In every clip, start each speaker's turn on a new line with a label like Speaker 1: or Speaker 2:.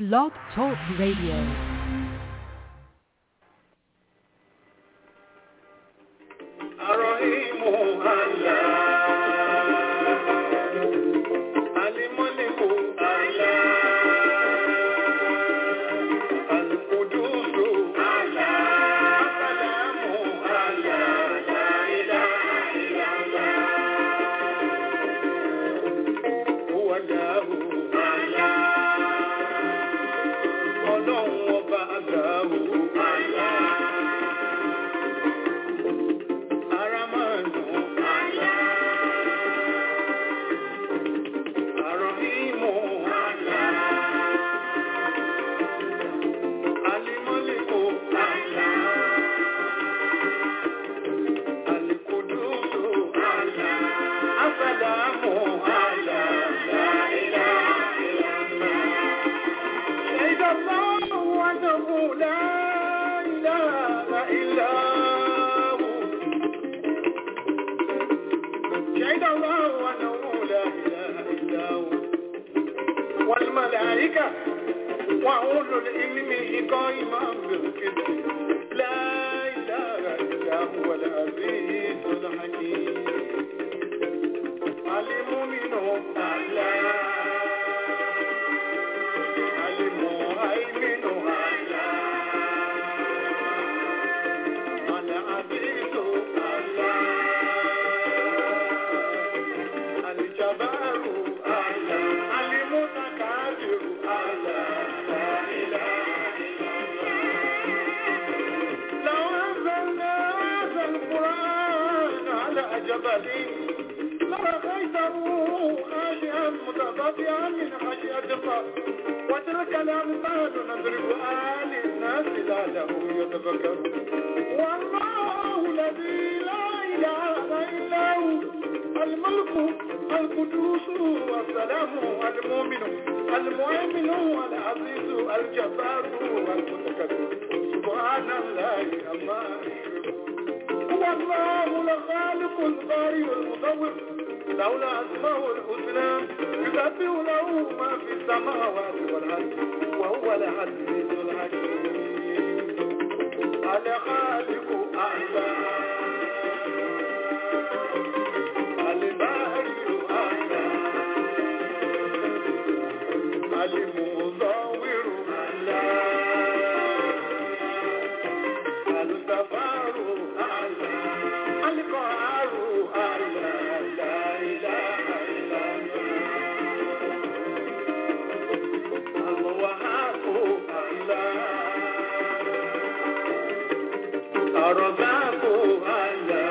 Speaker 1: Blog Talk Radio.
Speaker 2: الرحيم الله الملك الله القدوس الله السلام الله لا إله إلا الله هو الله الله ọlọ́run ọba àgbà Allah. Aramanu Allah. Arahimu Allah. Alimaliku Allah. Alikudusu Allah. Asalamu Allah. La ilaha illallah. شهد الله أنه لا إله إلا هو شهد الله أنه لا إله إلا هو والملائكة وأولو العلم قائما بالقسط لا إله إلا هو العزيز الحكيم المؤمن الله المهيمن الله العزيز الله الجبار الله المتكبر الله لا إله إلا الله لو أنزلنا هذا القرآن على جبل لرأيته خاشعا متضرعا من خشية الله وتلك الأمثال نضربها للناس لعلهم يتفكرون والله الذي لا إله إلا هو الملك القدوس والسلام المؤمن المؤمن العزيز الجبار المتكبر سبحان الله عما يشركون هو الله الخالق البارئ المصور له الأسماء الحسنى يسبح له ما في السماوات والأرض وهو العزيز الحكيم الخالق أعلى البارئ أعلى المصور أعلى الغفار أعلى القهار أعلى لا إله إلا الله الوهاب أعلى الرزاق أعلى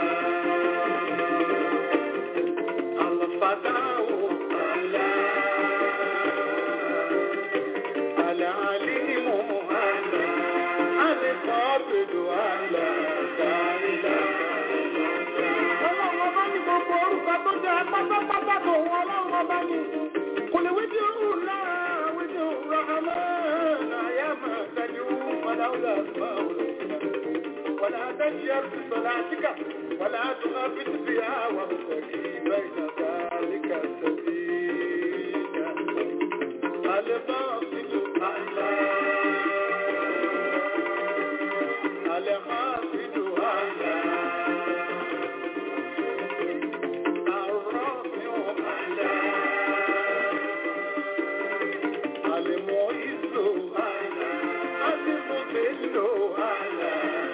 Speaker 2: الفتاح أعلى العليم أعلى القابض أعلى لا إله إلا الله
Speaker 3: Ọlọ́run ọba ní gbogbo orúkọ tó jẹ́ pátápátá tó wọn ọlọ́run ọba ní. Kò lè wíjì òun lára wíjì òun rahama náà yá máa tẹ̀lé òun fọláwùlà máa wùlò. ولا تجهر بصلاتك ولا تخافت بها وابتغي بين ذلك السبيل الباطل أعلى الخافت أعلى الرافع أعلى المعز أعلى المذل أعلى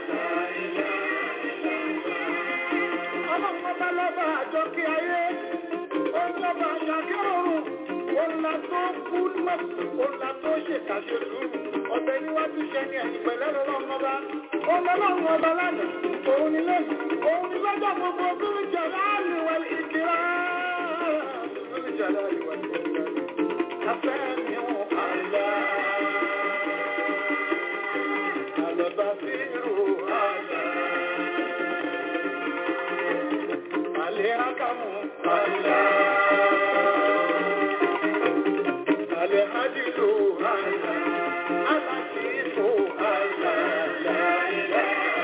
Speaker 3: ọlọ́pàá lọ́ba àjọ kí ayé ọlọ́ba àjàkẹ́ ọ̀run ọ̀là tó kú mọ́ ọ̀là tó ṣèkàṣe sùúrù ọ̀bẹ níwájú ṣẹ ní ẹ̀yìn pẹ̀lẹ́ lọ́wọ́ ọba ọlọ́run ọba lánàá òun ni lẹ́yìn òun ni lọ́jọ́ gbogbo bíi jọ̀dá àlùwẹ̀ ìkìlá bíi jọ̀dá àlùwẹ̀ ìkìlá afẹ́ mi ò àlá àlọ́bà sí irú àlá. Alehakamu Allah Alehadilu Allah Alakifu Allah La ilaha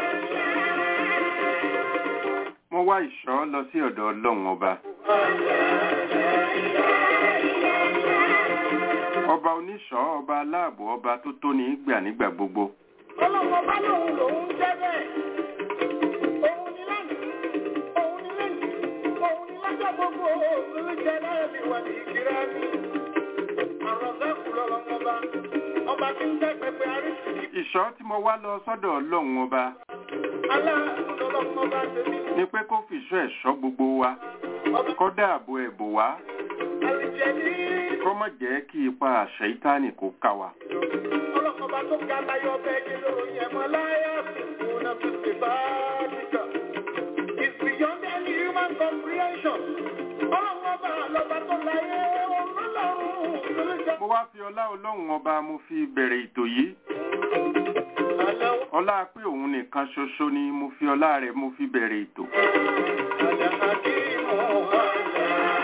Speaker 3: illallah
Speaker 4: wá ìṣọ́ lọ sí ọ̀dọ̀ ọlọ́run ọba.
Speaker 1: ọba oníṣọ́ ọba aláàbò ọba tó tó ní gbà nígbà gbogbo
Speaker 3: ọlọ́mọ bá lòun lòun jẹ́ bẹ́ẹ̀. Òun ni lánàá, òun ni lẹ́yìn, òun ni lọ́jọ́ gbogbo, òun jẹ́ láàrin wà ní ìkírá ní. Àrọ̀sẹ́kù lọ́lọ́mọ bá, ọba tí ń jẹ́ pẹpẹ àríṣìí.
Speaker 1: ìṣọ́ tí mo wá lọ sọ́dọ̀ ọlọ́run ọba
Speaker 3: Aláàánú lọ́lọ́mọ bá tẹ̀mí.
Speaker 1: ni pé kó fìṣọ́ ẹ̀ṣọ́ gbogbo wa
Speaker 3: Ọba
Speaker 1: kó dáàbò ẹ̀bò wá
Speaker 3: àrìjẹ ní.
Speaker 1: kó má jẹ́ kí ipa àṣẹ ìtánì kó ká wa.
Speaker 3: Ọlọ́mọba tó ga láyọ̀ bẹ́ẹ̀ ni lóyún ẹ̀mọ́ láyà fún un fi ṣe bá dìgbà. It's beyond any human comprehension. Ọlọ́mọba lọ́ba tó láyé ọlọ́run ló jẹ́.
Speaker 1: mo wá fi ọlá ọlọ́run ọba mo fi bẹ̀rẹ̀ ètò yìí
Speaker 3: Àlàó
Speaker 1: ọlá pé òun nìkan ṣoṣo ni mo fi ọlá rẹ̀ mo fi bẹ̀rẹ̀ ètò
Speaker 3: àlà àkímọ̀ àlà.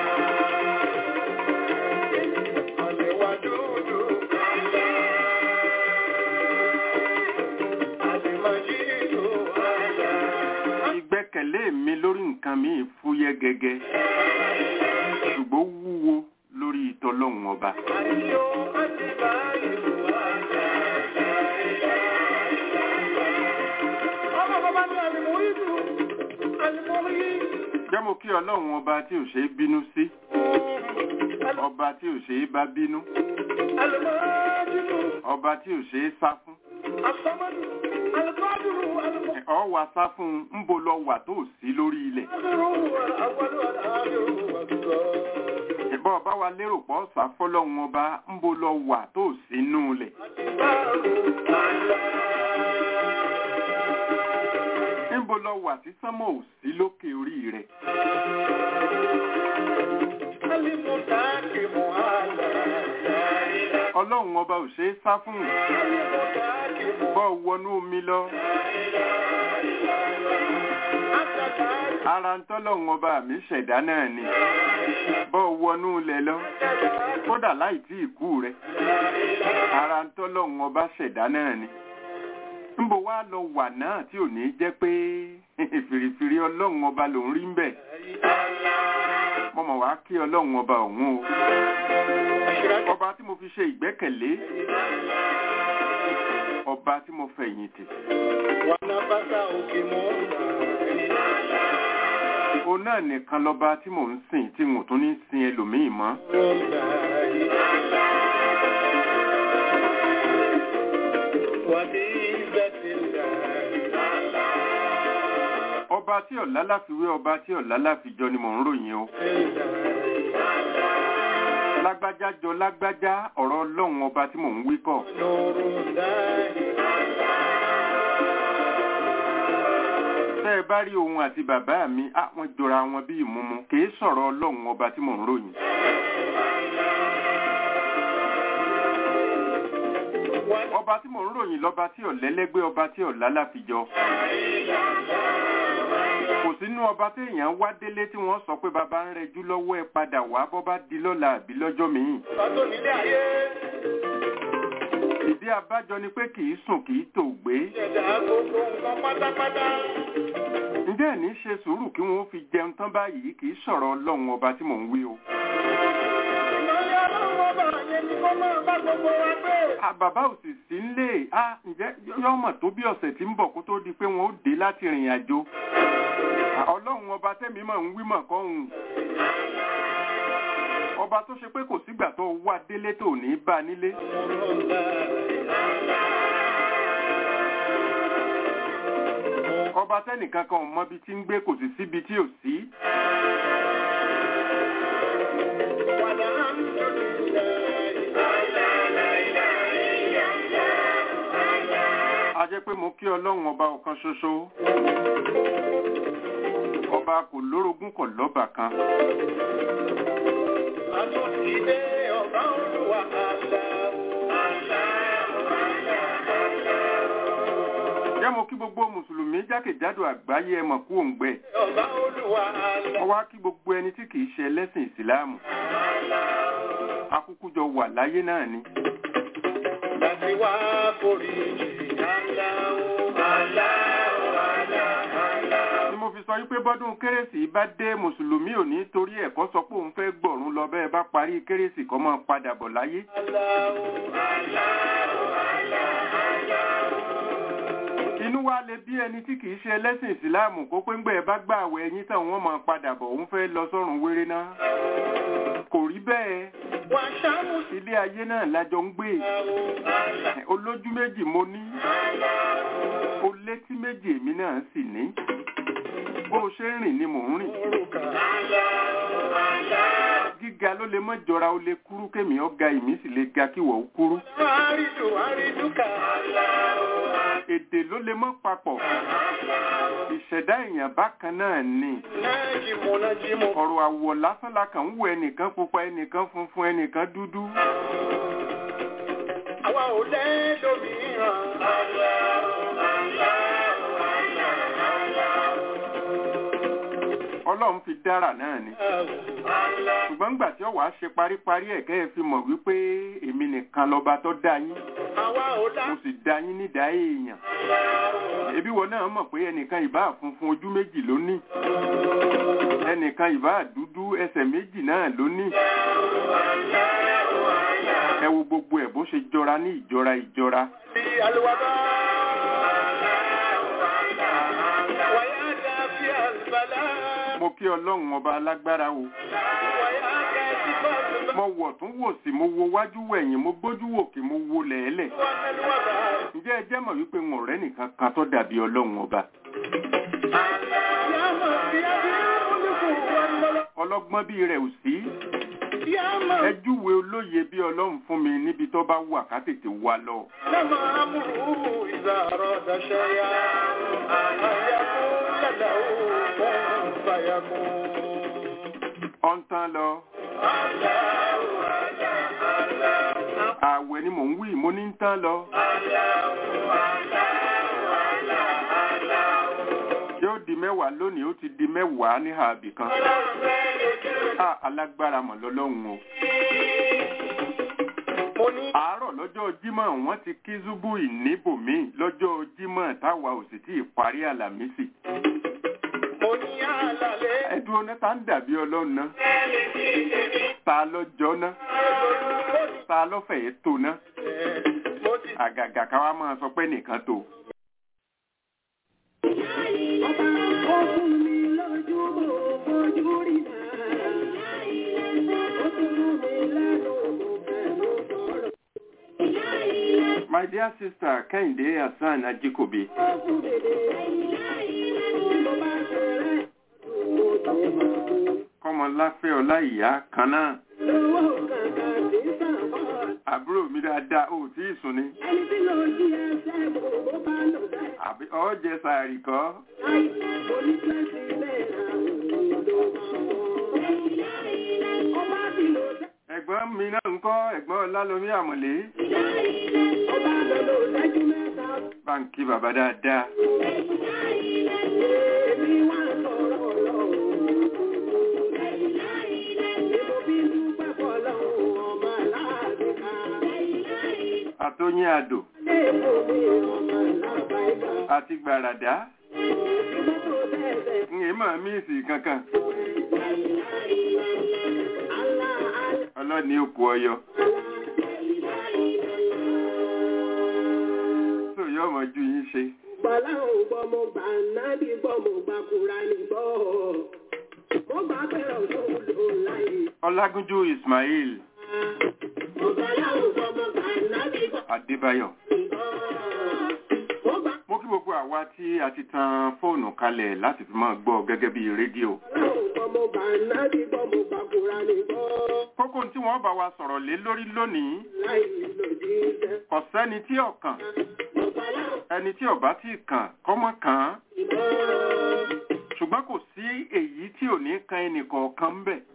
Speaker 3: Àlèwà dúdú àlà. Àlèmọ̀jìdò àlà.
Speaker 1: ìgbẹ́kẹ̀lé mi lórí nǹkan mi fúyẹ́ gẹ́gẹ́ ṣùgbọ́n wúwo lórí ìtọ́lọ́run ọba
Speaker 3: Àyò àti báyìí àlà. Ọmọ bàbá ní àlèmọ̀rídù, àlèmọ̀rí.
Speaker 1: jẹ́ mo kí ọlọ́run ọba tí ò ṣe é bínú sí ọba tí ò ṣe é bá bínú
Speaker 3: Àlèmọ̀rídù,
Speaker 1: ọba tí ò ṣe é sá fún
Speaker 3: àsọmọdù, àlèkọ́dùrù, àlèmọ̀.
Speaker 1: ọ wà sá fún un ń bo lọ wà tó sí lórí ilẹ̀ ìbọn ọba wa lérò pọ̀ sá fọ́lọ́run ọba ń bo lọ wà tó sí nú ilẹ̀ ń bo lọ wà tí sánmọ̀ ò sí lókè orí rẹ̀ ọlọ́run ọba ò ṣe é sá fún un bọ́ wọnú omi lọ ara ń tọ́lọ́run ọba mi ṣẹ̀dá náà ni bọ́ wọnú ilẹ̀ lọ kódà láì tí ìkú rẹ̀ ara ń tọ́lọ́run ọba ṣẹ̀dá náà ni níbo wá lọ wà náà tí ò ní jẹ́ pé fìrìfìrì ọlọ́run ọba ló ń rí ń bẹ̀ mo mọ̀ wá kí ọlọ́run ọba òun o ọba tí mo fi ṣe ìgbẹ́kẹ̀lé ọba tí mo fẹ̀yìntì òun náà nìkan lọ́ba tí mò ń sìn tí n ò tún ní sin ẹlòmíì mọ́ ọba tí ọ̀lá láfiwé ọba tí ọ̀lá láfijọ ni mò ń ròyìn o lágbájá jọ lágbájá ọ̀rọ̀ ọlọ́run ọba tí mò ń wí kọ̀ tẹ́ ẹ bá rí òun àti bàbá mi á wọ́n jọra wọn bí ìmúmu kìí sọ̀rọ̀ ọlọ́run ọba tí mò ń ròyìn ọba tí mò ń ròyìn lọ́ba tí ọ̀lẹ́lẹ́gbẹ́ ọba tí ọ̀lá láfijọ kò sínú ọba téèyàn wá délé tí wọ́n sọ pé bàbá ń rẹjú lọ́wọ́ ẹ padà wá bọ́ bá di lọ́la àbí lọ́jọ́ míì ìdí abájọ ni pé kìí sùn kìí tò gbé ǹjẹ́ ẹ̀ ní ṣe sùúrù kí wọ́n fi jẹun tán báyìí kìí sọ̀rọ̀ ọlọ́run ọba tí mò ń wí o. À, bàbá ò sì sí nílé à ǹjẹ́ yọ́mọ̀ tó bí ọ̀sẹ̀ tí ń bọ̀ kó tó di pé wọ́n ó dé láti rìnrìn àjò À, ọlọ́run ọba tẹ́mi mọ̀ ń wí mọ̀ kọ́hún ọba tó ṣe pé kò sígbà tó wá délé tó ní bá nílé ọba tẹ́nìkan kan ò mọbi tí ń gbé kò sì síbi tí ò sí a jẹ́ pé mo kí ọlọ́run ọba ọ̀kan ṣoṣo ọba kò lórogún kò lọ́bà kan jẹ́ mo kí gbogbo mùsùlùmí jákèjádò àgbáyé ẹ mọ̀ kú òǹgbẹ wọ́n wá kí gbogbo ẹni tí kìí ṣe ẹlẹ́sìn ìsìláàmù akúkú jọ wà láyé náà ni ni mo fi sọ wípé bọ́dún kérésì bá dé mùsùlùmí ò ní torí ẹ̀kọ́ sọ pé òun fẹ́ gbọ̀rún lọ bẹ́ẹ̀ bá parí kérésì kọ́ máa padà bọ̀ láyé. inú wa lè bí ẹni tí kìí ṣe ẹlẹ́sìn ìsìláàmù kó pé ńgbẹ́ bá gbà àwẹ̀ ẹyin tán wọ́n máa padà bọ̀ òun fẹ́ lọ sọ́run wéré náà. kò rí bẹ́ẹ̀ ilé ayé náà lájọ ń gbé olójú méjì mo ní o létí méjì èmi náà sì ní bó o ṣe ń rìn ni mò ń rìn gíga ló lè mọ́ jọra ó lè kúrú kémi ọ̀gá ìmí sì lè ga kíwọ̀ ó kúrú èdè ló lè mọ́ papọ̀ ìṣẹ̀dá èèyàn bákan náà ni ọ̀rọ̀ àwọ̀ lásán la kàn ń wo ẹnìkan pupa ẹnìkan funfun ẹnìkan dúdú.
Speaker 3: àwa ò lẹ́lòmíràn.
Speaker 1: ọlọ́run fi dára náà ni ṣùgbọ́n ńgbà tí ó wàá ṣe paríparí ẹ̀ kẹ́ ẹ fi mọ̀ wípé èmi nìkan lọ́ba tó dá yín
Speaker 3: àwa ò lá.
Speaker 1: mo sì dá yín nídàá èèyàn ẹbí wọn náà mọ̀ pé ẹnìkan ìbá funfun ojú méjì ló ní ẹnìkan ìbá dúdú ẹsẹ̀ méjì náà ló ní ẹ wo gbogbo ẹ̀ bó ṣe jọra ní ìjọra ìjọra
Speaker 3: bí alùwàbá. wàyà dàbí àlùbálà.
Speaker 1: mo kí ọlọ́run ọba alágbára o
Speaker 3: wàyà dàbí àlùbálà.
Speaker 1: mo wọ̀ tún wò sí mo wo wájú wẹ̀yìn mo gbójú wòkè mo wo lẹ̀ẹ́lẹ̀
Speaker 3: wàlúwàbá.
Speaker 1: ǹjẹ́ ẹ jẹ́ mọ̀ wípé n ò rẹ́ nìkan kan tó dàbí ọlọ́run ọba
Speaker 3: yàmà bí abí olùkù wàlúwàbá.
Speaker 1: ọlọ́gbọ́n bíi rẹ̀ ò sí
Speaker 3: yàmà
Speaker 1: ẹ júwe olóye bí ọlọ́run fún mi níbi tó bá wà ká tètè wá lọ
Speaker 3: لما أمره إذا أراد شيئا أن يقول له كن فيكون
Speaker 1: ọ̀ ń tán lọ ààwẹ̀ ni mò ń wí mo ní ń tán lọ yóò di mẹ́wàá lónìí ó ti di mẹ́wàá ní ààbì kan a alágbára mọ̀ lọ́lọ́run o
Speaker 3: mo ní
Speaker 1: àárọ̀ lọ́jọ́ jímọ̀ wọ́n ti kí zúbù ìníbòmí lọ́jọ́ jímọ̀ táwa ò sì tí ì parí àlàmísì
Speaker 3: mo ní àlàlé
Speaker 1: ẹdùn ọ̀nà tá ń dàbí ọlọ́run náà ta lọ́jọ́ náà ta lọ́fẹ̀ẹ́ tó náà
Speaker 3: mo ti
Speaker 1: àgàgà káwa máa sọ pé nìkan tó. My dear sister Kẹ́hìndé Hassan Ajikobi, kọ́mọláfẹ́ ọláìyá kan náà, àbúrò mi dáadáa, ò tí ì sùn ni, àbí ọ̀jẹ̀ sàárì kọ́. Ẹ̀gbọ́n mi náà ń kọ́ ẹ̀gbọ́n Ọlálọ́mí Àmọ̀lé. Báńkì bàbá dáadáa. Àtóyín àdò àti gbàràdá. Ń èémọ̀ míìsì kankan. Ọlọ́ni òkú ọyọ. Tó yọ ọmọ ju yín ṣe.
Speaker 4: Bọ̀láhùn gbọ́ mo gbà nábì gbọ́ mo gbà Kùránì gbọ́. Mo gbà bẹ̀rẹ̀ òṣòlò láyé.
Speaker 1: Ọlágúnjú Ismail
Speaker 4: Bọ̀láhùn gbọ́ mo gbà nábì gbọ́
Speaker 1: Adébáyọ̀.
Speaker 4: mo gbà
Speaker 1: Mo kí gbogbo àwa tí a ti tan fóònù kalẹ̀ láti fi máa gbọ́ gẹ́gẹ́ bí rédíò.
Speaker 4: Bọ̀láhùn gbọ́ mo gbà nábì gbọ́ mo gbà Kùránì gbọ́.
Speaker 1: Kókó tí wọ́n bá wa sọ̀rọ̀ lé lórí lónìí,
Speaker 4: Láyé lòdì iṣẹ́.
Speaker 1: kò sẹ́ni tí ọ̀kàn,
Speaker 4: Bọ̀láhùn
Speaker 1: ẹni tí ọ̀bá tí kàn kọ́mọ́ kàn án.
Speaker 4: gbọ́.
Speaker 1: Ṣùgbọ́n kò sí èyí tí ò ní kan ẹnì kọ̀ọ̀kan ń bẹ̀.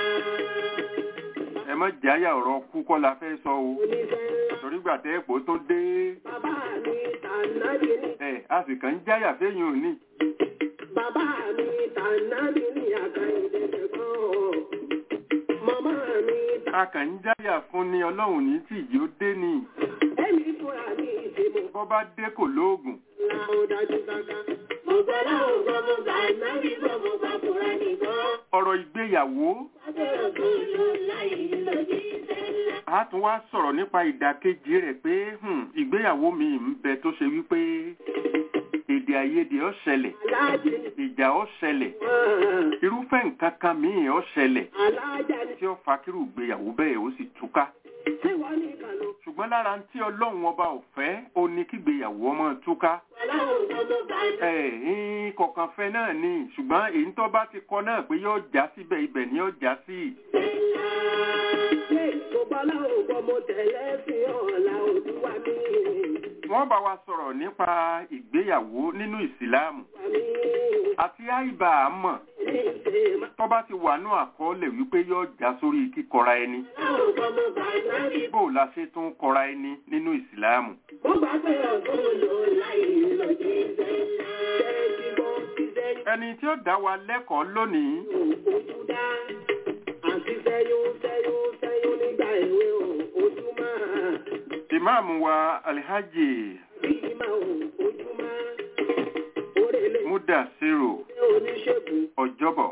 Speaker 1: Ẹ má jáyà ọ̀rọ̀ kú kọ́ la fẹ́ sọ o.
Speaker 4: Oníṣẹ́ ńlá
Speaker 1: Torí gbà tẹ́ èpò tó dé.
Speaker 4: bàbá mi tànàbí ní.
Speaker 1: Ẹ a sì kàn ń jáyà fẹ́yìn òní.
Speaker 4: Bàbá mi tànàbí ní àkàndé tẹ̀gbọ́n. Màmá mi
Speaker 1: A kàn ń jáyà fún ni Ọlọ́run ní tí ìyí ó dé ni.
Speaker 4: tẹ̀mí fúnra mi ìdìbò.
Speaker 1: Bọ́ bá dé kò lóògùn.
Speaker 4: Ńlá ó dájú gágá. Mo gbọ́ láwọn gbọ́ mo gbà nábì gbọ́ mo gbà kúrá nìkan.
Speaker 1: ọ̀rọ̀ ìgbéyàwó
Speaker 4: Abẹ́rẹ́ tó lò láì lòdì sẹ́lá.
Speaker 1: a tún wá sọ̀rọ̀ nípa ìdàkejì rẹ̀ pé hmm, ìgbéyàwó mi ń bẹ tó ṣe wípé èdè àìyedè ó ṣẹlẹ̀
Speaker 4: Aláàjì
Speaker 1: ìjà ó ṣẹlẹ̀
Speaker 4: wọn.
Speaker 1: irúfẹ́ nǹkan kan míì ó ṣẹlẹ̀
Speaker 4: Aláàjà ni
Speaker 1: tí ó fa kírú ìgbéyàwó bẹ́ẹ̀ ó sì túká
Speaker 4: tí wọ́n nìkan ló.
Speaker 1: ṣùgbọ́n lára ń tí ọlọ́run ọba ò fẹ́ ó ní kígbéyàwó ọmọ túká
Speaker 4: Gbọ́ láwọn gbọ́ mo gbà nábì.
Speaker 1: ẹ̀ẹ́n kọ̀ọ̀kan fẹ́ náà ni ṣùgbọ́n èyí tó bá ti kọ náà pé yóò já síbẹ̀ ibẹ̀ ni yóò já sí wọ́n bá wa sọ̀rọ̀ nípa ìgbéyàwó nínú ìsìláàmù àti àìbá àmọ̀ tó bá ti wà ní àkọọ́lẹ̀ wípé yóò já sórí kíkọra ẹni bó la ṣe tún kọra ẹni nínú ìsìláàmù ẹni tí ó dá wa lẹ́kọ̀ọ́ lónìí ìmáàmù wa alhaji mudasiru ọjọ́bọ̀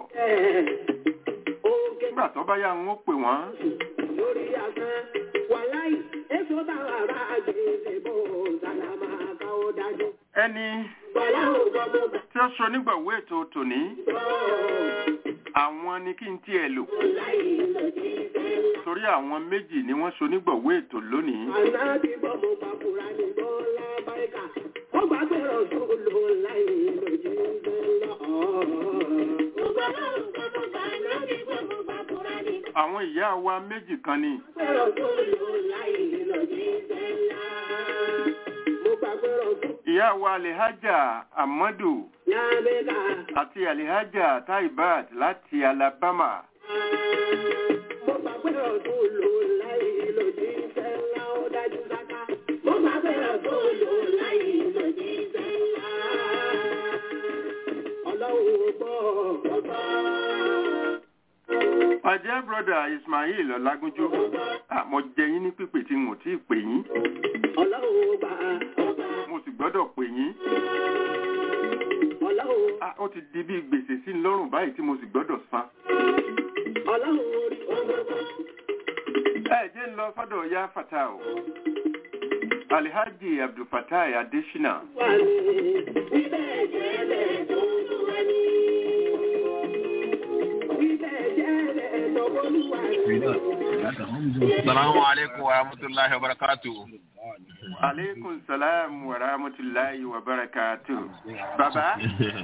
Speaker 1: nígbà tó bá yá ń ó pè wọ́n
Speaker 4: lórí asán wàláì èso táwọn ará àgbègbè bò sàlámà káwọ́ dájú.
Speaker 1: ẹni
Speaker 4: Bọ̀lá ò gbọ́dọ̀ bá
Speaker 1: tí ó sọ nígbàwó ètò tòní àwọn ni kí n tiẹ̀ lò
Speaker 4: láì lòdì sẹ́lá.
Speaker 1: torí àwọn méjì ni wọ́n so nígbàwó ètò lónìí
Speaker 4: Ànábì bọ́ mo bá fura ní bọ́lá báyìíká. Ó gbà pé ọ̀sùn lò láì lòdì sẹ́lá. Bọ̀lá ò gbọ́dọ̀ bá ànábì bọ́ mo bá fura ní
Speaker 1: àwọn ìyá wa méjì kan ni
Speaker 4: pé ọ̀sùn lò láì lòdì sẹ́lá. Mo gbà pé ọ̀sùn
Speaker 1: ìyá wa alihaja amadu
Speaker 4: lábẹ́ká.
Speaker 1: àti alihaja taibat láti alabama
Speaker 4: Mo gbà pé ọ̀sùn lò láì lòdì sẹ́lá. Ó dájú sáká. Mo gbà pé ọ̀sùn lò láì lòdì sẹ́lá. Ọlọ́run ò gbọ́ ọ̀gbọ́.
Speaker 1: my dear brother ismail ọlágúnjú ah, mo jẹ yín ní pípè tí n ò tí ì pè yín
Speaker 4: Ọlọ́run ò gbà ọ̀gbà.
Speaker 1: mo sì gbọ́dọ̀ pè yín
Speaker 4: Ọlọ́run
Speaker 1: ah, ó ti di bí gbèsè sí i lọ́rùn báyìí tí mo sì gbọ́dọ̀ san
Speaker 4: Ọlọ́run orí ọgbọ́gbọ́.
Speaker 1: ẹ jẹ́ ń lọ sọ́dọ̀ ya fata o alhaji abdulfatai adesina
Speaker 4: Wà ní bíbẹ̀ jẹ́ bẹ́ẹ̀ tó olúwa ní. Bíbẹ̀ jẹ́ bẹ́ẹ̀ tó olúwa ní.
Speaker 5: Salamu alaikum wa rahmatullahi wa barakatuhu.
Speaker 1: aleykum salam wa rahmatulahi wa barakatu baba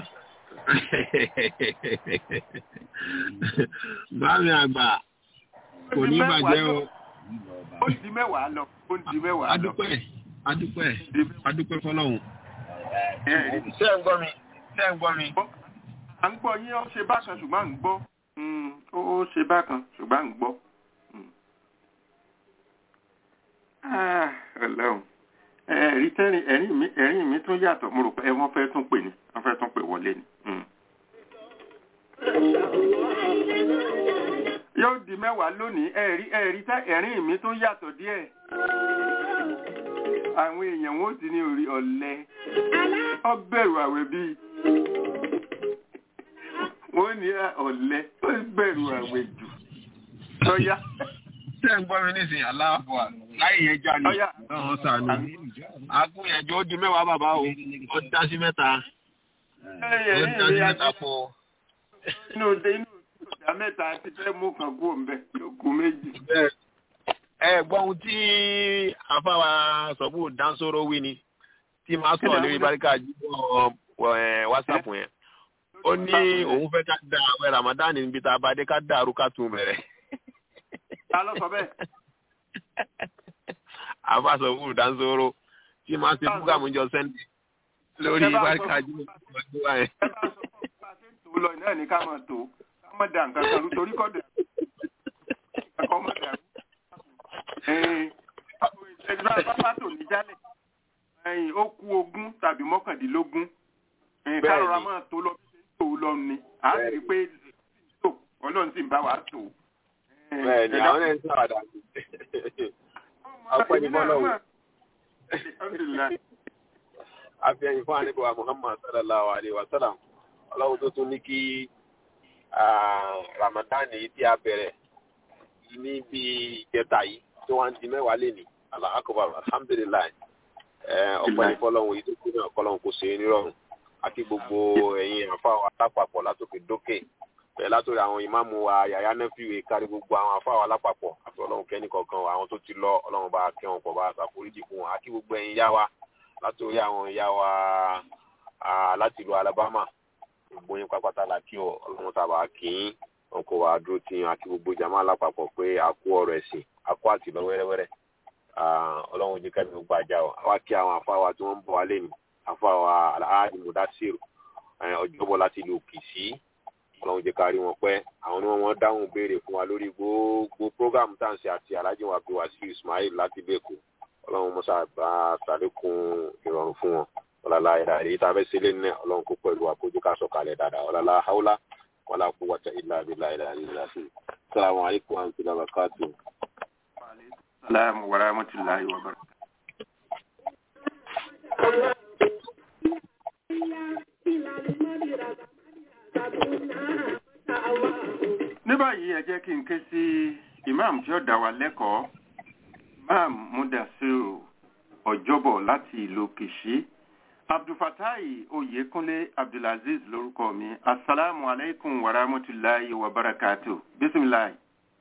Speaker 5: Báàmì àgbà kò ní bàjẹ́ o.
Speaker 1: ó di mẹ́wàá lọ ó di mẹ́wàá lọ
Speaker 5: Adúpẹ́ Adúpẹ́ Adúpẹ́ fọlọ́hún.
Speaker 1: ẹ
Speaker 5: Ṣé ń gbọ́ mi? Ṣé ń gbọ́ mi?
Speaker 1: à ń gbọ́ yín ó ṣe bákan ṣùgbọ́n à ń gbọ́ Mm, ó ó ṣe bákan ṣùgbọ́n à ń gbọ́. Mm. Ah, Ọlọ́run ẹ̀rí tẹ́rìn ẹ̀rín mi ẹ̀rín mi tún yàtọ̀ mo rò pé ẹ wọ́n fẹ́ tún pè ní wọ́n fẹ́ tún pè wọlé ni. Mm. yóò di mẹ́wàá lónìí ẹ̀rí ẹ̀rí tá ẹ̀rín mi tún yàtọ̀ díẹ̀. àwọn èèyàn wọn ò ti ní orí ọ̀lẹ ọ bẹ̀rù àwẹ̀ bíi wọ́n ní ọ̀lẹ ó bẹ̀rù àwẹ̀ jù lọ́yà
Speaker 5: Ṣé ń gbọ́ mi nísìnyí? Aláàbọ̀ láì yẹn já ni.
Speaker 1: Ọya.
Speaker 5: Ọ̀hún sànù. Agúnyẹ̀jọ́ ó di mẹ́wàá bàbá o. Ó dá sí mẹ́ta. Ó dá sí mẹ́ta fún ọ.
Speaker 1: inú òde inú ìjà mẹ́ta ti fẹ́ mú kan kú òǹbẹ yóò kú méjì.
Speaker 5: Bẹ́ẹ̀. Ẹ gbọ́ ohun tí afáwa sọ̀bù dáńsóró wí ni tí máa sọ̀rọ̀ lórí báríkà jíjọ́ WhatsApp yẹn. Ó ní òun fẹ́ ká da àwẹ̀ Ramadan níbi tá a bá dé ká dàrú ká tún bẹ̀rẹ̀.
Speaker 1: ta ló sọ bẹ́ẹ̀.
Speaker 5: Àfa sọ̀bù dáńsóró tí máa ṣe búgàmù jọ sẹ́ndì lórí
Speaker 1: Ẹ bá sọ
Speaker 5: báríkà
Speaker 1: fún-
Speaker 5: jíjọ́ WhatsApp yẹn.
Speaker 1: ẹ bá sọ fún bá a ṣe ń tò ó lọ náà ní ká máa tò ó ká má da nǹkan kan rú torí kọ́ dẹ̀ ẹ̀kọ́ má dà rú. ẹ̀ẹ́dùn bá tò ní jálẹ̀ ẹ̀yìn ó kú ogún tàbí mọ́kàndínlógún ẹ̀yìn ká
Speaker 5: Bẹ́ẹ̀ni.
Speaker 1: rọra máa tó lọ bí ṣe ń tò ó lọ ni à á sì rí i pé tò ọlọ́run sì ń bá wa tò ó.
Speaker 5: Bẹ́ẹ̀ni àwọn ẹ̀ ń sàwádà. Ọpẹ́ ni bọ́lá o.
Speaker 1: Alhamdulillah.
Speaker 5: afẹ́yìn fún àníbọ̀wá muhammad sallallahu alayhi wa sallam ọlọ́run tó tún ní kí ramadan yìí tí a bẹ̀rẹ̀ ní bí ìjẹta yìí tó wá ń di mẹ́wàá lé ní allah akbar alhamdulilayi ọ̀pọ̀ ní fọlọ́run yìí tó kú náà kọ́lọ́run kò ṣe é nírọ̀rùn àti gbogbo ẹ̀yin àfáwọn alápapọ̀ látòkè dókè bẹ́ẹ̀ látòrí àwọn ìmáàmù wa yàyà nẹ́fìwé kárí gbogbo àwọn afáwọn alápapọ̀ àti ọlọ́run kẹ́ni kọ̀ọ̀kan àwọn tó ti lọ ọlọ́run bá kẹ́ wọn pọ̀ bá ṣàforíjì fún wọn àti gbogbo ẹ̀yin yá wa látòrí àwọn ìyá wa láti ìlú alabama gbogbo yín pápátá la kí ọ ọlọ́run tàbá kí yín wọn kò wá dúró tí àti gbogbo jama alápapọ̀ pé a kú ọ̀rọ̀ ẹ̀sìn a kú àtìlọ wẹ́rẹ́wẹ́rẹ́ ọlọ́run jẹ́ kẹ́mi gbogbo àjà ọ àwa kí àwọn afáwa tí wọ́n ń bọ̀ wálé ní afáwa alhaji mudasiru ọjọ́bọ̀ láti ìlú kìsì ọlọ́run jẹ́ ká rí wọn pẹ́ àwọn ni wọ́n wọ́n dáhùn béèrè fún wa lórí gbogbo program tá à ń ṣe àti alhaji wa bí wàsíù ismail láti bẹ́ẹ̀kọ́ ọlọ́run mọ́sá bá sàlékún ìrọ̀rùn fún wọn ọlọ́lá ẹ̀dá èyí tá a fẹ́ sílé ní ọlọ́run kó pẹ̀lú àkójú ká sọ̀kalẹ̀ dáadáa ọlọ́lá haúlá wọlá kó wọ́tá ilá abilá ilá ilá sí sàlámù alaykum wa rahmatulahi wa barakatuh.
Speaker 1: salamu wa rahmatulahi wa barakatuh. ní báyìí ẹ jẹ́ kí n ké sí imam tí ó dá wa lẹ́kọ̀ọ́ imam mudasiru ọjọ́bọ̀ láti ìlú kìṣí abdulfatai oyekunle abdulaziz lórúkọ mi asalaamu aleykum wa rahmatulahi wa barakatu bisimilahi.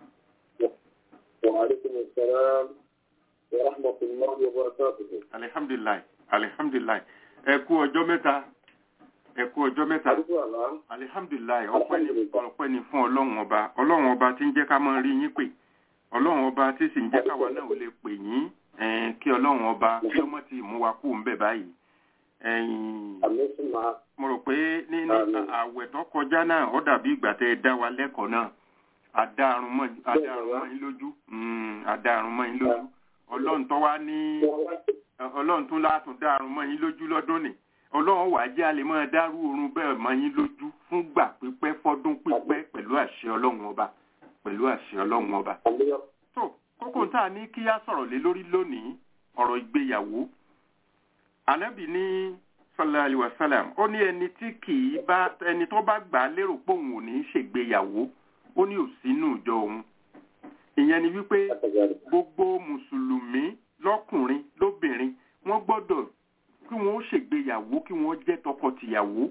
Speaker 6: wa aleykum salaam wa rahmatulahi wa barakatuhu.
Speaker 1: alihamdulilayi alihamdulilayi ẹ kú ọjọ́ mẹ́ta ẹ kú ọjọ́ mẹ́ta
Speaker 6: àdúgbò àlá.
Speaker 1: alihamdulilayi ọpẹ́ ni ọpẹ́ ni fún ọlọ́run ọba ọlọ́run ọba tí ń jẹ́ ká máa rí yín pè ọlọ́run ọba tí sì ń jẹ́ káwa náà ò lè pè yín ẹ̀ẹ́n kí ọlọ́run ọba kí ọmọ ti mú wa kú ń bẹ̀ báyìí ẹ̀yìn
Speaker 6: àmì sì máa.
Speaker 1: mo rò pé ní ní
Speaker 6: Àmín.
Speaker 1: àwẹ̀ tó kọjá náà ó dàbí ìgbà tẹ́ ẹ dá wa lẹ́kọ̀ọ́ náà àdáàrún mọ́ àdáàrún mọ́ yín lójú Mm, àdáàrún mọ́ yín lójú ọlọ́run tó wá ní ọlọ́run tún látún dáàrún mọ́ yín lójú lọ́dún ni ọlọ́run wàá jẹ́ àlè máa dárú oorun bẹ́ẹ̀ mọ́ yín lójú fún gbà pípẹ́ fọ́dún pípẹ́ pẹ̀lú àṣẹ ọlọ́run ọba pẹ̀lú àṣẹ ọlọ́run ọba
Speaker 6: àmì
Speaker 1: tó kókó tá a ní kí á sọ̀rọ̀ lé lórí lónìí ọ̀rọ̀ ìgbéyàwó ànábì ní sallallahu alaihi wasallam ó ní ẹni tí kì í bá ẹni tó bá gbà á lérò pé òun ò ní í ṣègbéyàwó ó ní òsínú ìjọ òun ìyẹn ni wípé
Speaker 6: àtàjáde.
Speaker 1: gbogbo mùsùlùmí lọ́kùnrin lóbìnrin wọ́n gbọ́dọ̀ kí wọ́n ó ṣègbéyàwó kí wọ́n jẹ́ tọkọtìyàwó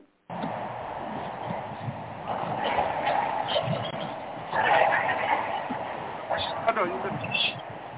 Speaker 1: Ọ̀dọ̀ yín bẹ́ẹ̀.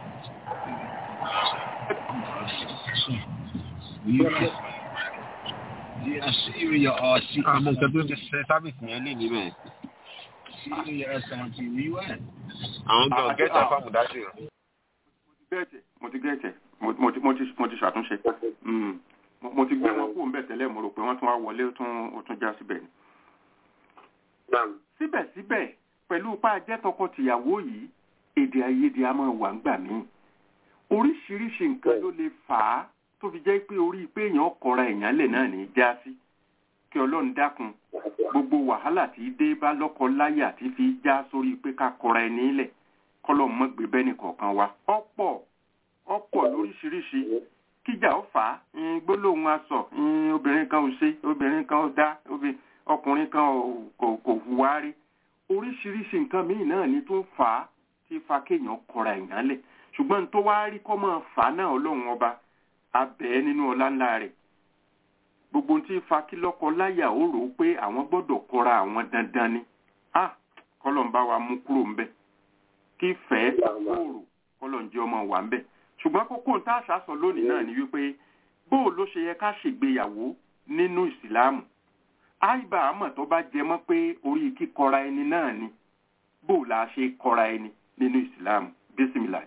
Speaker 5: Yeah, see you your uh, see, àmọ́ nǹkan tó ń ṣe sábìsì yẹn lè níbẹ̀.
Speaker 7: See you your son TV. Where you at?
Speaker 5: àwọn
Speaker 1: Ah,
Speaker 5: gan gẹ́tà fáwọn dáṣì rẹ̀.
Speaker 1: gẹ́ẹ̀tẹ̀ mo ti gẹ́ẹ̀tẹ̀ mo mo ti mo ti mo ti ṣàtúnṣe Mm. Mo- mo ti gbé wọn kúrò ńbẹ̀ tẹ́lẹ̀ mo rò pé wọ́n tún wá wọlé ó tún ó tún já síbẹ̀ ni.
Speaker 6: Naam.
Speaker 1: síbẹ̀síbẹ̀ pẹ̀lú pa jẹ́ tọkọ-tìyàwó yìí èdè àìyedè a máa wà ńgbà míì oríṣiríṣi nǹkan ló lè fà á tó fi jẹ́ pé orí pé èèyàn kọra èèyàn lẹ̀ náà ní í já sí kí ọlọ́run dákun gbogbo wàhálà tí dé bá lọ́kọ láyà tí fi já sórí pé ká kọra ẹni lẹ̀ kọ́lọ́ mọ́ gbé bẹ́ẹ̀nì kọ̀ọ̀kan wa ọ̀pọ̀ ọ̀pọ̀ lóríṣiríṣi kíjà ó fà á ń gbólóhùn aṣọ ń obìnrin kan ò ṣe obìnrin kan ò dá obì- ọkùnrin kan ò- kò kò hùwà rí oríṣiríṣi nǹkan míì náà ni tó ń fà á tí fa kéèyàn kọra èèyàn lẹ̀ ṣùgbọ́n tó wá rí kọ́ máa fà á náà ọlọ́run ọba abẹ́ nínú ọlá ńlá rẹ̀ gbogbo ohun tí ń fa kí lọ́kọ láyà ó rò ó pé àwọn gbọ́dọ̀ kọra àwọn dandan ni ah kọ́lọ̀ ń bá wa mú kúrò ńbẹ̀ kí fẹ́ kóòrò kọ́lọ̀ ń jẹ́ ọmọ wà ńbẹ̀ ṣùgbọ́n kókó ń tá àṣà sọ lónìí náà ni wípé bóò ló ṣe yẹ ká ṣègbéyàwó nínú ìsìláàmù àìbá àmọ̀ tó bá jẹ mọ́ pé orí kíkọra ẹni náà ni bóò la ṣe kọra ẹni nínú ìsìláàmù bísímìlà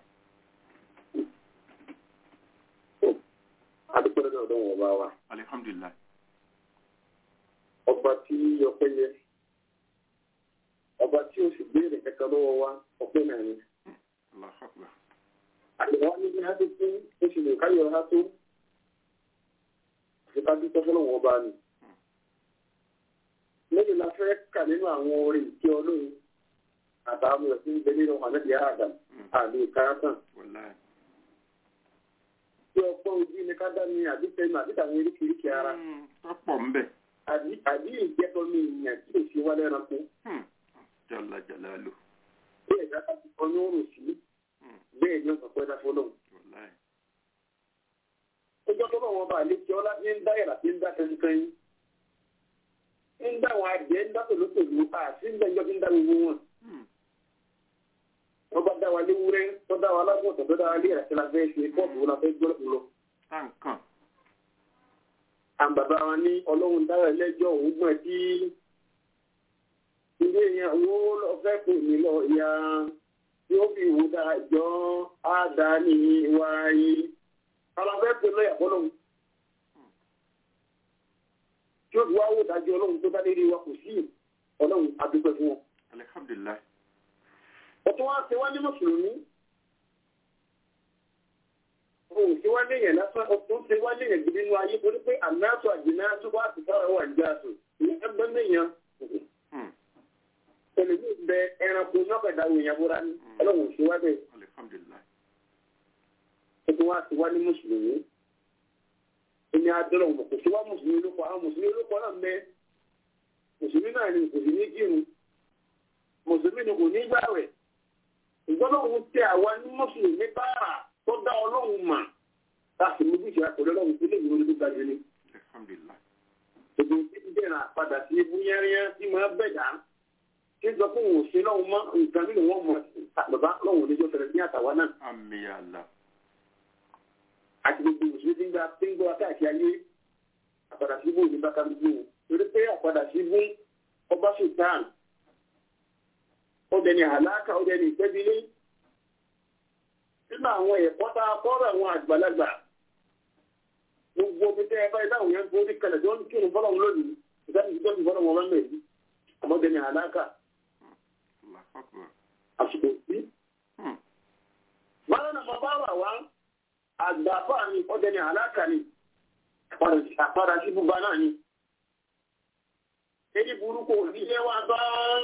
Speaker 6: Adúgbò lọ́dọ̀ ọ̀dọ́ wọn bá wa.
Speaker 1: alihamdulilayi
Speaker 6: Ọba tí ọpẹ́ yẹ. Ọba tí ó sì béèrè kankan lọ́wọ́ wa ọpẹ́ náà ni.
Speaker 1: Allahu Akbar.
Speaker 6: Àgbẹ̀wò wa ní bí a ti fún oṣù lè káyọ̀ ha tó. Àti ká dúpẹ́ fọ́lọ́ wọn bá ni. Lẹ́yìn la fẹ́ kà nínú àwọn orin ìkí ọlọ́run àtàwọn ọ̀sìn ń bẹ nínú ànábì Adam àmì ìkárátàn.
Speaker 1: Wallahi.
Speaker 6: tí ọgbọ́n ojú ni ká dá ní àbí tẹnu àbí tàwọn eríkèéríkèé ara
Speaker 1: Mm, tọ́pọ̀ ń bẹ̀.
Speaker 6: àbí àbí ìjẹ́tọ́ mi ìyàn tí ò ṣe wá lẹ́ranko
Speaker 1: Hmm. jalla jalalu.
Speaker 6: bí ẹ̀dá bá ti kọ́ ní òrùn sí
Speaker 1: Hmm.
Speaker 6: bẹ́ẹ̀ ni ọ̀sán pẹ́ dáfọ́ lọ́hùn.
Speaker 1: wallahi.
Speaker 6: ọjọ́ tó bá wọn bá lè jẹ́ ọlá ní ń dá yàrá tí ń dá kẹ́ńkẹ́ń ń dá àwọn adìẹ ń dá tòlótòló àti ń dá ìjọ tí ń dá gbogbo wọn.
Speaker 1: Hmm.
Speaker 6: wọ́n bá dá wa léwúrẹ́ tó dá wa lágbọ̀tọ̀ tó dá wa lé àti la fẹ́ ṣe pọ́ọ̀tù wọn la fẹ́ gbọ́ lọ.
Speaker 1: táǹkàn.
Speaker 6: àwọn bàbá wa ní ọlọ́run dára ẹlẹ́jọ́ òun gbọ́n tí ilé yẹn owó lọ fẹ́ pè mí lọ ya tí ó fi wò dájọ́ àdáni wáyé. àwọn fẹ́ pè lọ́yà fọlọ́run. tí ó fi wá wò dájọ́ ọlọ́run tó bá lé rí wa kò sí ọlọ́run adúpẹ́ fún wọn.
Speaker 1: alihamdulilayi.
Speaker 6: ọtún wá ṣe wá ní mùsùlùmí òun ṣe wá léyìn lásán ọtún ṣe wá léyìn gidi nínú ayé torí pé àmásù àjìnásù wá sí sára wà ní jáàsù ìyẹn ẹgbẹ́ mẹ́yàn
Speaker 1: Hmm.
Speaker 6: tẹlifí bẹ ẹranko nọ́kẹ̀dá òyìn búra ní ọlọ́run ṣe wá bẹ́ẹ̀
Speaker 1: alihamdulilayi.
Speaker 6: ọtún wá ṣe wá ní mùsùlùmí ẹni adọ́rọ̀ mọ̀ kò ṣe wá mùsùlùmí ló kọ́ àwọn mùsùlùmí ló kọ́ náà mẹ́ mùsùlùmí náà ni kò sí ní kírun mùsùlùmí ni kò ní gbàwẹ̀ ìgbọ́dọ̀hún tẹ àwa ní mùsùlùmí bára tó dá ọlọ́run mà láti mú bíṣẹ́ àkọlẹ́ ọlọ́run tó lè ní orí tó ga jù ní.
Speaker 1: alihamdulilayi.
Speaker 6: gbogbo tí ń dẹ̀ràn àpadà sí ibú yẹ́rìyẹ́ tí máa bẹ̀dá tí ń sọ fún òun ṣe lọ́hùn mọ́ nǹkan nínú wọn mọ̀ bàbá lọ́hùn oníjọ́ fẹ̀rẹ̀ ní àtàwa náà
Speaker 1: ami ala.
Speaker 6: àti gbogbo mùsùlùmí tí ń gba tí ń gbọ́ káàkiri ayé àpadà sí ibú òní bá kálukú torí pé àpadà sí ibú ọba sultan ó dẹni àlákà ó dẹni ìtẹ́bílé nínú àwọn ẹ̀kọ́ tá a kọ́rọ̀ àwọn àgbàlagbà gbogbo omi tẹ́ ẹ báyìí táwọn yẹn ń borí kalẹ̀ tí wọ́n ń kírun fọlọ́run lónìí ìdáni ìjọba ìfọlọ́run wọn lọ́mọ yìí àmọ́ dẹni àlákà
Speaker 1: Allahu akbar.
Speaker 6: àsìkò sí.
Speaker 1: Hmm.
Speaker 6: Báwo ni mo bá wà wá àgbàfà ni ó dẹni àlákà ni àpadà sí bùbá náà ni. Èdè burúkú òdílé wa bá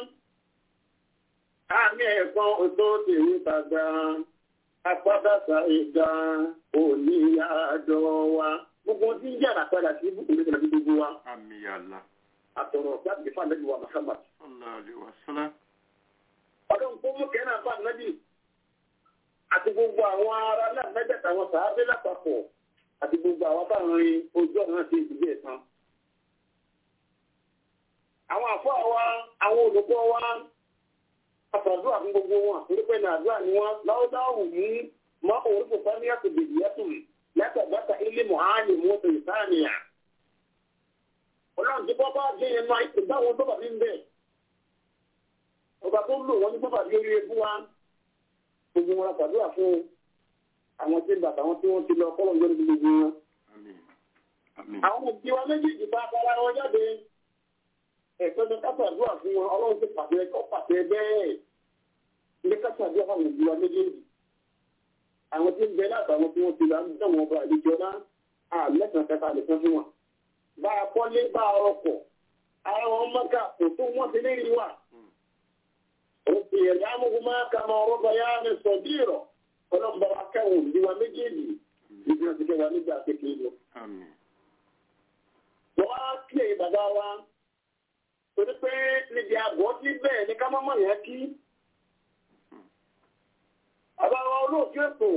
Speaker 6: àmì ẹ̀kan òtó tèwé tàgbà apádàsá ìgbà òní àádọ́ wa. Gbogbo tí ń jẹ́ àpàdà sí ibùkún ní ìtàgé gbogbo wa.
Speaker 1: ami ala.
Speaker 6: Àtọ̀rọ̀ láti fà lẹ́yìn wa Muhammad.
Speaker 1: sallallahu alayhi wa sallam.
Speaker 6: ọdún tó mú kẹ́nà bá nábì àti gbogbo àwọn ará náà mẹ́tẹ̀ẹ̀ta àwọn sàábé lápapọ̀ àti gbogbo àwọn táwọn rin ojú ọ̀nà sí ìdílé ẹ̀sán. àwọn àfọ́ wa àwọn olùkọ́ wa àtàdúrà fún gbogbo wọn nípa ní àdúrà ni wọn láwùdáwù mú mọ orúkọ fáníyà tó bèbí yẹtùn látàgbàtà ilé mọ̀hánì mọ́tò ìsáàmìyà. ọlọ́run tí bọ́ bá dé yẹn náà ìdáwọn tó bàbí ń bẹ̀ ọba tó lò wọn ní bàbá bí orí ebú wa gbogbo wọn ṣàdúrà fún àwọn tí ń bàtà wọn tí wọn ti lọ kọlọ lórí gbogbo wọn.
Speaker 1: ami. ami.
Speaker 6: àwọn òbí wa méjèèjì bá bára wọn jáde ẹ̀fẹ́ ní ká ṣàdúrà fún wọn ọlọ́run ti pàṣẹ kọ́ pàṣẹ bẹ́ẹ̀ ní ká ṣàdúrà fún àwọn òbí wa méjèèjì. àwọn tí ń bẹ látàwọn tí wọn ti lọ ń dẹ̀wọ̀n ọba àlejò náà àmẹ́sàn kẹta lè fẹ́ fún wọn. bá a kọ́lé bá a rọpò ara wọn mọ́ká kò tó wọ́n ti lé rí wa. Òkè ìyàmùkúmá kàmá ọ̀rọ̀bà yá ni sọ̀dírọ̀. Ọlọ́mọba wa kẹ́wọ̀n bí wa méjèèjì. Níbi wọn ti kẹ́ wa nígbà kékeré lọ.
Speaker 1: ami.
Speaker 6: Wọ́n á kílè bàbá wa. Torí pé níbi àgọ́ tí bẹ́ẹ̀ ni ká má mọ̀ yẹn kí. Bàbá wa olóòtú ètò.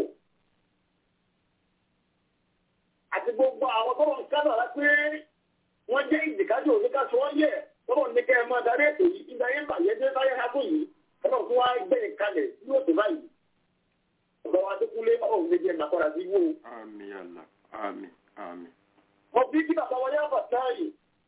Speaker 6: Àti gbogbo àwọn tó ń kábàárà pé wọ́n jẹ́ ìdìkájò oníkàṣọ́ wọ́n yẹ̀. Tọ́lọ̀ ní kẹ́ ẹ máa darí ètò yìí. Ìgbà yẹn bàjẹ́ dé báyẹ̀ ká tó yìí ọlọ́run tó wá gbé ìkalẹ̀ yóò tó báyìí ọ̀gá wa tó kúlé ọ̀hún lè jẹ́ màkọ́ra sí wó.
Speaker 1: ami ala. ami. ami.
Speaker 6: mo fi kí bàbá wa yá bàtà yìí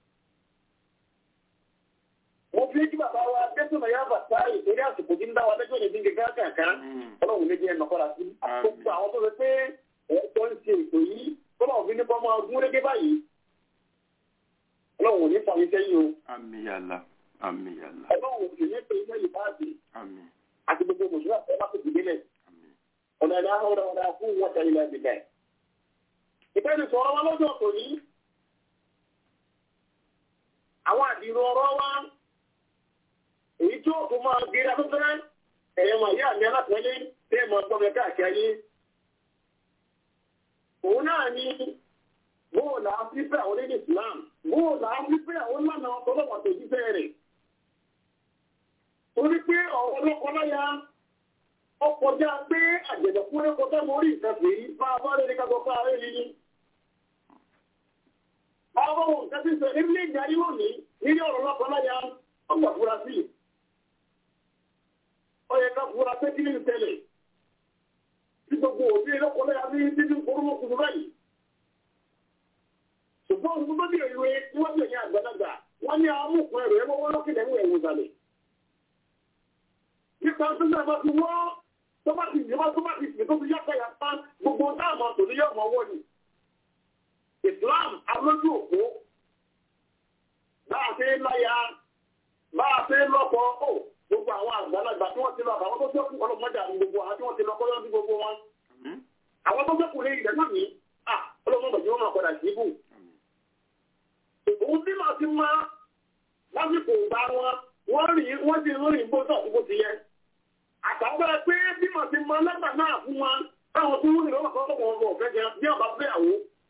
Speaker 6: mo fi kí bàbá wa dẹ́sùnà yá bàtà yìí torí àsìkò tí ń dá wa lẹ́jọ́ ìdíje káàkiri
Speaker 1: Hmm.
Speaker 6: ọlọ́run lè jẹ́ màkọ́ra sí. gbogbo àwọn tó fẹ́ pé ẹ̀ẹ́dọ́ ń ṣe ètò yìí tọ́lọ̀ fi ní kọ́ máa gún régé báyìí ọlọ́run ò ní fàmí sẹ́yìn o
Speaker 1: ami ala. ami ala.
Speaker 6: ọlọ́run ò sì ní pé iná yìí báàgì
Speaker 1: ami.
Speaker 6: àti gbogbo mùsùlùmí àti ọlá tó dìde lẹ̀
Speaker 1: ami.
Speaker 6: ọ̀nà ìlà ọ̀rọ̀ ọ̀rọ̀ fún wọn tẹ̀lé ilẹ̀ ìbílẹ̀. ìbéèrè sọ̀rọ̀ wa lọ́jọ́ kò ní. àwọn àdìrò ọ̀rọ̀ wa èyí tí ó tó máa gbé afẹ́fẹ́ ẹ̀yẹ mọ̀ ìyá mi alápẹ̀lẹ́ tẹ́ ẹ̀ mọ̀ gbọ́mọ káàkiri ayé. òun náà ni bóòlù àfífẹ́ àwọn onídìí Islam bóòlù àfífẹ́ àwọn lánà ọ̀tọ́lọ́pàá tó jíṣẹ́ rẹ̀ torí pé ọ̀rọ̀ ọlọ́kọláya ọkọjá pé àjẹ̀dẹ̀kúnrẹ́ kọjá mórí ìfẹ́fẹ́ yìí bá a bá lè ní kájọ ká rẹ̀ yìí àwọn ohun nǹkan tí ń sọ nílé ìdarí lónìí nílé ọ̀rọ̀ ọlọ́kọláya ọgbà fura sí ó yẹ ká fura pé kí ní ìtẹ́lẹ̀ tí gbogbo òbí ọlọ́kọláya bí títí korúmọkùnrin báyìí ṣùgbọ́n òun tó bí ìwé níwájú ẹ̀yìn àgbàlagbà wọ́n ní amúkùn ẹ̀rọ ẹ̀wọ́ wọ́n lọ́kìlẹ̀ ẹ̀wọ̀ ẹ̀wọ̀ ìsàlẹ̀. nípa tó náà bá ti wọ́ tó bá ti yẹ tó bá ti fi tó fi yàtọ̀ yà pa gbogbo dáàmà tó ní yọ̀mọ̀ wọ́ ni. Islam alójú òpó bá a ṣe láya bá a ṣe lọ́kọ̀ ó gbogbo àwọn àgbàlagbà tí wọ́n ti lọ àwọn tó sẹ́kù ọlọ́mọdé àwọn gbogbo àwọn tí wọ́n ti lọ kọ́ lọ́dún gbogbo wọn. àwọn tó sẹ́kù lé ilẹ̀ náà ní ọlọ́mọdé yóò máa padà sí ibù òun tí màá ti máa lásìkò ìgbà wọn wọ́n rìn wọ́n ti rìn bó tọ̀ bó ti yẹ. àtàwọn pé bí màá ti máa lẹ́gbà náà fún wọn táwọn tó rìn lọ́wọ́ kan lọ́wọ́ ọmọ ọ̀fẹ́ jẹ bí ọba fẹ́ àwọ.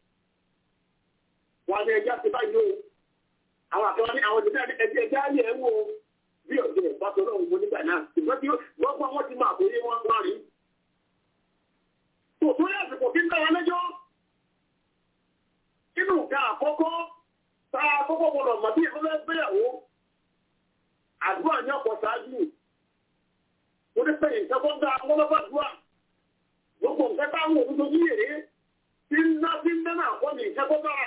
Speaker 6: wọn ní ẹja ti báyìí o àwọn àtàwọn ní àwọn ìdílé ẹjẹ ẹjẹ ayé ẹ wo bí ọ̀dẹ̀ ìbátan náà wọ nígbà náà ìgbà tí wọ́n fọ́ wọn ti máa kó yé wọn wá rí. tòótọ́ yẹ àsìkò tí ń dára lẹ́jọ́ nínú nǹkan àkọ́kọ́ táa kọ́kọ́ gbọ́dọ̀ mọ̀ bí ẹgbẹ́ gbéyàwó àdúrà ní ọ̀pọ̀ ṣáájú mo ní pé nǹkan tó dáa lọ́lọ́bà dúà gbogbo nǹkan táwọn òun tó yíyèrè tí ń ná tí ń dáná àkọ́ ní nǹkan tó dára.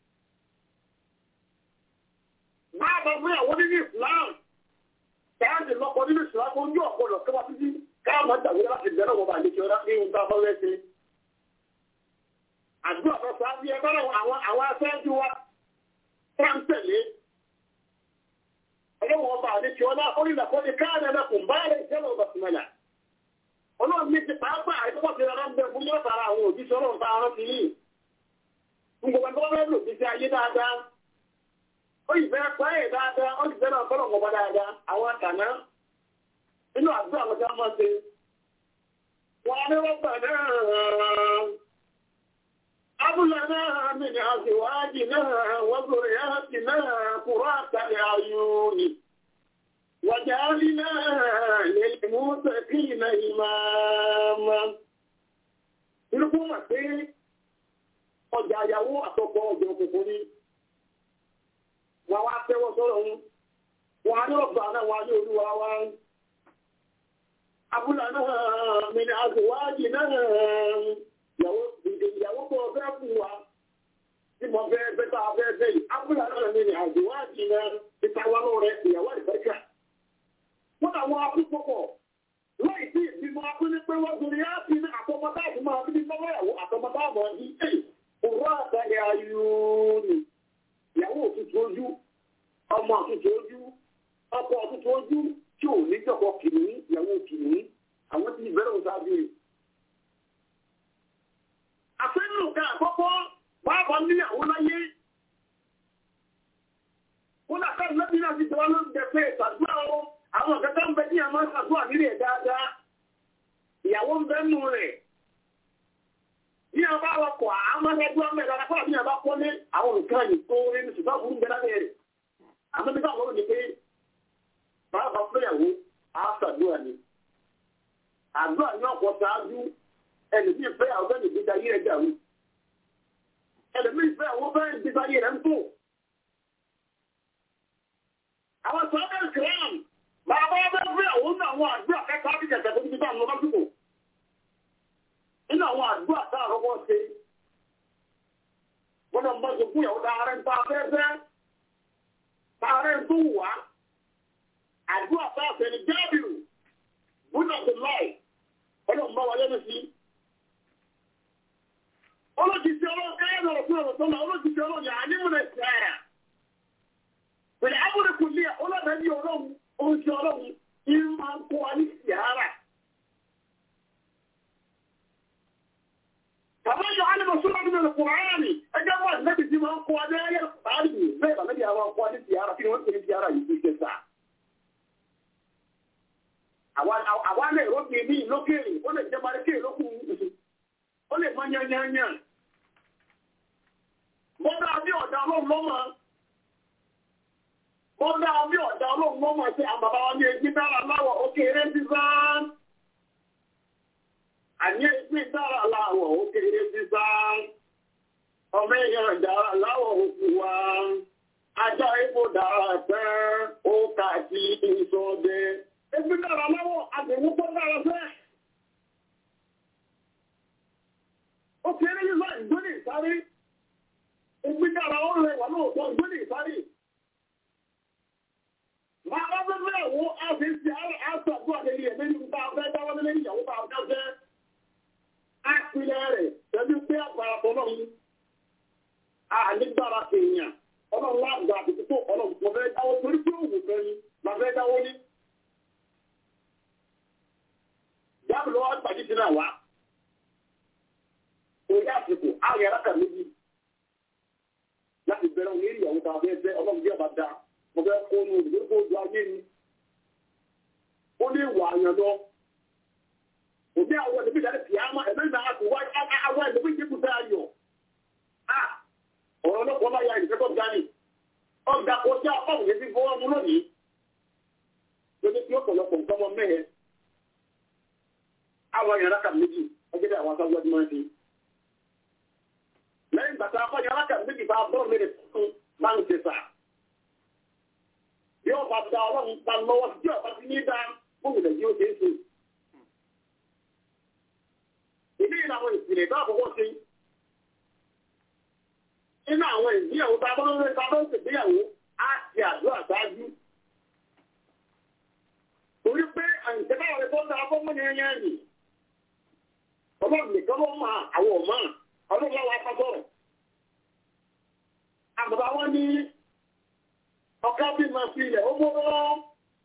Speaker 6: máa bá gbéyàwó nínú Islam káàdì lọ́kọ nínú Islam ojú ọ̀pọ̀lọ̀ kẹwàá títí káàmọ́ dàgbé láti bẹ̀rẹ̀ wọn bá lè ṣe ọ̀rá ní ohun tá a bá rẹ̀ ṣe. àdúrà tó sáájú ẹgbẹ́ àwọn aṣáájú wa tẹ́ǹtẹ̀lé ọlọ́wọ́ ọba àdékí ọlá orílẹ̀-èdè ní káàdẹ̀ lẹ́kùn báyẹ̀ ìjẹ́lẹ̀ ọba símẹ́lá ọlọ́run ní ti pàápàá àìsọ́pọ̀ ti rárá ń bẹ fún yọ́tara àwọn òjíṣẹ́ ọlọ́run tá a rán sí yìí ń gbogbo ẹgbẹ́ wọn lò sí ayé dáadáa ó yìí fẹ́ pẹ́ ẹ̀ dáadáa ó sì fẹ́ náà fọ́lọ̀ ọba dáadáa àwọn àtàná nínú àdúrà àwọn tí wọ́n máa ṣe wọn á ní wọ́n gbà náà هب لنا من أزواجنا وذرياتنا قرة أعين وجعلنا للمتقين إماما. Irúgbó mà pé ọjà àyàwó àtọkọ ọjọ́ òkùnkùn ni. Wọ́n wá tẹ́wọ́ sọ́rọ̀ wọn. Wọ́n á ní ọ̀gbà náà wọ́n á ní olúwa wá. Abúlà náà mi ni àzùwájì náà ìyàwó tó ọfẹ́ fún wa tí mo fẹ́ bẹ́tà ọfẹ́ fẹ́ yìí ápùlà náà ní ní àjòwádìí náà títa wá lọ rẹ ìyàwó ìfẹ́kà wọ́n àwọn akúpọ̀pọ̀ láì sí ìbímọ akúní pé wọ́n gbèrè á sí ní àtọmọdá àti máa bí bọ́lá ìyàwó àtọmọdá àmọ́ ní ẹ̀ òwúrọ̀ àtàlẹ̀ ayúni ìyàwó òtútù ojú ọmọ òtútù ojú ọkọ òtútù ojú tí ò ní jọkọ kìnnìún ìyàwó kìnnìún àwọn tí ìbẹ̀rẹ̀ òsáájú rẹ̀ àfẹ́nù ká àkọ́kọ́ bábọ̀ níyàwó láyé. Ó lákàá lọ́bí náà ti tọ́wọ́ ló ń jẹ pé ìtàdúrà ó àwọn ọ̀kẹ́kẹ́ ń bẹ ní àmọ́ ìtàdúrà nílẹ̀ dáadáa. Ìyàwó ń bẹ nù rẹ̀. Bí a bá wọkọ̀ àmọ́lẹ́gbẹ́ mẹ́ta lápá bí a bá kọ́lé àwọn nǹkan yìí tó rí ní ṣùgbọ́n burú bẹ́ẹ̀ lábẹ́ rẹ̀. Àmọ́ nígbà wọ́n ní pé bàbá fẹ́yàwó á ṣàdúrà ni. Àdúrà ní ọ̀pọ̀ ṣáájú ẹni tí ìfẹ́ àwọn bẹ́ẹ̀ nígbà ayé rẹ̀ dàrú ẹni tí ìfẹ́ àwọn bẹ́ẹ̀ nígbà ayé rẹ̀ ń tó. àwọn sọ́dọ̀ ìkìlán bàbá bẹ́ẹ̀ fẹ́ àwọn ní àwọn àdúrà kẹta bí kẹta tó ti bá àwọn lọ́sùkò nínú àwọn àdúrà tá àrọ́wọ́ ṣe wọ́n lọ bá ṣe fún ìyàwó dáhàrẹ́ ń ta afẹ́fẹ́ dáhàrẹ́ ń tó wà àdúrà tá àfẹ́ ni jábìrù bùnà tó láì ọlọ́run bá wáyé ní sí olójijì ọlọ́run káyọ̀ lọ́rọ̀ fún ọ̀rọ̀ tó lọ olójijì ọlọ́run yà á ní múlẹ̀ sára pẹ̀lú abúlé kò ní ọlọ́dẹ ní ọlọ́run oúnjẹ ọlọ́run ní máa ń kó wa ní sìárà. Bàbá yọ alẹ́mọ̀ sọ́dọ̀ nínú Kùránì ẹgbẹ́ wọn lẹ́bi tí máa ń kó wa ní ayé Kùránì bẹ́ẹ̀ bàbá yà máa ń kó wa ní sìárà kí ni wọ́n ń pè ní sìárà yìí tó ṣe sá. Àwa lè rọ́bì ní lókèrè ó lè jẹ́ marékè lókùn ó lè mọ yányányá Bọ́dá bí ọ̀dà ọlọ́run lọ́mọ. Bọ́dá bí ọ̀dà ọlọ́run lọ́mọ sí àwọn bàbá wa ní ẹgbí dára láwọ̀ òkèèrè ti sáán. Àní ẹgbí dára láwọ̀ òkèèrè ti sáán. Ọmọ èèyàn dára láwọ̀ òkú wa. Ajá ipò dára fẹ́ ó kà sí ìsọdẹ. Ẹgbí dára láwọ̀ àgbẹ̀wò pọ́ dára fẹ́. Òkèèrè yìí sọ ìgbóni ìsáré. Ìgbìjára ó rẹ̀ wà lóòtọ́ ìgbóni ìsáré. Máa bá fẹ́ fẹ́ wo a fi ń ṣe àṣàgbọ́ àlèrí ẹ̀mẹ́ ní bá fẹ́ dáwọ́ lé ìyàwó bá fẹ́ fẹ́. A pilẹ̀ rẹ̀ tẹ́bí pé àgbàrá tọ́lọ́run. A nígbàrá èèyàn. Ọlọ́run wá gbà àti tó ọlọ́run mo fẹ́ dáwọ́ torí pé òwò fẹ́ ni máa fẹ́ dáwọ́ ní. Jáàbù lọ́wọ́ àgbàjì ti náà wá. Orí àsìkò, àwọn yàrá kà méjì láti bẹ̀rẹ̀ òun ìyàwó ta fẹ́ fẹ́ ọlọ́run bí ọba da mo fẹ́ kó nu òdìdó tó ju ayé ni ó ní ìwà àyàn lọ òbí àwọn ẹ̀dẹ́bí ìdáni kì í ama ẹ̀mí náà àti wá àwọn ẹ̀dẹ́bí ìdíkù tẹ́ ayọ̀ a ọ̀rọ̀ ọlọ́pàá bá ya ìdíkẹ́ tó gani ọ̀gá kò sí àpáwò yẹn ti fọwọ́ mú lónìí lóní tí ọ̀pọ̀lọpọ̀ nǹkan mọ mẹ́hẹ̀ àwọn yàrá kà méjì ẹgbẹ́ àwọn aṣáájú ọdún máa ń ṣe lẹ́yìn gbàtà akọ́ni alákà méjì bá bọ́ọ̀ mẹ́rin tuntun máa ń tẹ̀sà. Bí ọba da ọlọ́run ta lọ́wọ́ sí ọba ti ní dá gómìnà yóò ṣe é ṣe. Ìdí ìlànà àwọn ìpìlẹ̀ tó àkọ́kọ́ ṣe. Nínú àwọn ìgbéyàwó tá a bọ́ lórí ta bá ń ṣègbéyàwó á ti àdúrà ṣáájú. Torí pé àyìntẹ́ká rẹ̀ tó dáa fún mọ́ni ẹyẹ ẹ̀yìn. Ọlọ́run nìkan ló máa àwọn ọ̀mọ́ ọlọ́run wa kọ́ sọ̀rọ̀. Àbàbà wọn ní ọ̀ká bí máa fi ilẹ̀ ó mọ́rọ́.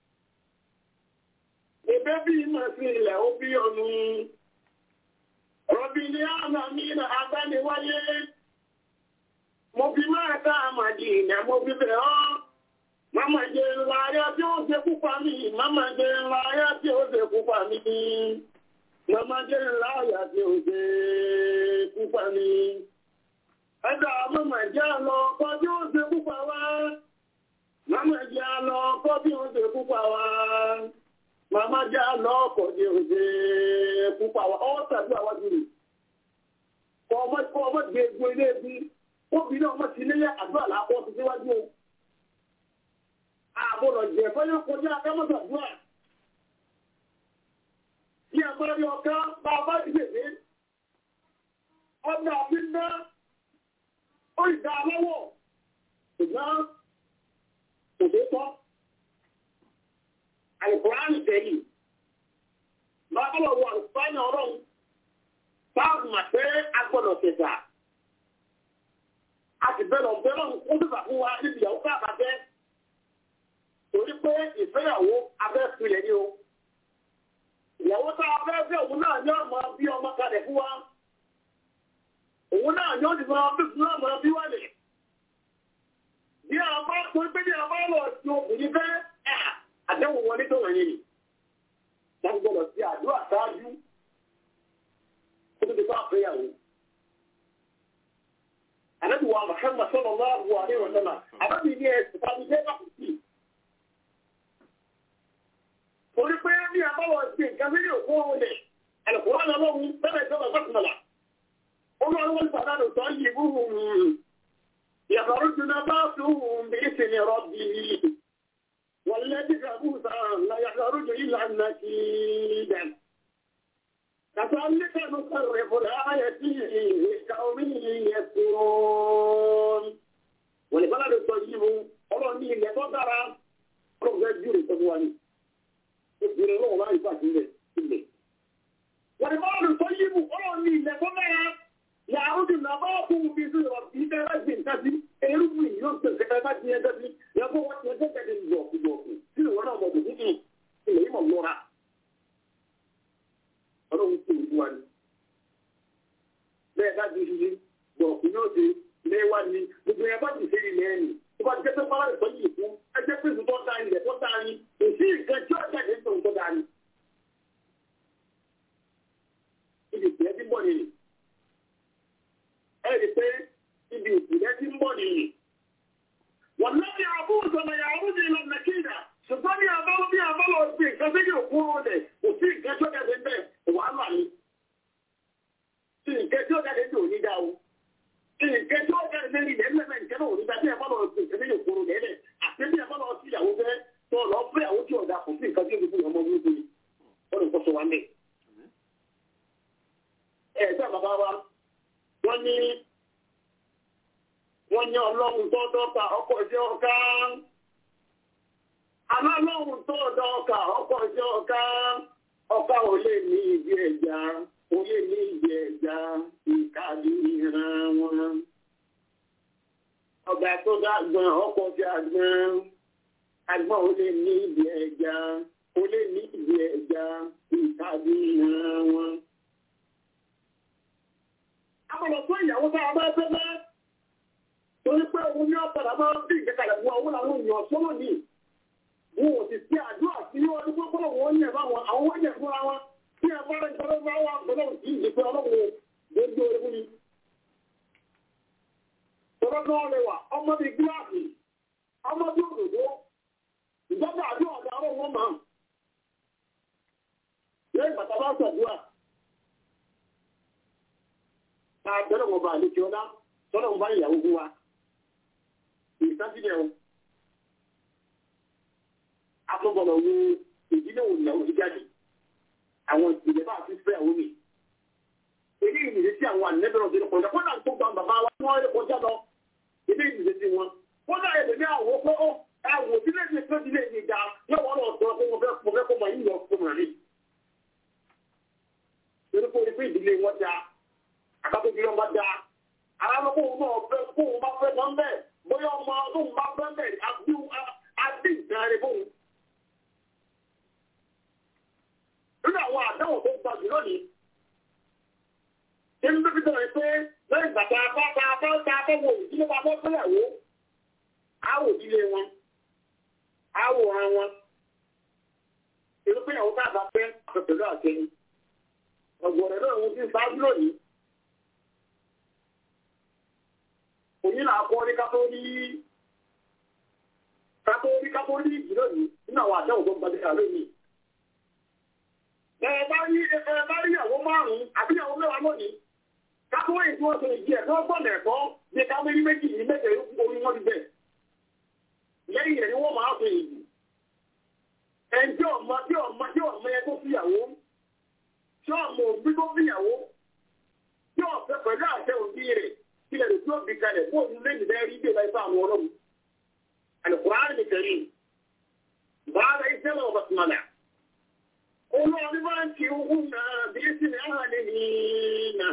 Speaker 6: Ẹgbẹ́ bí máa fi ilẹ̀ ó bí ọ̀nù. Rọ̀bì ní àmà mi nà agbániwáyé. Mo fi máa ká àmàdì ìnà mo fi bẹ̀ ọ́. Máma jẹ ńlá ayá tí ó ṣe púpà mí. Máma jẹ ńlá ayá tí ó ṣe púpà mí. Máma jẹ ńlá ayá tí ó ṣe púpà mí. Ẹgbẹ́ àmọ́mà jẹ́ àlọ́ ọkọ̀ tí ó ṣe púpà wá. Máma jẹ́ àlọ́ ọkọ̀ tí ó ṣe púpà wá. Máma jẹ́ àlọ́ ọkọ̀ tí ó ṣe púpà wá. Ọwọ́ tàbí àwọn jùlọ. Kọ ọmọ kọ ọmọ gbé egbò ilé ẹbí. Obìnrin ọmọ ti nílé àdúrà lápọ̀ ti síwájú o. Ààbò lọ jẹ fẹ́yọ́ kọjá akámọ́sàdúrà. Bí a bá rí ọká bá a bá ìgbèdé ọdún àbíndá ó ìdá aláwọ̀ ṣùgbọ́n òṣètọ́ àìkùránì tẹ̀lé lọ́pọ̀lọ̀ wọ àlùfáàní ọ̀rọ̀ báàbù mà pé a gbọ́dọ̀ ṣẹ̀dá a sì bẹ̀rẹ̀ ọ̀bẹ̀rẹ̀ ó sì fà fún wa níbi ìyàwó káàkiri torí pé ìfẹ́yàwó abẹ́ pilẹ̀ ni o ìyàwó tá a fẹ́ fẹ́ òun náà ní ọmọ bí ọmọ kalẹ̀ fún wa òun náà yóò ti máa bí fún ọmọ bí wà lè. Bí a bá tó pé bí a bá lọ sí obìnrin fẹ́ àdéhùn wọn nítorí wọ̀nyí ni. Wọ́n gbọ́dọ̀ sí àdúrà ṣáájú kó tó ti bá àfẹ́yàwó. Àdébù wa Màhánmà sọ̀rọ̀ máa wù àrí wọn náà. Àbábí ní ẹ̀sìn tàbí jẹ́ bákùtì. Torí pé bí a bá lọ sí nǹkan mílíọ̀nù òkú òun lẹ̀, ẹ̀lẹ́kùn wọn lọ́wọ́ bẹ́ẹ̀ ìjọba ìfọ̀sùnmọ̀lá. ومن البلد طيب يخرج نباته بإذن ربه والذي خبث لا يخرج إلا نكيدا كذلك نصرف الآية لقوم يذكرون والبلد الطيب ọlọ́run ní ilẹ̀ tó dára ọlọ́run fẹ́ júre tó wá ní ìgbìrì ọlọ́run láì fà sílẹ̀ sílẹ̀. wọ́n ní bọ́ọ̀lù tó yíbu ọlọ́run ní ilẹ̀ tó dára yàrá nàbà fún mi sí ọ̀rọ̀ kì í tẹ́lá gbé nǹkan sí erúgbìn yìí yóò tẹ̀ kẹ́kẹ́ bá ti yẹn dẹ́ sí yàtọ̀ wọ́n ti yẹn tẹ́ kẹ́kẹ́ ní yọ̀ọ̀kù yọ̀ọ̀kù sí ìwọ náà mọ̀ tòun kì ilẹ̀ yìí mọ̀ lọ́ra. ọlọ́run tó ìlú wa ni. bẹ́ẹ̀ bá ti ṣe yọ̀ọ̀kù yóò ṣe ilé wa ni gbogbo yẹn bá ti ṣe ilẹ̀ ẹ̀yìn tó bá jẹ́ pé fọlá ìtọ́jú ìfú ẹ jẹ́ pé ìfúntọ́ da ilẹ̀ tó da ni èsì ìkan tí ó jáde ń tó da ni. ibi ìpìlẹ̀ ti bọ̀ nìyí ẹ̀rí pé ibi ìpìlẹ̀ tí ń bọ̀ nìyí. wọ́n lọ́bí àbúrò sọ̀nà yàrá ní ìlànà nàìjíríà ṣùgbọ́n ní àbálọ́ bí àbálọ́ sí nǹkan tó yóò kúrò rẹ̀ kò sí nǹkan tó jáde bẹ́ẹ̀ wàhálà ni. sí nǹkan tó jáde tó ní dá o. sí nǹkan tó jáde lórí ilẹ̀ ńlẹ̀ nǹkan náà ò ní dá bí àbálọ́ sí nǹkan tó yóò kúrò rẹ̀ lẹ̀ àti bí àbálọ́ sí ìyàwó bẹ́ẹ̀ tó lọ fẹ́ àwọn tí ọ̀dà kò sí nǹkan tó yóò kúrò ọmọ wíwú ni. wọ́n lè kọ́ sọ wá mẹ́. ẹ̀ẹ́dá bàbá wa wọ́n ní wọ́n ní ọlọ́run tó dọ́ta ọkọ̀ ìṣẹ́ ọ̀ká alọ́lọ́run tó dọ́ta ọkọ̀ ìṣẹ́ ọ̀ká ọ̀ká ò lè ní ibi ẹja ò lè ní ibi ẹja ìkàdí ìran wọn ọ̀gá tó dàgbọ́n ọkọ̀ tí àgbọn àgbọn ò lè ní ibi ẹja ò lè ní ibi ẹja ìkàdí ìran wọn. Àbọ̀lọ̀ tó ìyàwó tá a bá fẹ́ bẹ́ẹ̀ torí pé òun ní ọ̀pọ̀lọpọ̀ máa ń bí ìgbẹ́kalẹ̀ fún àwọn àwọn èèyàn sọ́nà ní wọn ò sì sí àdúrà sí wọn ní pọ́pọ́ wọn yẹ̀ bá wọn àwọn wọ́n yẹ̀ fúnra wọn tí ẹ bá rẹ̀ ìjọba bá wà pẹ̀lú òsì ìdìpẹ́ ọlọ́run lójú orí ni. Tọ́lá náà lè wà ọmọ bíi gíláàsì ọmọ bíi òdòdó ìjọba àdúrà ọ̀dà ọ̀rọ̀ wọn máa. Lẹ́yìn bàtà bá ṣàdúrà. Ká bẹ́rẹ̀ wọn bá àlejò ọlá tọ́lá wọn bá ìyàwó fún wa ìsásílẹ̀ o. Afọ́gbọ̀nà wo ìdílé òun ìyàwó ti jáde. Àwọn ìpìlẹ̀ bá ti fẹ́ àwọn mi. Ilé ìrìnlẹ̀ sí àwọn ànẹ́bẹ̀rẹ̀ òbí kọjá. Kọ́nà tó gba bàbá wa tí wọ́n lè kọjá lọ. Ilé ìrìnlẹ̀ sí wọn. Kọ́nà èdè ní àwọ̀ pé ó ẹ̀wò ìdílé ti tó ìdílé ti da. Yóò wọ́n lọ sọ pé mo fẹ́ mo fẹ́ kó mọ yíyọ fún mi rí. Torí pé orí ìdílé wọn da. Àkàtúntì ìdílé wọn da. Àwọn ọmọ òun náà fẹ́ kó òun bá fẹ́ mọ́ bẹ́ẹ̀ bóyá ọmọ ọdún bá bẹ́ẹ̀ àbí àbí nǹkan rẹ̀ fóun. Nínú àwọn àdáwò tó gba jù lónìí, ṣé ń bíbí sọ̀rọ̀ pé lẹ́yìn bàtà bá ta bá ta bá wo ìdílé bá bọ́ fẹ́yàwó, á wò ìdílé wọn, á wòran wọn. Èrò pé ìyàwó bá bá fẹ́ pẹ̀lú àtẹ̀yìn. Ọ̀gbọ̀n rẹ̀ náà ń ti sáájú lónìí. òní là kọ́ ní kátórí kátórí kátórí ìjìnà ní nínú àwọn àjẹ́ ògbọ́n gbadẹ́gbà lónìí. Ẹ bá rí ẹ bá rí ìyàwó márùn-ún àbí ìyàwó mẹ́wàá lónìí. Kátórí tí wọ́n ṣe ìdí ẹ̀ tó gbọ́n ẹ̀kọ́ ní kámérí méjì ní mẹ́jẹ orí wọn ti bẹ̀. Lẹ́yìn rẹ̀ ni wọ́n máa fi ìlú. Ẹn tí ọmọ tí ọmọ tí ọmọ yẹn tó fìyàwó. Tí ọmọ òbí tó fìyàwó. Tí ọ̀fẹ́ pẹ̀lú àṣẹ òbí rẹ̀ kílẹ̀ lè tó bí kalẹ̀ kó ní lẹ́yìn bẹ́ẹ̀ rí bẹ́ẹ̀ láì fún àwọn ọlọ́run. Àlùkùránì ní kẹrí. Bàbá iṣẹ́ lọ bá tún àlà. Olóòní máa ń ti ogun náà bí sí ní àwọn àlè nìyína.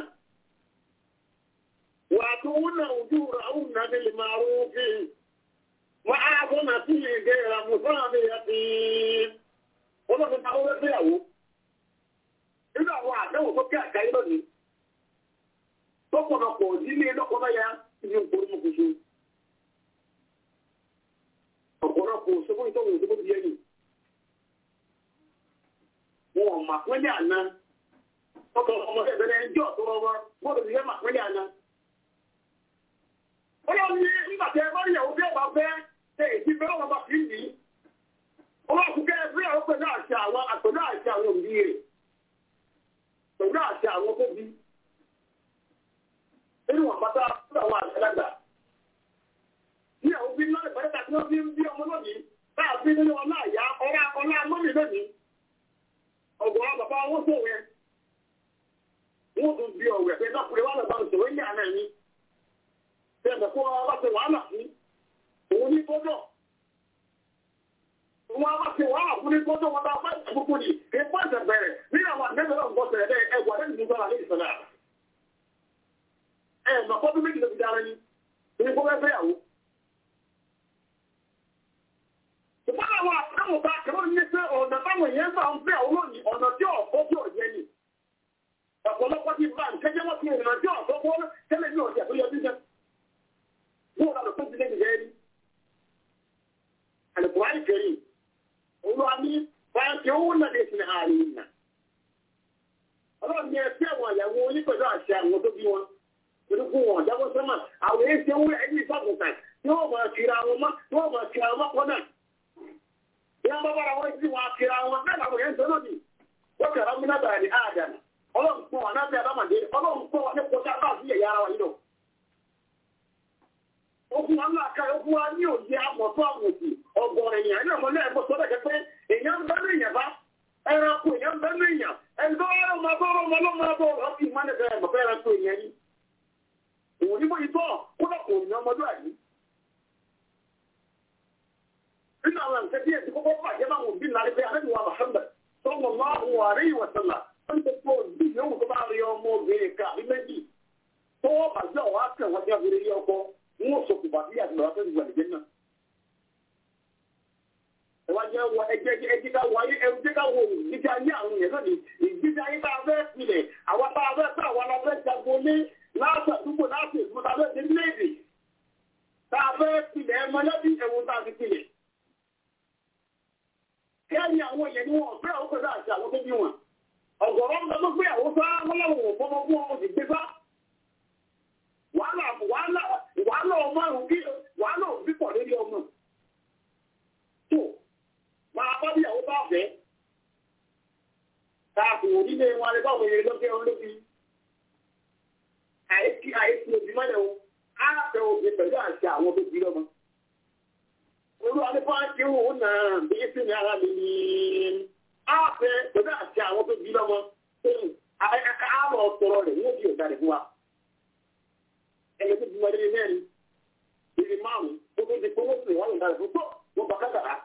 Speaker 6: Wà á tún wúnà ojú rà ó nà bí lè máa rú fi. Wà á kó nà sí ìgbé ra mú fún àmì àti. Olóòní ta ó fẹ́ fẹ́yàwó. Nínú àwọn àdéhùn tó kí àgáyé lónìí lọ́pọ̀lọpọ̀ nílé lọ́pọ̀lọpọ̀ ní ìpolówókòṣe. ọ̀pọ̀lọpọ̀ ṣẹ́gun ìtọ́wò ìṣẹ́gun ti yẹ́yìn. wọn ò mà pínlẹ̀ àná. ọkọ̀ ọmọ ẹ̀bẹ̀rẹ̀ ẹjọ́ tó rọwọ́ wọ́n ti yẹ́ mà pínlẹ̀ àná. ọlọ́ ní nígbà tí ẹ bá yẹ̀wò bí ọba fẹ́ ṣe èsì fẹ́ràn ọba fi ń dì í. ọlọ́kùnkẹ́ ẹgbẹ́ àwọn pẹ̀lú àṣà àwọn àpẹ̀lú àṣà àwọn òbí rẹ̀ pẹ̀lú àṣà àwọn tó bí nínú àpáta fún àwọn àgbàlagbà. Ní àwọn òbí ńlá ìpàdé tí wọ́n fi ń bí ọmọ lónìí, táà fi nínú ọlá àyà ọlá ọlá mọ́mì lónìí. Ọ̀gbọ̀n bàbá owó tó wẹ̀. Wọ́n tún bí ọ̀wẹ̀ pé lọ́kùnrin wà lọ́ba ìṣòro ní àná ẹni. Bẹ́ẹ̀ kó wọn bá ṣe wàhálà fún òun ní gbọ́dọ̀. Wọ́n bá ṣe wàhálà fún ní gbọ́dọ̀ wọn bá fẹ́ gbogbo ní ìpọ́ ìṣẹ̀bẹ̀rẹ̀ ní àwọn àgbẹ̀bẹ̀rẹ̀ ọ̀gbọ̀sẹ̀ rẹ̀ ẹgbàá lẹ́yìn nígbà lẹ́yìn sọ̀rọ̀ ẹ̀mà fọ́dún méjì ló fi dára ní ní kó fẹ́ fẹ́yàwó. Ṣùgbọ́n àwọn àtàwọn bá kẹ́rọ ní pé ọ̀nà táwọn èèyàn bá ń fẹ́ àwọn lónìí ọ̀nà tí ọ̀fọ́ tí ò yẹ ni. Ọ̀pọ̀lọpọ̀ ti bá ń kẹ́jẹ́ wọ́n ti ọ̀nà tí ọ̀fọ́ kọ́ tẹ́lẹ̀ ní ọ̀sẹ̀ tó yẹ bí jẹ́. Wọ́n rà lọ́pọ̀ ti lẹ́yìn rẹ̀ rí. Àlùkò àìkẹ́rì, olúwa ní báyọ̀ owó náà lè fi àárín ìnà. Ọlọ́run ní ẹ fẹ́ àwọn àyàwó onípẹ̀lú àṣẹ àwọn tó bí wọn. Irúgbó wọn jábọ̀ jábọ́ sọ́mà àwọn èyí ṣe wúrẹ́ ẹni ìfọ̀kùnkà tí wọ́n máa kira wọn mọ́ tí wọ́n máa kira wọn mọ́ kọ́nà. ìyá bá bára wọn sí wọn kira wọn bẹ́ẹ̀ làwọn èyí ń sọ lónìí wọ́n kẹ̀rọ múnábà ní àdàmà ọlọ́run pọ̀ wọn náà bí adámàdé ọlọ́run pọ̀ wọn ní kọjá bá sí ẹ̀yà ara wa yìí lọ. Okun wa ńlá ká okun wa ní òye àmọ̀tọ́ àmọ̀tì ọ̀gọ̀rọ̀ èèyàn ẹ̀yìn ọmọ náà ẹ̀gbọ́n sọ́dọ̀ kẹ́ pé èèyàn ń bẹ́ ní èèyàn bá ẹranko èèyàn ń bẹ́ ní èèyàn ẹ̀gbọ́n ọ̀rọ̀ máa bọ́ ọ̀rọ̀ ọmọ máa bọ́ ọ̀rọ̀ fi máa nẹ̀fẹ̀ ẹ̀mọ̀fẹ́ ẹranko èèyàn yìí. Òun ní bóyí tọ́ kódà kò ní ọmọdé àyí. Nínú àwọn nǹkan tí èsì kọ́kọ́ bàjẹ́ máa wùn bí nàlẹ́ pé alẹ́ wa Muhammad sọ́mọ máa wù àrí ìwọ̀sọ̀là wọ́n ti kó bí yòówù tó bá rí ọmọ obìnrin ká àbí méjì tó wọ́n bàjẹ́ ọ̀wá kẹwọ́n jẹ́ obìnrin yẹ ọkọ wọn sọ kò bá sí àgbà tó ti wà nìjẹ náà. ẹ wá jẹ́ wọ ẹjẹ́ ẹjẹ́ ká wọ ayé ẹjẹ́ ká wọ ìgbésí ayé àwọn yẹn lónìí ìgbésí ayé bá a fẹ́ pilẹ̀ àwọn bá a fẹ́ fẹ́ àwọn la fẹ́ jago ní láti àdúgbò láti èdè tá a fẹ́ dé léèdè tá a fẹ́ pilẹ̀ ẹ mọ́lẹ́bí ẹ̀wọ̀n tá a fi pilẹ̀. kẹ́yìn àwọn yẹn ni wọ́n fẹ́ àwọn pẹ̀lú àti àwọn tó bí wọn. ọ̀gọ̀rọ̀ ń lọ pé àwọn sá wọn làwọn ò fọmọ fún ọmọ sì gbé bá wàhálà wàhálà wàhálà ọmọ àrùn kí wàhálà òbí pọ̀ lórí ọmọ. tó máa bá bíyàwó bá fẹ́ káàkiri onílé wọn alẹ́ báwọn èrè lọ́kẹ́ wọn lóbi. àìsí àìsí òbí mọ́lẹ̀ o á fẹ́ òbí pẹ̀lú àṣà àwọn tó bí lọ́mọ. olú alẹ́fọ́ ti wò ó náà bí sí ní ara mi ní á fẹ́ pẹ̀lú àṣà àwọn tó bí lọ́mọ. á lọ sọ̀rọ̀ rẹ̀ ní òbí ọ̀gá rẹ̀ fún wa ẹni tó dùn ẹni mẹ́rin ìrì márùn-ún ó tó di pé wọ́n sì wọ́n lọ́dà fún tó wọ́n bá kátàrà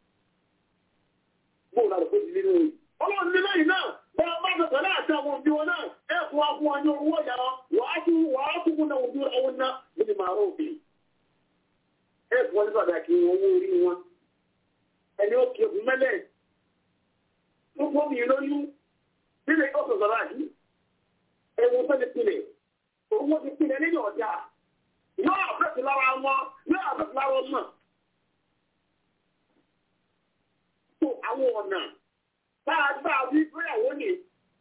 Speaker 6: bóun náà lè kó di nínú yìí. ọlọ́run ní lẹ́yìn náà bẹ́ẹ̀ bá bẹ̀ pẹ̀lú àti àwọn òbí wọn náà ẹ fún wa fún wa ní owó ọ̀yà wàá tún wàá tún kún náà ojú ẹwọn náà níbi màá rọ̀ òbí. ẹ fún wọn ní pàtàkì owó orí wọn ẹni ó kí òbí mẹ́lẹ̀ tó fọ́ mi lóyún nílẹ̀ ọ̀sọ̀ sọ̀rọ̀ àjí ẹ̀wọ̀n tó ti pilẹ̀ owó ti pilẹ̀ nínú ọ̀dà yóò àfẹ́sì lára wọn yóò àfẹ́sì lára ọmọ. tó àwọn ọ̀nà bá a gbà wí fúyàwó ni.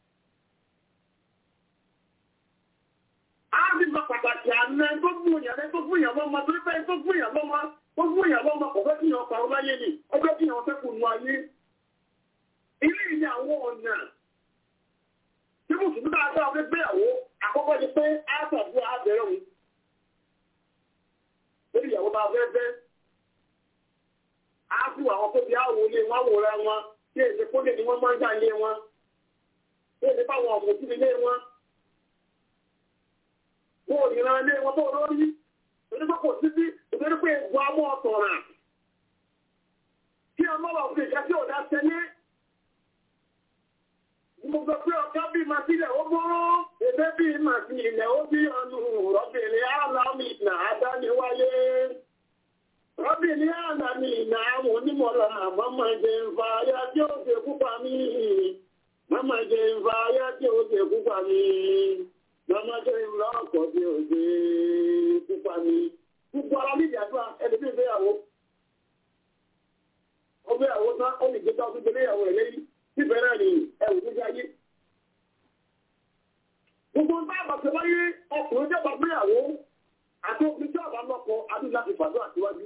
Speaker 6: a ti mọ pàtàkì àná tó fún yàn tó fún yàn lọ́mọ torí pé tó fún yàn lọ́mọ tó fún yàn lọ́mọ kò fẹ́ kí yàn parọ́ láyé ni ó fẹ́ kí yàn fẹ́ kù nù ayé. ilé ìní àwọn ọ̀nà tí mùsùlùmí bá gbà wí gbéyàwó àkọ́kọ́ ni pé a sàbí àbẹ̀rẹ̀ òun lórí ìyàwó bá fẹ́ fẹ́ a fi àwọn tó bí àwò ilé wọn wòra wọn tí èdè kólé ni wọ́n máa ń gbà ilé wọn tí èdè báwọn ọmọ sí ilé wọn wọn ò yìnbọn ilé wọn tó lórí torí pé kò sí sí ìtorí pé ìgbọ́ amọ́ ọ̀tọ̀rà kí ọmọ wà fún ìjà tí ò dá tẹ́lẹ̀ mo gbọ́ pé ọ̀ká bí máa sílẹ̀ ó gbọ́rọ́ èdè bí máa sí ilẹ̀ ó bí ọnù rọ́bìnrin aláàmì ìnà àdániwáyé rọ́bìnrin aláàmì ìnà àwọn onímọ̀lá mọ́mọ́ jẹ ń fa ayá tí ó ṣe púpà mí mọ́mọ́ jẹ ń fa ayá tí ó ṣe púpà mí mọ́mọ́ jẹ ń lọ́ọ̀kọ́ tí ó ṣe púpà mí gbogbo ara ní ìyàtọ̀ ẹni bí ìgbéyàwó ó gbéyàwó tán ó lè gbé tó gbéyàwó rẹ̀ lẹ́yìn síbẹ̀rẹ̀ ni ẹ̀wù tó jáyé. Gbogbo ń bá àbàtẹ̀ wáyé ọkùnrin jẹ́ gbàgbéyàwó àti obìnrin tí ọ̀bá lọ́kọ adúlá láti fàdó àtiwájú.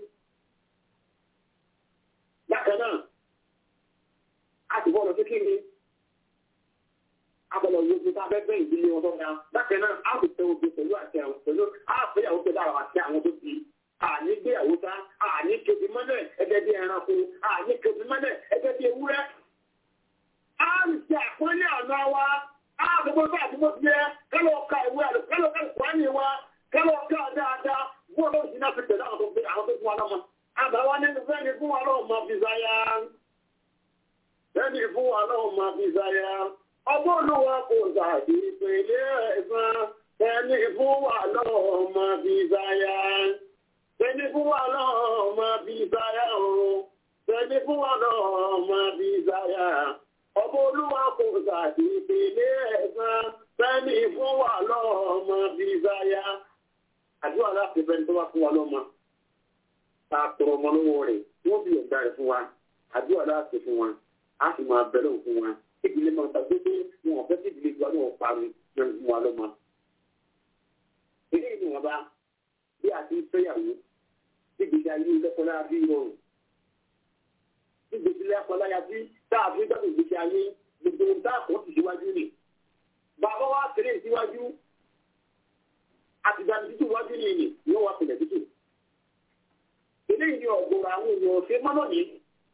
Speaker 6: Bákan náà, a ti bọ́ọ̀lù sí kíni. Abọ̀lọ̀ wo ti ká fẹ́fẹ́ ìdílé wọn tó ga. Bákan náà, a kò tẹ obìnrin pẹ̀lú àti àwọn pẹ̀lú àfẹ́yàwó pẹ̀lú àwọn àti àwọn tó ti. Àní gbéyàwó tá, àní kébì mọ́lẹ̀ ẹgbẹ́ bí ẹranko, àní kébì mọ́lẹ̀ ẹgbẹ́ bí ewúrẹ́ àrùsí àpọ́nlé ọ̀nà wa àgbogbo bá àdúgbò ti yẹ kálọ̀ ọ̀ka ìwé àlù kálọ̀ ọ̀ka ìkwáni wa kálọ̀ ọ̀ka dáadáa wọ́n ló sì náà fi tẹ̀lé àwọn tó gbé àwọn tó fún wa lọ́mọ. àbáwá ní fẹ́ni fún wa lọ́wọ́ máa fi záyà fẹ́ni fún wa lọ́wọ́ máa fi záyà ọgbọ́n olúwa kò sàdí ìpele ẹ̀sán fẹ́ni fún wa lọ́wọ́ máa fi záyà fẹ́ni fún wa lọ́wọ́ máa fi záyà o fẹ́ni fún wa lọ́wọ́ máa fi záyà ọmọ olúwa kò sàdí ìpele ẹ̀sán fẹ́ni fún wa lọ́mọ bí záyá. àdúrà láti fẹ́ni tó bá fún wa lọ́mọ. ta tọrọ ọmọ lọ́wọ́ rẹ̀ wọ́n bí ọ̀gá rẹ̀ fún wa. àdúrà láti fún wa. a sì máa bẹ̀rẹ̀ fún wa. ìdílé máa ta pé pé wọn ò fẹ́ kí ìdílé wa náà parí lórí fún wa lọ́mọ. èyí níwọ̀nba bí a ti ń fẹ́yàwó bí gbèsè ayé lẹ́kọ̀ọ́lá bí rọrùn bí gbèsè lẹ́kọ̀ọ́lá bí táà fi dọ́kọ̀ gbèsè ayé gbogbo ohun táà kọ́ ti síwájú nì. bàbá wa tẹ̀lé síwájú àtìgbà títù wájú ni ìní ni wọ́n wá pèlè títù. eléyìí ni ọ̀gọ̀rọ̀ àwọn èèyàn ṣe mọ́nà ní.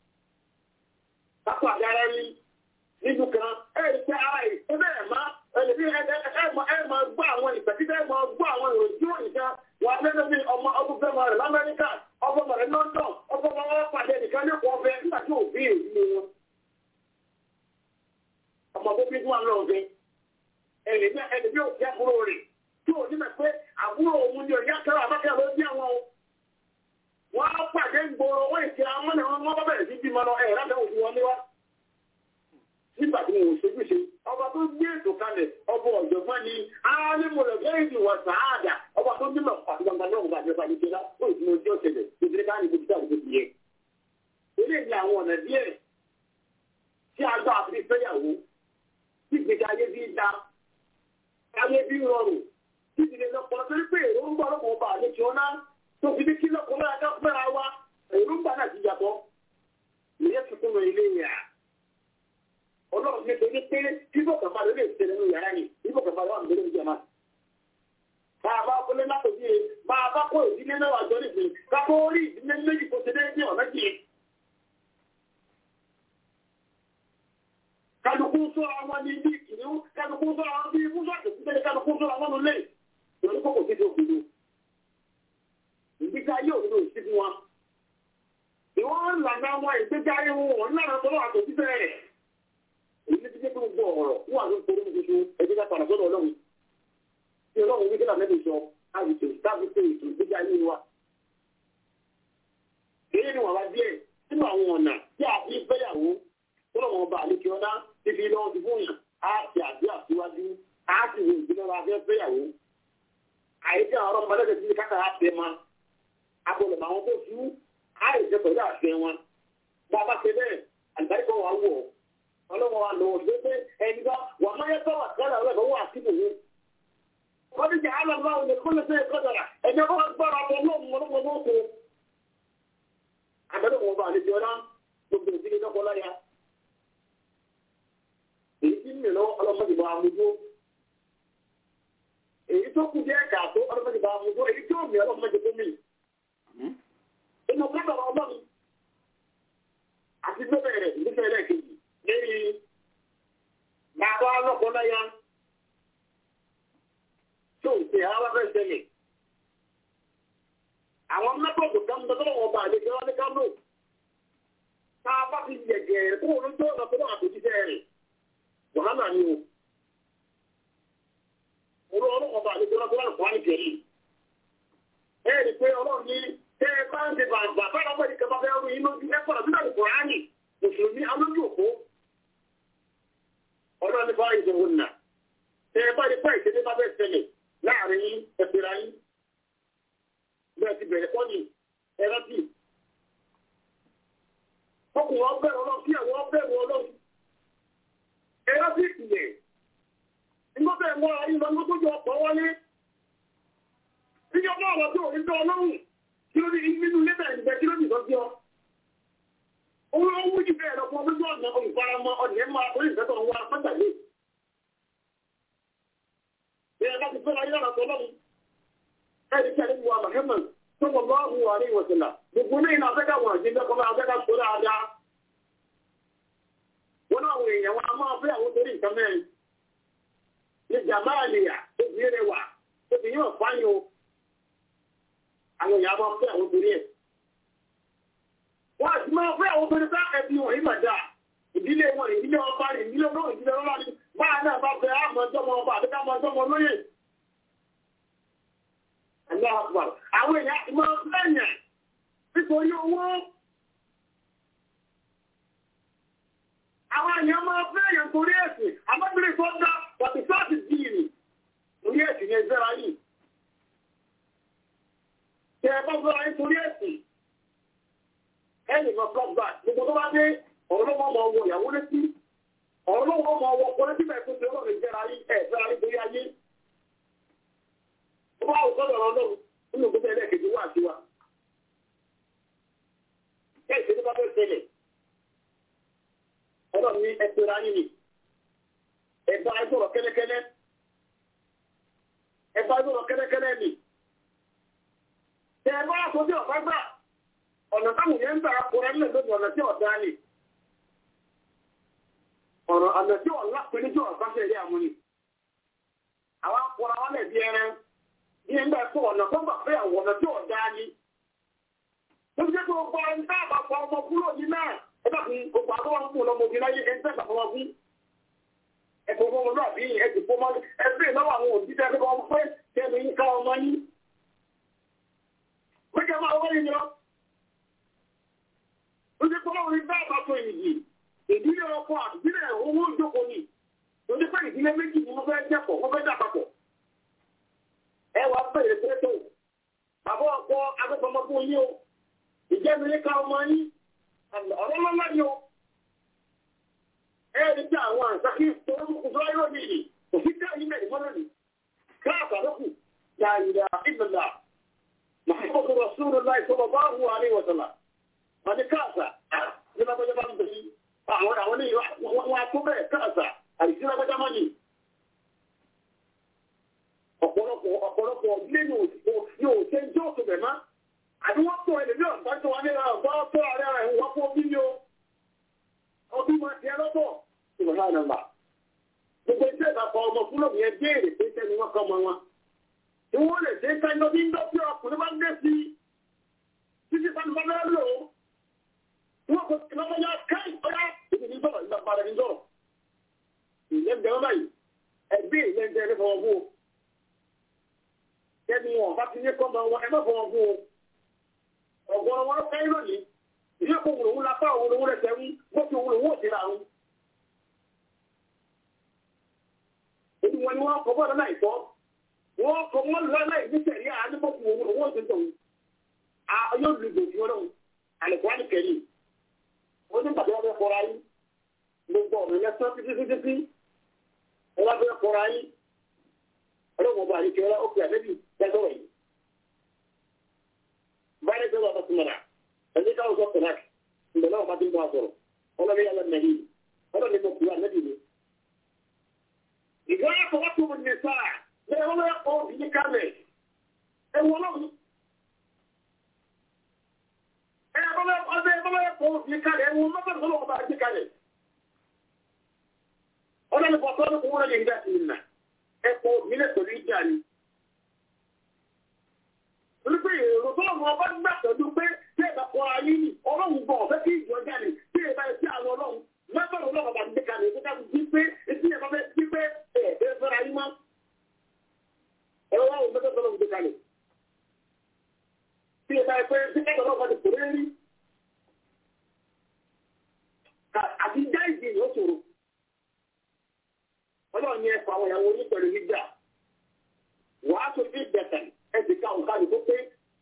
Speaker 6: kápá àgára rí nínú kan ẹ̀rí pé ara ẹ̀ ẹ bẹ́ẹ̀ má ẹlẹ́bí ẹ máa gbọ́ àwọn ìpẹ́tí ẹ máa gbọ́ àwọn ìròyìn tí ó nìkan wà lẹ́nu bí ọmọ ọdún fẹ́ máa rẹ̀ lamẹ́ríkà ọgbọ́n máa rẹ̀ london ọgbọ́n máa wọ́n pàdé nìkan ní ọkọ̀ ọ̀fẹ́ nígbà tí òbí èyí ni wọn. ọmọ tó bí fún wa lọ́wọ́ fẹ́ ẹlẹ́bí ẹlẹ́bí òkè àbúrò rẹ̀ tí ò ní mẹ́ pé àbúrò òun ni òyà kẹrọ àbákẹ́ ló bí àwọn o. wọ́n á pàdé gbòòrò wọ́n ìṣe àwọn ọmọ náà wọ́n bẹ̀rẹ̀ sí bímọ lọ ẹ̀ lábẹ́ òfin wọn níwá nígbà tí mo ṣojú ṣe ọba tó gbé ètò kalẹ̀ ọba ọ̀jọ̀gbọ́n ni alimọ̀lẹ̀ gẹ́gẹ́ ìwà sàádà ọba tó bímọ àti gbangba náà wọ́n bá jẹ́ báyìí ṣẹlá ó sì mọ ojú ọ̀sẹ̀ rẹ̀ ìdílé ká ní gbogbo àti gbogbo yẹ. eléyìí ni àwọn ọ̀nà díẹ̀ tí a gbà fi fẹ́yàwó tí gbèsè ayé bí da ayé bí rọrùn tí ìdílé lọ́pọ̀ torí pé èròǹgbà ọlọ́pàá ọba àlejò ọ̀nà tó fi ní kí lọ́kọ̀ọ́ ọlọ́run ní torí pé bíbọ̀ kàfà ló lè ṣẹlẹ̀ nínú yàrá ni bíbọ̀ kàfà ló wà nílé ní jama. bá a bá kọ́lé látòjú yẹn bá a bá kó ìdílé mẹ́wàá jọ nìsín ká kó rí ìdílé méjì kó ṣe déédéé ọ̀nà jì. kálukú sọ àwọn ní bí kìnìún kálukú sọ àwọn bí musa kìnìún kálukú sọ àwọn nulẹ̀ lórí kókò títí òkúdu. ìgbésí ayé òdodo ìsí fún wa. ìwọ́n ń lànà àwọn ìgbésí ayé wọn náà tọ́lọ́ àtòjíṣẹ́ rẹ̀ èyí ti jẹ́ pé gbogbo ọ̀rọ̀ wà ní ìpolówó tuntun ẹgbẹ́ ká padà sọ́dọ̀ ọlọ́run tí ọlọ́run wíkẹ́ làmẹ́bí sọ àwùjọ tábìtì ètò ìgbéga ayé wa. èyí ni wọ́n wá díẹ̀ nínú àwọn ọ̀nà tí a fi fẹ́yàwó tó lọ́wọ́ ọba àlejò ọ̀dá ti fi lọ́wọ́ ti fún yàn á ti àdúrà síwájú á sì wọ ìdílé wa fẹ́ fẹ́yàwó. àyíká ọ̀rọ̀ ọmọdé ti káta á tẹ ma agbọ̀dọ̀ àwọn tó fi àìsè pẹ̀lú àṣẹ wọn. bá a bá ṣe bẹ́ẹ̀ àlùbáríkọ̀ wà wọ̀ ọ́ ọlọ́wọ́ wa lọ́wọ́ ṣe pé ẹni bá wà máa yẹ tọ́wà kẹ́lẹ̀ rẹ̀ lọ́wọ́ àtìkù ní. wọ́n ti jẹ́ alàmọ́ òní kó lè ṣe ìkọ́jọ̀rà ẹni bá gbọ́ra bọ́ lóòmù ọlọ́wọ́ lóòkù. àbẹ̀rẹ̀ wọn bá àlejò ọlá gbogbo ìdílé lọ́kọ láya. èyí tí ń lọ ọlọ́mọdé bá amúdó. èyí tó kù díẹ̀ kà tó ọlọ́mọdé bá amúdó èyí tí ó mi ọlọ́mọdé tó mi. inú kọ́tà ọlọ́run àti bẹ́ẹ̀ rẹ̀ ìdílé rẹ̀ kejì lórí bàbá ọlọ́kọ̀ọ́lọ́yà tó ń ṣe àwọn abẹ́ ìṣẹ̀lẹ̀. Àwọn mẹ́tọ̀ọ̀dù kan bẹ́ẹ̀ lọ́wọ́ ọba àlejò wọn ní Kánò. Tá a bá fi yẹ̀gẹ̀ kó o lójú ọ̀nà tó náà àtòjíṣẹ́ rẹ̀. Wàhálà ni o. Olú ọlọ́kọ̀ ọba àlejò wọn tó wà ní kẹ́lí. Ẹ rí i pé ọlọ́run ní tẹ́ ẹ bá ń ṣe bàbá bá lọ́wọ́ ìkẹ́ bá fẹ́ rú inú ẹ̀kọ́ àbílẹ̀ Kùránì. Mùsùlùmí alójú òkú ọlọ́ni bá ìdòwò nà tẹ ẹ bá rí pẹ́ ìṣẹ́lẹ̀ bá bẹ́ẹ̀ ṣẹlẹ̀ láàrin yín ẹ̀fẹ̀rẹ̀ yín bẹ́ẹ̀ ti bẹ̀rẹ̀ pọ́ ní ẹ̀rọ tì. ọkùnrin ọbẹ̀rẹ̀ ọlọ́run kí àwọn ọbẹ̀rẹ̀ ọlọ́run ẹ̀rọ tì ìpìlẹ̀ nígbà bẹ́ẹ̀ mọ́ ayé lọ ní gbójú ọkọ̀ wọlé. ìjọba ọ̀rọ̀ tó rí bẹ́ ọlọ́run kí ló ní nínú ilé bẹ̀rẹ̀ níbẹ̀ kí ló ní ìtọ́jú ọ owó owó jù bẹ́ẹ̀ lọ fún ọdún ọ̀nà olùfaramọ́ ọ̀nà máa orí ìfẹ́tọ̀ ń wá pátàlé. Bẹ́ẹ̀ bá ti fẹ́ra yára tọ́ lọ́wọ́. Ẹni tí a lè wà Mahamman tó wọ́n bá hù wà ní ìwọ̀sílà. Gbogbo ní ìlà afẹ́ká wọn àti ìjọba máa afẹ́ká sọ dáadáa. Wọ́n náà wọ èèyàn wọn a máa fẹ́ àwọn torí nǹkan mẹ́rin. Ní Jàmáàlìyà, obìnrin rẹ̀ wà, obìnrin ò fáyọ̀. Àwọn èèyàn máa fẹ́ àwọn torí ẹ̀ wọ́n àti máa fẹ́ àwọn obìnrin bá ẹbí wọn yìí màdá ìdílé wọn ìdílé ọba rẹ̀ ìdílé ọlọ́run ìdílé ọlọ́run ni báà náà bá fẹ́ àmọ́jọ́mọ ọba àti kámọ́jọ́mọ lóyè. àwọn èèyàn ti máa fẹ́yàn nítorí owó. àwọn èèyàn máa fẹ́yàn torí ẹ̀sìn àmọ́bìnrin tó dá wàtí sáàtì dìrì torí ẹ̀sìn yẹn zẹ́ra yìí. tẹ ẹ bá fẹ́ra yín torí ẹ̀sìn ẹnì kan flop back gbogbo tó bá dé ọ̀rọ̀lọ́wọ́ ọmọ ọwọ́ ìyàwó létí ọ̀rọ̀lọ́wọ́ ọmọ ọwọ́ ọkọ létí bẹ́ẹ̀ tó ṣe ọlọ́run ìjẹra yí ẹ̀ fẹ́ra yí torí ayé. ó wá òkọ́dọ̀ ọ̀rọ̀ náà nínú gbogbo ẹlẹ́ẹ̀kejì wà sí wa. Bẹ́ẹ̀ ṣe tó bá fẹ́ ṣẹlẹ̀. Ọlọ́run ní ẹgbẹ́ra yín ni. Ẹ̀bá ẹgbọ̀rọ̀ kẹ́lẹ́kẹ́lẹ́. Ẹ̀bá ẹgbọ̀rọ̀ kẹ́lẹ́kẹ́lẹ́ ni. Tẹ ẹ bá aṣojú ọ̀pá gbà. Ọ̀nà táwọn yẹn ń gbà kóra nílẹ̀ lóde ọ̀nà tí ọ̀dá ni. Ọ̀rọ̀ ọ̀nà tí ọ̀la pé níjọ́ ọ̀pá ṣẹlẹ̀ àmúni. Àwọn akọ̀rọ̀ wọn lẹ̀ bí ẹran ní ẹgbẹ́ ẹ̀kọ́ ọ̀nà tó gbà pé àwọn ọ̀nà tí ò dáa ní. Ó ti jẹ́ pé gbogbo ẹni tá àbá pa ọmọ kúrò ní náà ẹgbẹ́ fún gbogbo àtọ́wọ́n fún ọmọ òbí láyé ẹni tẹ́gbà fún wọn fún. Ẹ̀kọ́ fún ọmọ náà bí ẹ̀sìn fún ọmọ ẹgbẹ́ ìnáwó àwọn òbí tẹ́ fẹ́ kọ́ pé kẹ́mi ń ká ọmọ yín. Méjì máa wọ́n yín lọ. Ó ti pọ́ lọ́wọ́ ní bá àbá tó ìyì. Ìdílé ọkọ àdílé owó ìjókòó ni. Ó ti pẹ́ ìdílé méjì ni wọ́n fẹ́ jẹ́pọ̀, wọ́n fẹ́ dà papọ̀ ẹ wàá bẹ̀rẹ̀ pẹ́tò bàbá ọkọ agbẹ́fọmọ fún yín o ìjẹ́mi ní ká ọmọ yín ọ̀rọ̀ lọ́lá ni o ẹ rí tí àwọn àǹsákì tó ń kú fún ayé òní yìí òfin ká yín mẹ́rin mọ́lẹ̀ ni káàkà lókù yàrá ìbìlà Muhammadu Rasulullah sallallahu alaihi wa sallam wọn ni káàkà ní lágbàjá bá ń bẹ̀ yí àwọn àwọn ní wọn tó bẹ́ẹ̀ káàkà àìsí lágbàjá mọ́ ni ọ̀pọ̀lọpọ̀ ọ̀pọ̀lọpọ̀ nínú yóò ṣe ń jọ́ òkè bẹ̀ má. Àbí wọ́n tó ẹlẹ́bí ọ̀gbá tó wà nílẹ̀ ọ̀gbá tó ààrẹ rẹ̀ wọ́n fún omi yóò. Ọdún máa ti ẹlọ́pọ̀. Ìwọ̀n náà nàmbà. Gbogbo iṣẹ́ ìbàkọ̀ ọmọ fún lòmí ẹ béèrè pé sẹ́ni wọ́n kọ́ ọmọ wọn. Tí wọ́n lè ṣe ká iná bí ń dọ́ sí ọkùnrin bá ń dé sí. Títí sani bá bẹ́ẹ̀ lò ó. Wọ́n kò sí lọ́mọ yá káì ọ̀yá. Ìdí ní sọ̀rọ̀ ìgbà padà ní sọ̀rọ̀. Ìlẹ́gbẹ̀rún báyìí. Ẹgbẹ́ ìlẹ́gbẹ̀rún fọwọ́ fún o ẹni wọn bá ti ní kọ́mọ wọn ẹ má fọwọ́ fún o ọ̀gọ́rọ̀ wọn fẹ́ lónìí ìdí ẹ̀kọ́ òun lòun lápá òun lòun lẹ́sẹ̀ ń bó ti òun lòun ò ti ra òun. èyí wọn ni wọn kọ bọ́ọ̀lù náà ìtọ́ wọn kọ wọn lọ náà ìdí sẹ̀rí àdébọ̀kù òun lòun ò ti tọ̀ òun yóò lu ìgbò fún ọlọ́run àlẹ́kọ́ àlẹ́kẹ́rì ó ní bàbá wọn fẹ́ kọ́ra yín gbogbo ọ̀nà lẹ́sán títí títí tí ẹ wá fẹ́ kọ́ra yín ọlọ́run ọba àríkẹ́ ọlá ó fi àlẹ́bí gbẹ́sọ̀rọ̀ yìí. báyìí tó wà bá túmọ̀ náà ẹ̀jẹ̀ káwọn sọ pẹ̀lá ìgbẹ́ náà bá ti ń bọ́ àsọ̀rọ̀ ọlọ́run yàrá nàìjí ọlọ́run ní mo kú àlẹ́bí mi. ìgbà yàtọ̀ wá tó mo ní sáà bẹ́ẹ̀ wọ́n yà kọ́ òbí kálẹ̀ ẹ wọ́n lọ́wọ́. ẹ wọ́n yà kọ́ òbí kálẹ̀ ẹ wọ́n lọ́wọ́ lọ́wọ́ bá gbé kálẹ̀. ọlọ́run bọ̀ tọ́lú kó wọ́n lè gbà sí ìnà ẹ̀kọ́ ìbílẹ̀ pẹ̀lú ìjà ni. Olúpẹ̀ èrò tó lọ́wọ́ ọba gbà pẹ̀lú pé tí ẹ̀ka kọ ayé nì, ọlọ́run gbọ́ ọ̀fẹ́ kí ìjọ jáde tí ẹ̀ka ẹ̀ sí àwọn ọlọ́run. Mẹ́fẹ̀rẹ̀ ọlọ́run bá gbé kalẹ̀ tó dábò bí pé etí ẹ̀ka fẹ́ bí pé ẹ̀ ẹ̀ fẹ́ra yín mọ́. Ẹ̀rọ wa ò mẹ́fẹ̀rẹ̀ ọlọ́run gbé kalẹ̀. Tí ẹ̀ka ẹ̀ pé tí ẹ̀ka ọlọ́run bá ti kò rí. Àti já ìdí ni ó ṣòro ọlọ́run yẹn fa àwọn ìyàwó yín pẹ̀lú gbígbà wàá tó bí bẹ̀tẹ̀ ẹ ti ká òǹkà nìkó pé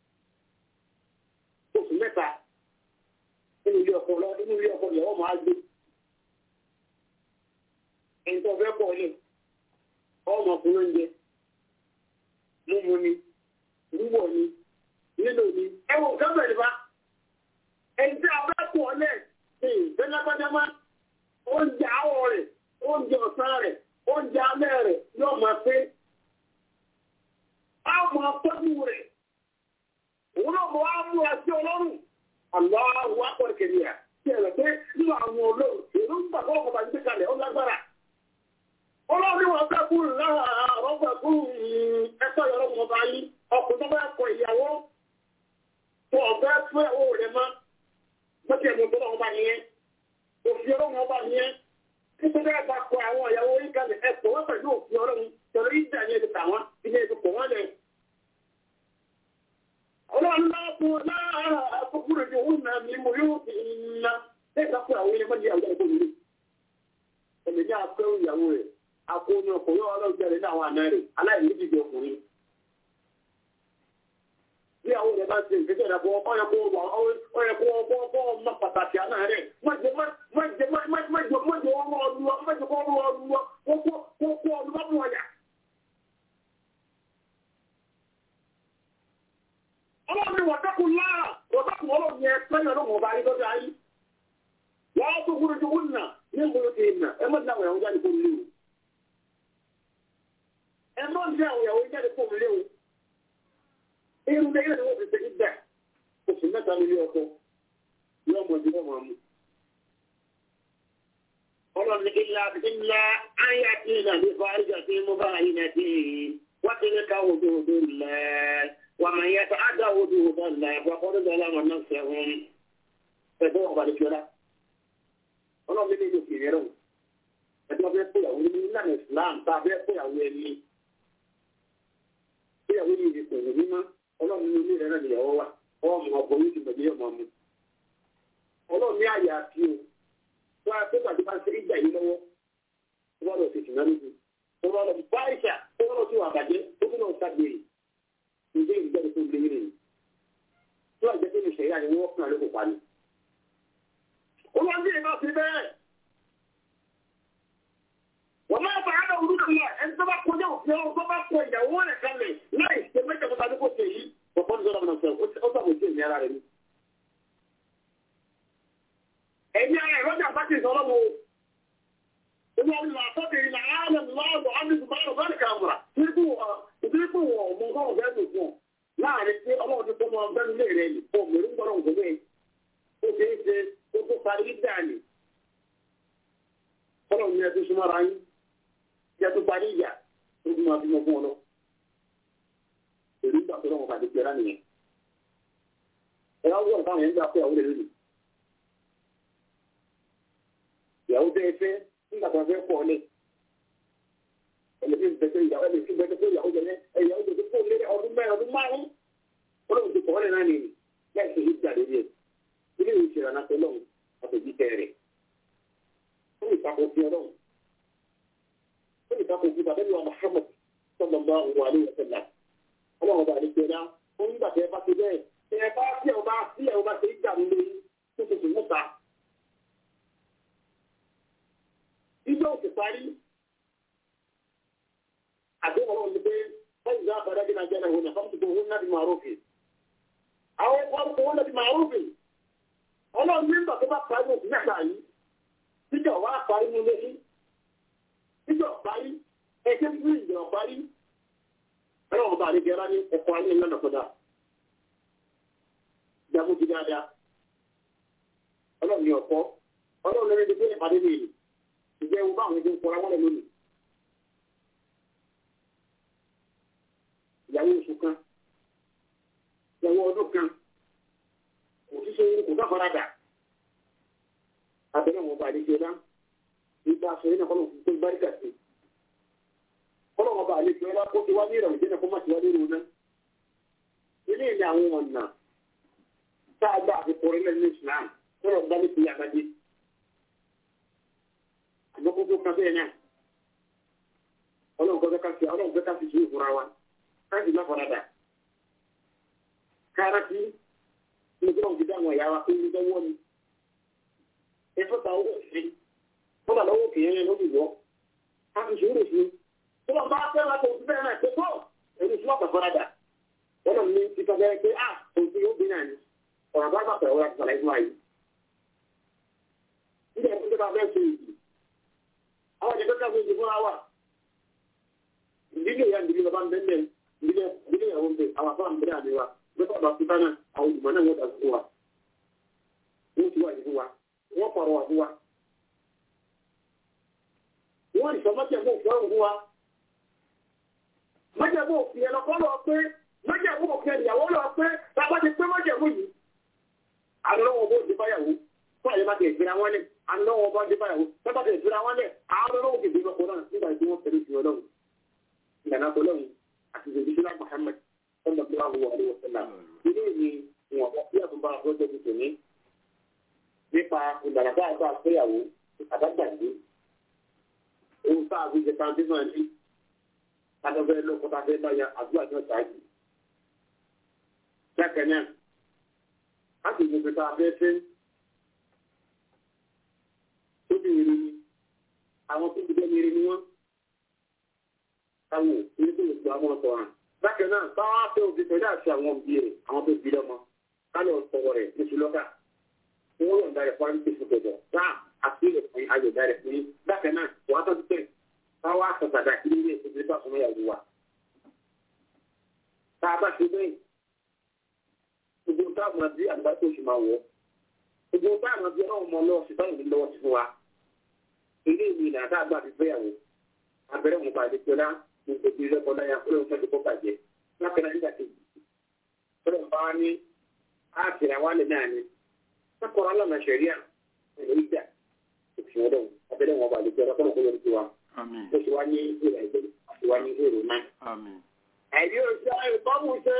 Speaker 6: oṣù mẹ́ta nínú ilé ọkọ lọ nínú ilé ọkọ ìyàwó máa gbé ẹni tó fẹ́ pọ̀ ní ọmọ ọkùnrin oúnjẹ mímu ni wíwọ̀ ni nílò ni ẹ wò nǹkan bẹ̀rẹ̀ bá ẹni tí a bá pọ̀ lẹ̀ ṣe ìfẹ́lágbájámá oúnjẹ àwọ̀ rẹ̀ oúnjẹ ọ̀sán rẹ̀ oúnjẹ alẹ́ rẹ̀ yóò máa pé a máa tọ́jú rẹ̀ òun náà mọ̀ á mú ẹsẹ̀ ọlọ́run aláwọ̀ akọ̀ ìkẹ̀lẹ̀ rẹ̀ tí ẹ̀rẹ̀ pé nínú àwọn olóòrùn èrò ń gbà kọ́ ọ̀pọ̀ àti kalẹ̀ ó lágbára ọlọ́run ni wọ́n fẹ́ kú lára àwọn fẹ́ kú ẹ̀kọ́ ìyọ̀rọ̀ wọn bá yí ọkùnrin tó bá kọ ìyàwó tó ọ̀fẹ́ fún ẹ̀wọ̀ rẹ̀ mọ́ mọ́tì ẹ̀mú tó lọ́wọ́ bá yẹn òfin ọlọ́run bá yẹn nítorí ẹ̀bá kọ àwọn ìyàwó yìí kalẹ̀ ẹ̀kọ́ wọ́n pẹ̀lú òfin ọlọ́run tẹ̀lé ìjà ní ẹ̀dùn tàwọn ilé ẹ̀dùn pọ̀ wọ́n lẹ̀. ọlọ́run náà fún láàárọ̀ àkókòrò ní òun náà ní mo yóò fi iná ẹ̀ka fún àwọn ilé mọ́lẹ̀ àwọn ẹ̀kọ́ mi. ẹ̀mí ní akọ́ ìyàwó rẹ̀ akọ́ ní ọkọ̀ yóò ọlọ́run jẹ́rìí ní àwọn àná rẹ̀ aláìní dìde ọkùnrin. bí àwọn rẹ̀ bá ṣe ìgbésẹ̀ rẹ̀ fún ọyẹ kó ọyẹ kó ọkọ̀ ọmọ pàtàkì àná rẹ̀ mọ̀jẹ̀ mọ̀jẹ̀ mọ̀jẹ̀ mọ̀jẹ̀ mọ̀jẹ̀ ọmọ ọlùwọ̀ mọ̀jẹ̀ kọ́ ọlùwọ̀ ọlùwọ̀ kókó ọlùwọ̀ mú ọyà. wọ̀tẹ́kùn láà wọ̀tẹ́kùn ọlọ́run yẹn pẹ́yìn ọlọ́run ọba ayé lọ́dọ̀ ayé wọ́n á tó gbúdú tó wúnà ní ìgboro ti nà ẹ mọ̀ ní àwọn ìyàwó jáde kó mi léwu ẹ mọ̀ ní àwọn ìyàwó jáde kó mi léwu irun lẹ́yìn náà wọ́n fi ṣe ìgbà oṣù mẹ́ta nílé ọkọ yóò mọ̀ ju ọmọ mu. ọlọ́run ilá ilá ayé àti ìlànà ìfọ̀rẹ́jà tí mo bá yín náà sí wọ́n ti ní ká wòdò wòdò lẹ̀ wà máa yẹ ká àdá wòdò wòdò lẹ̀ wà kọ́ ló dọ̀la wọn náà sẹ́wọ̀n ẹ̀fọ́ wọn balẹ̀ fiọ́lá. ọlọ́run ní ìlú kìnìún rẹ̀ ẹ̀dọ́ bẹ́ẹ̀ fúyàwó ní ìlànà Islam tá a bẹ́ẹ̀ fúyàwó ẹni fúyàwó ní ìdìbò mímọ́ ọlọ́run ní ilé rẹ̀ náà nìyàwó wa ọmọ ọgbọ̀n yìí ti bẹ̀rẹ̀ ọmọ mi. ọlọ́run ní àyè àti o wọ́n á tó gbàdúrà bá ń ṣe ìgbà yìí lọ́wọ́ wọ́n lọ sí ìsìnkú níbi wọ́n lọ bá ìṣà wọ́n lọ sí wà bàjẹ́ ó tún lọ sábẹ́rẹ̀ ìdí ìgbẹ́ni tó lé rẹ̀ tó àjẹ́ tó lè ṣe ìyá ni wọ́n kàn lóko pa ni. olùwàndí ìbá fi bẹ́ẹ̀ wọ́n máa bá àdá òwúrọ̀ náà ẹni tó bá kọjá òfin ọ̀hún tó bá kọ ìyàwó rẹ̀ kalẹ̀ láì ṣe mẹ́jọ kọta ní kò ṣe yìí ọ̀pọ̀ ní sọ́dọ̀ náà sọ ó sàbò sí ìní ara rẹ̀ ni. ẹ̀yin ara ìrọ́jà bá ti sọ lọ́wọ́ ìwọ ìlú àtọ́bìnrin náà ààrẹ lọ́wọ́ àdìsùbárò bẹ́ẹ̀ kàmùrà nígbù ìdíkù wọ̀ ọ̀mù ọgọ́rùn bẹ́ẹ̀ tó fún ọ láàrin tí ọlọ́run ti fọmọ ọgbẹ́ni lé rẹ̀ ni ó mẹ́rin gbọ́dọ̀ ń gbọ́dọ̀ ó ṣe é ṣe ó tó parí dáàni ọlọ́run ni ẹ tó súnmọ́ ara yín jẹ́ tó parí ìyà tó fi máa bímọ fún ọ lọ èrí ìgbà tó lọ́wọ́ pàdé pẹ̀lá nìyẹn ẹ̀rọ wọ́n táwọn yẹn ń gbà pé àwọn olè lónìí ìyàwó bẹ́ẹ̀ fẹ́ nígbà tó fẹ́ pọ̀ lé ẹlẹ́sìn bẹ́tẹ̀ ìyàwó ẹlẹ́sìn bẹ́tẹ̀ fún ìyàwó jẹ́ ẹ̀yàwó jẹ́ fún ilé ọdún mẹ́rin ọdún márùn ọlọ́run ti pọ̀ lé náà nìyí láì ṣe ìgbà lórí ẹ̀ ilé ìwé ìṣẹ̀lẹ̀ náà pẹ̀lú àtẹ̀jí tẹ̀rẹ̀ ó lè takò fi ọlọ́run ó lè takò fi bàbá ìwà Muhammad sallallahu alaihi wa sallam ọlọ́run ọba àdìgbẹ́dá ó ń gbà tẹ́ ẹ bá ti bẹ́ẹ̀ tẹ́ ẹ bá tí ẹ bá tí ẹ bá ti gbà nílé tó ti sùn mọ́ta. Ìjọ òsì parí. Àdéhùn ọlọ́run ni pé wọ́n ìgbà àbádá bí nàìjíríà náà wọnà fáwọn tuntun wọn náà di màrúfì. Àwọn ọkọ̀ wọn náà di màrúfì. Ọlọ́run nígbà tó bá parí òsì mẹ́ta yìí. Ìjọ wa parí nílé yìí. Ìjọ parí. Ẹ̀jẹ̀ fún ìjọ parí ọlọ́run ọba àlejò ẹ̀rá ní ẹ̀kọ́ ayé ńlá kọ́dà jagun ti dáadáa ọlọ́run ní ọ̀pọ̀ ọlọ́run lórí ẹgbẹ́ ìpàdé mi yìí ìjẹ́ ewu báwọn ẹgbẹ́ ń kọ́ra wọ́n lẹ̀ lónìí ìyàwó oṣù kan ìyàwó ọdún kan kò sí sóyún kò bá fara dà abẹ́rẹ́ wọn ọba àlejò ẹ̀rá nípa aṣọ yìí náà kọ́ ló ń pè báríkà sí i ọlọ́run bá àlejò ẹlá kó ti wá ní ìrọ̀lẹ́ jẹ́ kó má ti wá lórí ọ̀nà. ilé ìní àwọn ọ̀nà tá a gbà àfikún orílẹ̀ ní Islam tọ́rọ̀ bá ní ìpínlẹ̀ àgbájé. àmọ́ kókó kan bẹ́ẹ̀ náà ọlọ́run kọ́ ká fi ọlọ́run fẹ́ ká fi sùúrù fúnra wa ká sì má faradà. kára sí ní kí wọ́n fi dá àwọn ẹ̀yà wa pé ní lọ́wọ́ ni. ẹ fọ́ta owó sí fọ́ta lọ́wọ́ kìíyẹn lóbi wọ́ ká fi sùúrù sí tí wọ́n bá fẹ́ láti òfin bẹ́ẹ̀ náà ṣe tó èyí tí wọ́n kàn fọ́nadà wọ́n lọ ní títọ́ bẹ́ẹ̀ pé à òfin yóò bí náà ni ọ̀rọ̀ bá bàtà ọ̀rọ̀ àti sàlàyé fún wa yìí. nígbà tó tó bá fẹ́ ṣe ìdí àwọn ìjọba ká fún ìdí fúnra wa ìdílé ìyá ìdílé bàbá ń bẹ́ẹ̀ ìdílé ìdílé ìyàwó ń bẹ àwọn afọ àmì bẹ́ẹ̀ àmì wa lọ́pọ̀ bá fúta náà àwọn olùmọ̀ náà wọ́n dà fún wa wọ́n ti wà ní fún wa wọ́n pàrọ̀ wà fún wa wọ́n ìsọmọ́tẹ̀ mọ́ òfin ọ̀rùn fún wa májẹ̀mú òfin ẹ̀lọ́ kọ́ lọ pé májẹ̀mú òfin ẹ̀yàwó lọ pé bàbá ti pé májẹ̀mú yìí. àlọ́wọ́ bó ti báyàwó fún àyè máa ti ìfira wọn lẹ̀ àlọ́wọ́ bó ti báyàwó bàbá ti ìfira wọn lẹ̀ àwọn olówó kìí bímọ kọ́nà nígbà tí wọ́n tẹ̀lé ìfìyàn lọ́wọ́. ìlànà ọlọ́run àti ìdíjìlá Muhammad sallallahu alaihi wasallam ilé ni wọn bá bí àtúbà àbọ̀jọ́ ti tòní nípa ìlànà bá àgbà àgbéyàwó àdágbàgbé ohun tá a fi jẹ tàbí náà ní adọ́fẹ́ lọ́kọ́ta fẹ́ báyà àdúrà náà ṣáájú. Bẹ́ẹ̀ náà, a sì mú pẹ̀lú abẹ́fẹ́ tó bí ire ni àwọn tó bí jẹ́ ire ni wọ́n. Táwọn ilé tó lè tó àwọn ọ̀tọ̀ hàn. bákan náà báwa fẹ́ òbí pẹ̀lú àti àwọn òbí rẹ̀ àwọn tó bí lọ́mọ kálọ̀ ọ̀pọ̀ rẹ̀ lóṣù lọ́kà wọ́n yọ̀ǹda rẹ̀ fún àyè gbẹ̀dọ̀ bá àfihàn fún ayọ̀ǹda rẹ̀ fún yín bákan náà wàá tó tẹ̀ báwa sọ̀tàdà kí ní ilé ìfowópamọ́ bá fún ìyàwó wa. tá a bá ṣe bẹ́ẹ̀ gbogbo táwọn àbí àgbà tó ṣe máa wọ̀ gbogbo táwọn àbí ọlọ́run mọ lọ́wọ́ sí báyìí lọ́wọ́ sí fún wa ilé ìwé ìlànà tá a gbà fi fẹ́yàwó abẹ́rẹ́ wọn bá a lè pẹ́lá gbogbo ilé ẹ̀kọ́ náà yà kúrò fẹ́ tó kọ́ bàjẹ́ lápẹ́lá nígbà tí ọlọ́run bá wá ní áàtì àwọn àlẹ́ náà ni sákọ̀ọ́ alọ́nà ṣẹ̀ríà ẹ̀rọ ìjà òfin ọlọ́run abẹ́rẹ́ wọn bá a lè pẹ́lá kọ́nà kó yọrí sí wa
Speaker 1: àmín
Speaker 6: ó sì wá ní ìrẹ̀ ìgbẹ́ àti wá ní èrò náà.
Speaker 1: àmín
Speaker 6: ẹ̀rí òṣà ìkọ́mù ṣe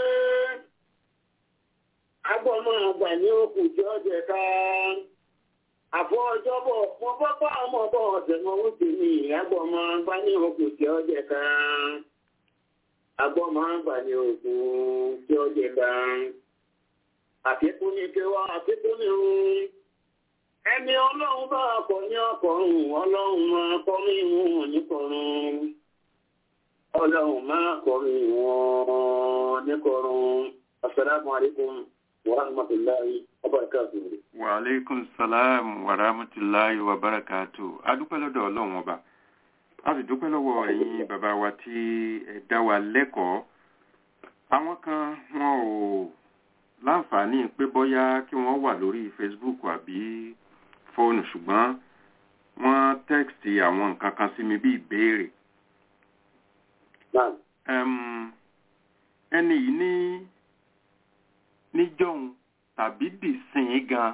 Speaker 6: agbọ́mọ àgbà ní òkú tí ó jẹ ká àfọ ọjọ́bọ̀ mo bọ́pọ̀ ọmọ bọ̀ ọ̀sẹ̀ mọ́ ó ti ní agbọ́mọ àgbà ní òkú tí ó jẹ ká agbọ́mọ àgbà ní òkú tí ó jẹ ká àfikún ní kéwà àfikún ní òun ẹni ọlọ́run bá kọ ní ọkọ̀run ọlọ́run máa kọ́ mí wọn níkọ̀run ọlọ́run máa kọ́ mí wọn níkọ̀run asalaamu alaykum wa rahmatulahi wa barakatuhu.
Speaker 1: wa aleykum salaam wa rahmatulahi wa barakatu adúpẹ́ lọ́dọ̀ ọlọ́run ọba a sì dúpẹ́ lọ́wọ́ ẹ̀yin bàbá wa tí ẹ dá wa lẹ́kọ̀ọ́ àwọn kan wọn ò láǹfààní pé bóyá kí wọ́n wà lórí facebook àbí fóònù ṣùgbọ́n wọ́n tẹ́kìtì àwọn nǹkan kan sí mi bí ìbéèrè
Speaker 6: Naam.
Speaker 1: Ẹm, ẹni yìí ní níjọ́hun tàbí dìsìn gan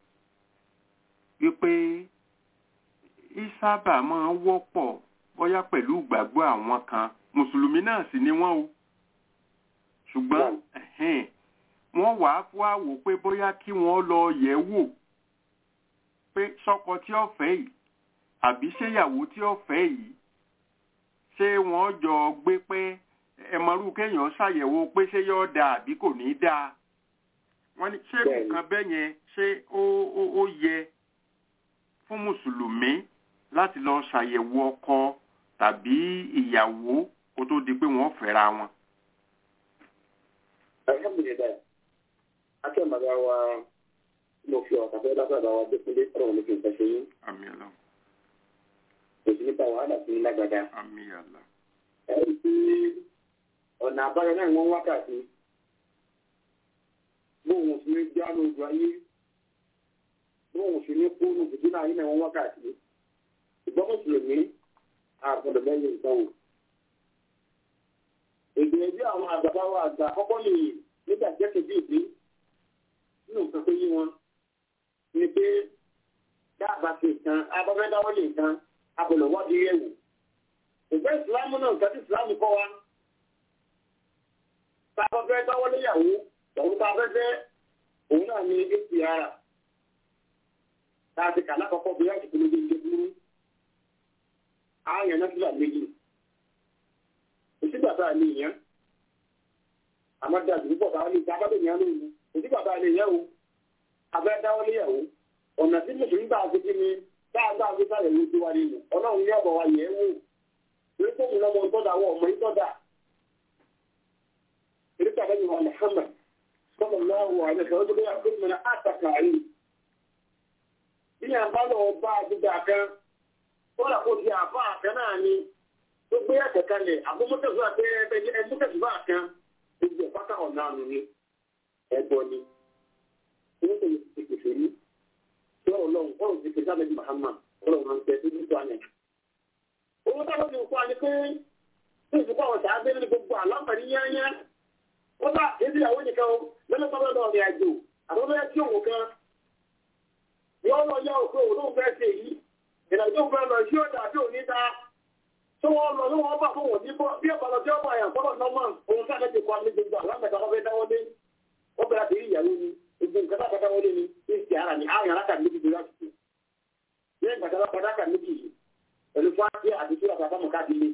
Speaker 1: wípé ìsábà máa ń wọ́pọ̀ bóyá pẹ̀lú ìgbàgbọ́ àwọn kan mùsùlùmí náà sì ni wọ́n o ṣùgbọ́n ẹ̀hẹ́n, wọ́n wà á fún àwò pé bóyá kí wọ́n lọ yẹ̀ wò pé sọ́kọ tí ó fẹ́ yìí àbí ṣéyàwó tí ó fẹ́ yìí ṣé wọ́n jọ gbé pé ẹ̀mọ́rú kéèyàn ṣàyẹ̀wò pé ṣé yóò dáa àbí kò ní dáa wọ́n ní ṣé
Speaker 6: Bẹ́ẹ̀ni.
Speaker 1: nǹkan bẹ́ẹ̀ yẹn ṣé ó ó ó yẹ fún mùsùlùmí láti lọ ṣàyẹ̀wò ọkọ tàbí ìyàwó kó tó di pé wọ́n fẹ́ra wọn.
Speaker 6: alhamdulilayi akẹ́ bàbá wa mo fi ọ̀kà fẹ́ lábẹ́ bàbá wa dẹ́kunlé ọ̀rọ̀ mi kì í fẹsẹ̀ yín
Speaker 1: àmì ọlọ́run
Speaker 6: èsì nípa wàhálà sí lágbàdá.
Speaker 1: àmì àlá
Speaker 6: ẹ̀rí tí ọ̀nà àbáyọ náà wọ́n wákàtí bóun sì ní já lójú ayé bóun sì ní kó lójú tí náà yín náà wọ́n wákàtí ìgbọ́n mùsùlùmí àgbọ̀dọ̀ lẹ́yìn nǹkan wò. ìgbìyànjú àwọn àgbàbá wa àgbà kọ́kọ́ lè nígbà jẹ́kẹ̀ bí ìdí nínú nǹkan tó yí wọn ni pé dáàbà sí nǹkan abọ́fẹ́ dáwọ́ lè nǹkan abọ̀lọ̀ wọ́dí yẹ̀ wò ìgbẹ́ ìsìlámù náà nǹkan tí ìsìlámù kọ́ wa tá a bá fẹ́ dáwọ́ léyàwó òun tá a fẹ́ fẹ́ òun náà ní apr tá a ti kà lákọ̀ọ́kọ́ bí wọ́n ti pinnu bí ṣe burú ààyàn náà sílà méjì òsígbà tá a lè yàn àmọ́ dáa jù púpọ̀ tá a lè ta abábẹ́ yàn lóhùn òsígbà tá a lè yàn o abẹ́ dáwọ́ léyàwó ọ̀nà tí mùsùlùmí bá a fi kí ni tá a gbà fi sàyẹ̀wò tiwa nínú ọlọ́run ní ọ̀bọ̀ wa yẹ̀ ẹ́ wò torí pé òun lọ́mọ ìtọ́jà wọ ọmọ ìtọ́jà torí pé àbẹ́yìn wa Muhammad sọ́dọ̀ lọ́wọ́ àyẹ̀fẹ́ ọdún bẹ́ẹ̀ ọdún mìíràn àtàkà yìí bí yàn bá lọ bá àdúgbò kan kọ́lá kó di àbá kan náà ni tó gbé ẹ̀kẹ́ kalẹ̀ àbúmọ́tẹ̀sọ́ àti ẹ̀mútẹ̀sọ́ kan gbogbo ìpátá ọ̀nà àmì ni ẹ̀bọ ni owó tó yẹ ti pèsè ní tí ọlọ́run ọ̀run ti pèsè àbẹ́yìn Muhammad ọlọ́run máa ń tẹ́ sí nítorí àná owó táwọn ti kọ́ ni pé tí ìfipá wọn tàá gbé ní gbogbo àlọ́pàá ní yányá wọ́n bá ebi àwọn nìkan o lọ́nà tó lọ́dọ̀ ọ̀rẹ́ àjò àwọn bẹ́ẹ̀ tí òun kan yọ lọ yá òkú òun lóun fẹ́ ṣe yìí ìrìnàjò òun fẹ́ lọ sí ọ̀dà àbí òní ta tó wọ́n lọ ní wọ́n bá fún wọn bí ọ̀pọ̀ lọ sí ọ̀pọ̀ àyàn fọ́lọ̀ nọ́mà òun sáà ti kọ́ ní gbogbo àlámẹ̀ta wọn fẹ́ dáwọ́ dé wọ́n bẹ̀rẹ̀ àti ìyàwó ni gbogbo nǹkan tá a fẹ́ dáwọ́ dé ni ní ìsì ara ni àwọn yàrá kà méjì tó yà tuntun lẹ́yìn gbàgbọ́ padà kà méjì yìí pẹ̀lú fáńtì àti tí wọ́n bá mọ̀ káàdì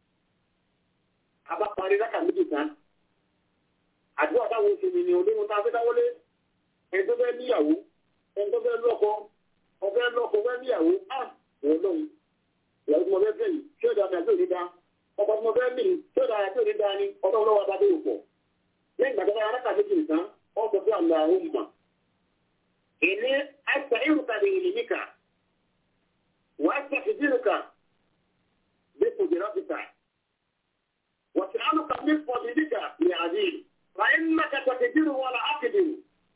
Speaker 6: abá parí rákà méjì tán àdúrà táwọn oṣù mi ni olóhùn tá a fẹ́ dáwọ́lé ẹni tó fẹ́ níyàwó ẹni tó fẹ́ lọ́kọ ọfẹ́ lọ́kọ fẹ́ níyàwó á wọ́n lọ́hùn ìyàwó tí mo fẹ́ fẹ́ yìí ṣé ìdá mi àti òní dá ọkọ̀ tí mo fẹ́ mì tí ó dára tí ò ní dáa ní ọdún ọlọ́wọ́ abájọ́ òpó lẹ́yìn ìgbà tó bá arákà méjì nìkan wọ́n sọ pé àlọ́ àwọn mọ̀ ìní àìsàn ìrùkà lè rìn níkà wàá ṣàfihàn bí kò jẹ́ rọ́bìtà وسألك من فضلك يا عزيز فإنك تقدر ولا أقدر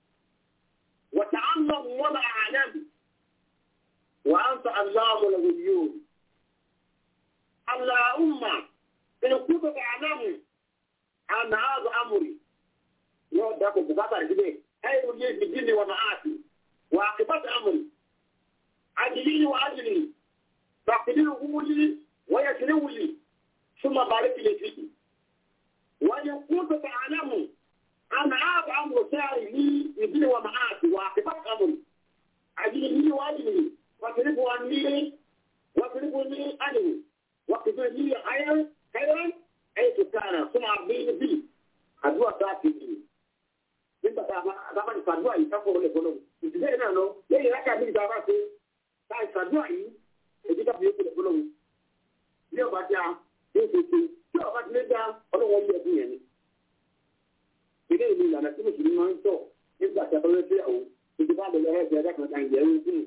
Speaker 6: وتعلم ولا أعلم وأنت علام الغيوب اللهم إن كنت تعلم أن هذا أمري يا دكتور بكاتر كده خير لي في الدين ومعاشي وعاقبة أمري أجلي وأجلي فاقدره لي ويسره لي ثم بارك لي فيه وإن كنت تعلم أن هذا أمر ساري لي يدين ومعاشي وعاقبة أمري أجلني وأجلني واصرف عني واصرفني عنه واقدر لي خيرا خيرا حيث كان ثم أرضيني به àdúrà tá a ti di nígbà tá a bá ti fàdúrà yìí káfọ́ wọlé fọlọ́ ìdílé náà lọ lẹ́yìn rákà méjì tá a bá ṣe tá a ìfàdúrà yìí èdè káfọ́ yóò fọlọ́ fọlọ́ bí ọba dá yóò ṣe ṣe tí ọba ti lé dá ọlọ́wọ́ yẹ ẹ̀dùn yẹn ni. ilé ìlú ìlànà tí mùsùlùmí máa ń tọ̀ nígbà tí a bá fẹ́ fẹ́ àwọn ìdíbà lọ lọ́rọ́ ìgbà ẹ̀dá kan kan ìjẹ́ ẹ̀rú fún